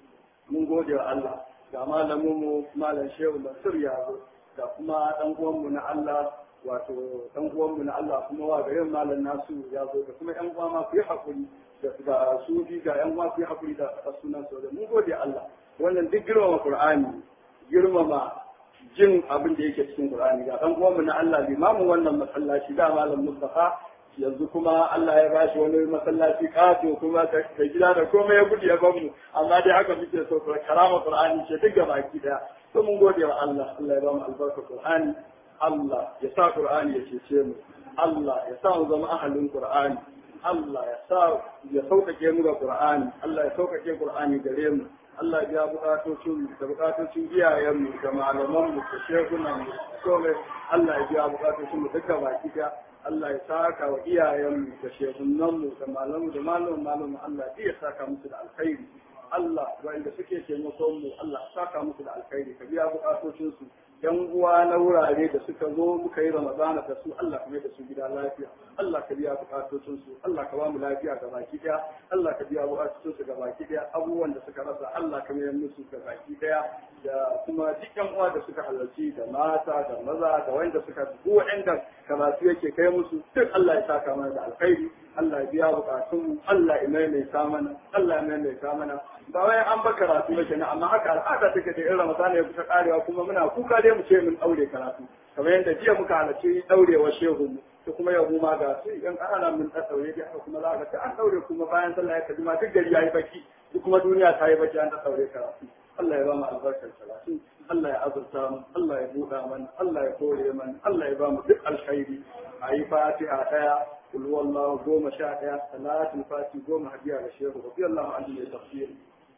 mun gode wa Allah ga malaminmu malam shehu Mansur ya zo ga kuma dan uwanmu na Allah wato dan uwanmu na Allah kuma wa garin malam nasu ya zo da kuma yan uwa ma ku yi hakuri da da su bi ga yan uwa ku yi hakuri da sunan su da mun gode Allah wannan duk girmama Qur'ani girmama jin abin da yake cikin Qur'ani ga dan uwanmu na Allah limamin wannan masallaci da malam Mustafa yanzu kuma Allah ya bashi wani masallaci kato kuma ka gida da komai ya gudu ya bamu amma dai haka muke so karama Qur'ani ce duk baki daya to mun gode wa Allah Allah ya bamu albarka Qur'ani Allah ya sa Qur'ani ya cece mu Allah ya sa mu zama ahalin Qur'ani Allah ya sa ya sauƙaƙe mu ga Qur'ani Allah ya sauƙaƙe Qur'ani gare mu Allah ya biya bukatocin mu da bukatocin iyayen mu da malaman mu da shekunan mu komai Allah ya biya bukatocin mu duka baki daya Allah ya saka wa iyayenmu da shehunanmu da malamu da malamu malamu Allah ya saka musu da alkhairi Allah wanda suke taimakon mu Allah ya saka musu da alkhairi ka biya bukatocin su yan uwa na wurare da suka zo muka yi Ramadana da su Allah ka mai da su gida lafiya Allah ka biya bukatocin su Allah ka ba mu lafiya ga baki daya Allah ka biya bukatocin su ga baki daya abubuwan da suka rasa Allah ka mai musu ga baki daya da kuma dukkan uwa da suka halarci da mata da maza da wanda suka duk wanda karatu yake kai musu duk Allah ya saka mana da alkhairi Allah ya biya bukatun mu Allah ya maimaita mana Allah ya maimaita mana ba wai an ba karatu ba kenan amma haka al'ada take da irin Ramadan ya kusa karewa kuma muna kuka dai mu ce mun daure karatu kamar yadda jiya muka halarci daurewar shehu mu to kuma yau mu ma ga su idan ana mun ta daure dai haka kuma za ka ta an daure kuma bayan sallah ya kaji ma duk gari yayi baki duk kuma duniya ta yi baki an ta daure karatu Allah ya ba mu albarkar salatu Allah ya azurta mu Allah ya buɗa mana Allah ya kore mana Allah ya ba mu duk alkhairi ayi fatiha daya kul wallahu goma sha daya salatul fati goma hadiya ga shehu radiyallahu anhu ya tafsir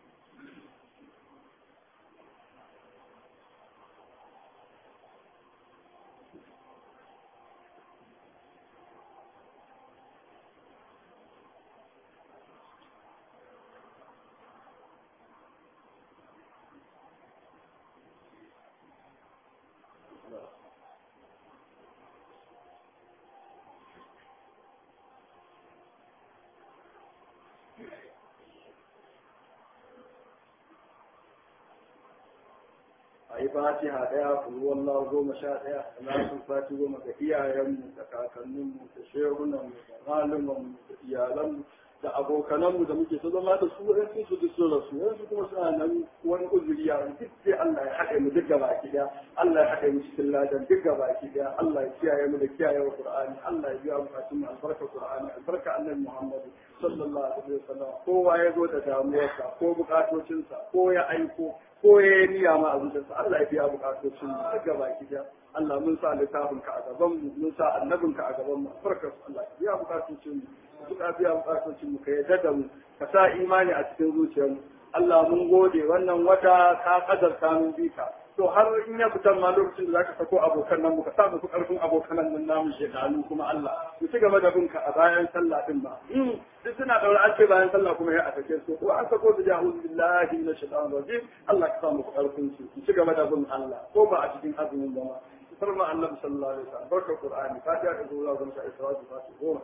a yi fatiha daya kulu wallahu goma sha daya salatul fati goma ga iyayenmu da kakanninmu da shehunanmu da malumanmu da iyalanmu da abokananmu da muke ta zama da su ɗan sun su duk sun rasu yanzu kuma suna nan wani uzuri ya duk sai Allah ya haɗe mu duk gaba ki daya Allah ya haɗe mu cikin ladan duk gaba ki daya Allah ya kiyaye mu da kiyaye wa Qur'ani Allah ya biya bukatun mu albarka Qur'ani albarka Annabi Muhammad sallallahu alaihi wasallam kowa ya zo da damuwarsa ko bukatocinsa ko ya aiko ko ya yi niyya ma a zuciyarsa Allah ya biya bukatocin mu duk gaba ki daya Allah mun sa littafin ka a gaban mu mun sa annabin ka a gaban mu farkar Allah ya biya bukatocin mu duk a biya bukatocin mu ka yarda da mu ka sa imani a cikin zuciyar mu Allah mun gode wannan wata ka kadarta mun bi ka to har in ya fitar ma lokacin da zaka sako abokan nan mu ka sa mu karfin abokan nan namu shekaru kuma Allah mu ci gaba da binka a bayan sallah din ba duk suna daura an ce bayan sallah kuma ya atake su ko an sako su jahu billahi minash shaitanir rajim Allah ka sa mu karfin su mu ci gaba da bin Allah ko ba a cikin azumin ba ma farma annabi sallallahu alaihi wasallam barka qur'ani fatiha da zuwa zan sa isra'u fatiha goma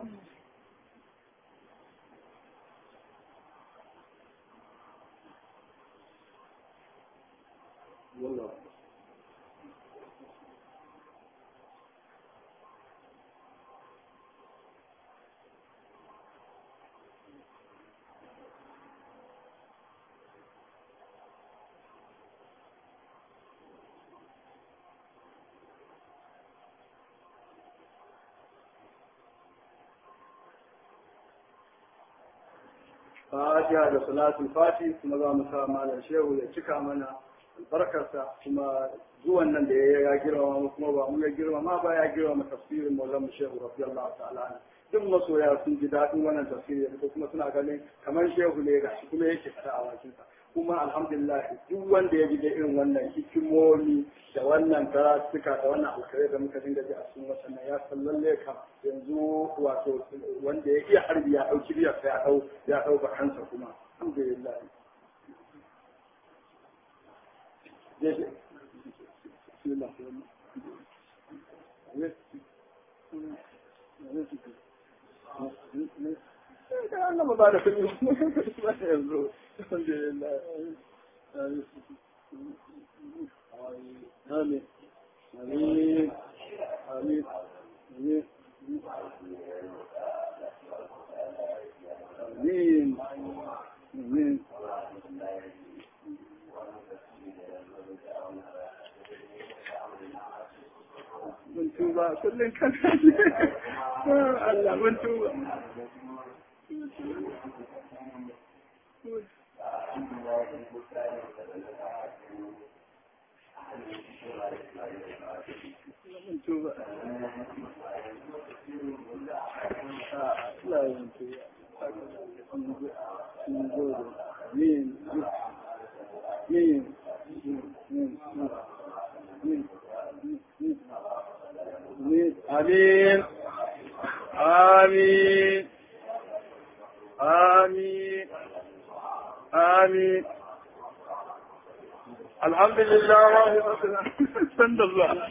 والله fatiha da salatul fati kuma za mu sa malam shehu ya cika mana albarkarsa kuma zuwan nan da ya girmama mu kuma ba mu ya girmama ba ya girmama tafsirin maulan shehu radiyallahu ta'ala duk masoya sun ji daɗin wannan tafsiri ko kuma suna ganin kamar shehu ne ga shi kuma yake fada a bakinsa kuma alhamdulillah duk wanda ya ji da irin wannan hikimomi da wannan karatuka da wannan alkhairai da muka dinga ji a cikin wasannan ya san lalle ka yanzu wato wanda ya iya harbi ya ɗauki biyar ya ɗau ya ɗau bakansa kuma alhamdulillah بسم الله أنا ما بعرف الحمد لله آمين آمين آمين آمين آمين آمين mun tuba kullum kan Allah mun tuba mun tuba Allah mun tuba mun gode min min min min آمين آمين آمين آمين الحمد لله رب العالمين الحمد لله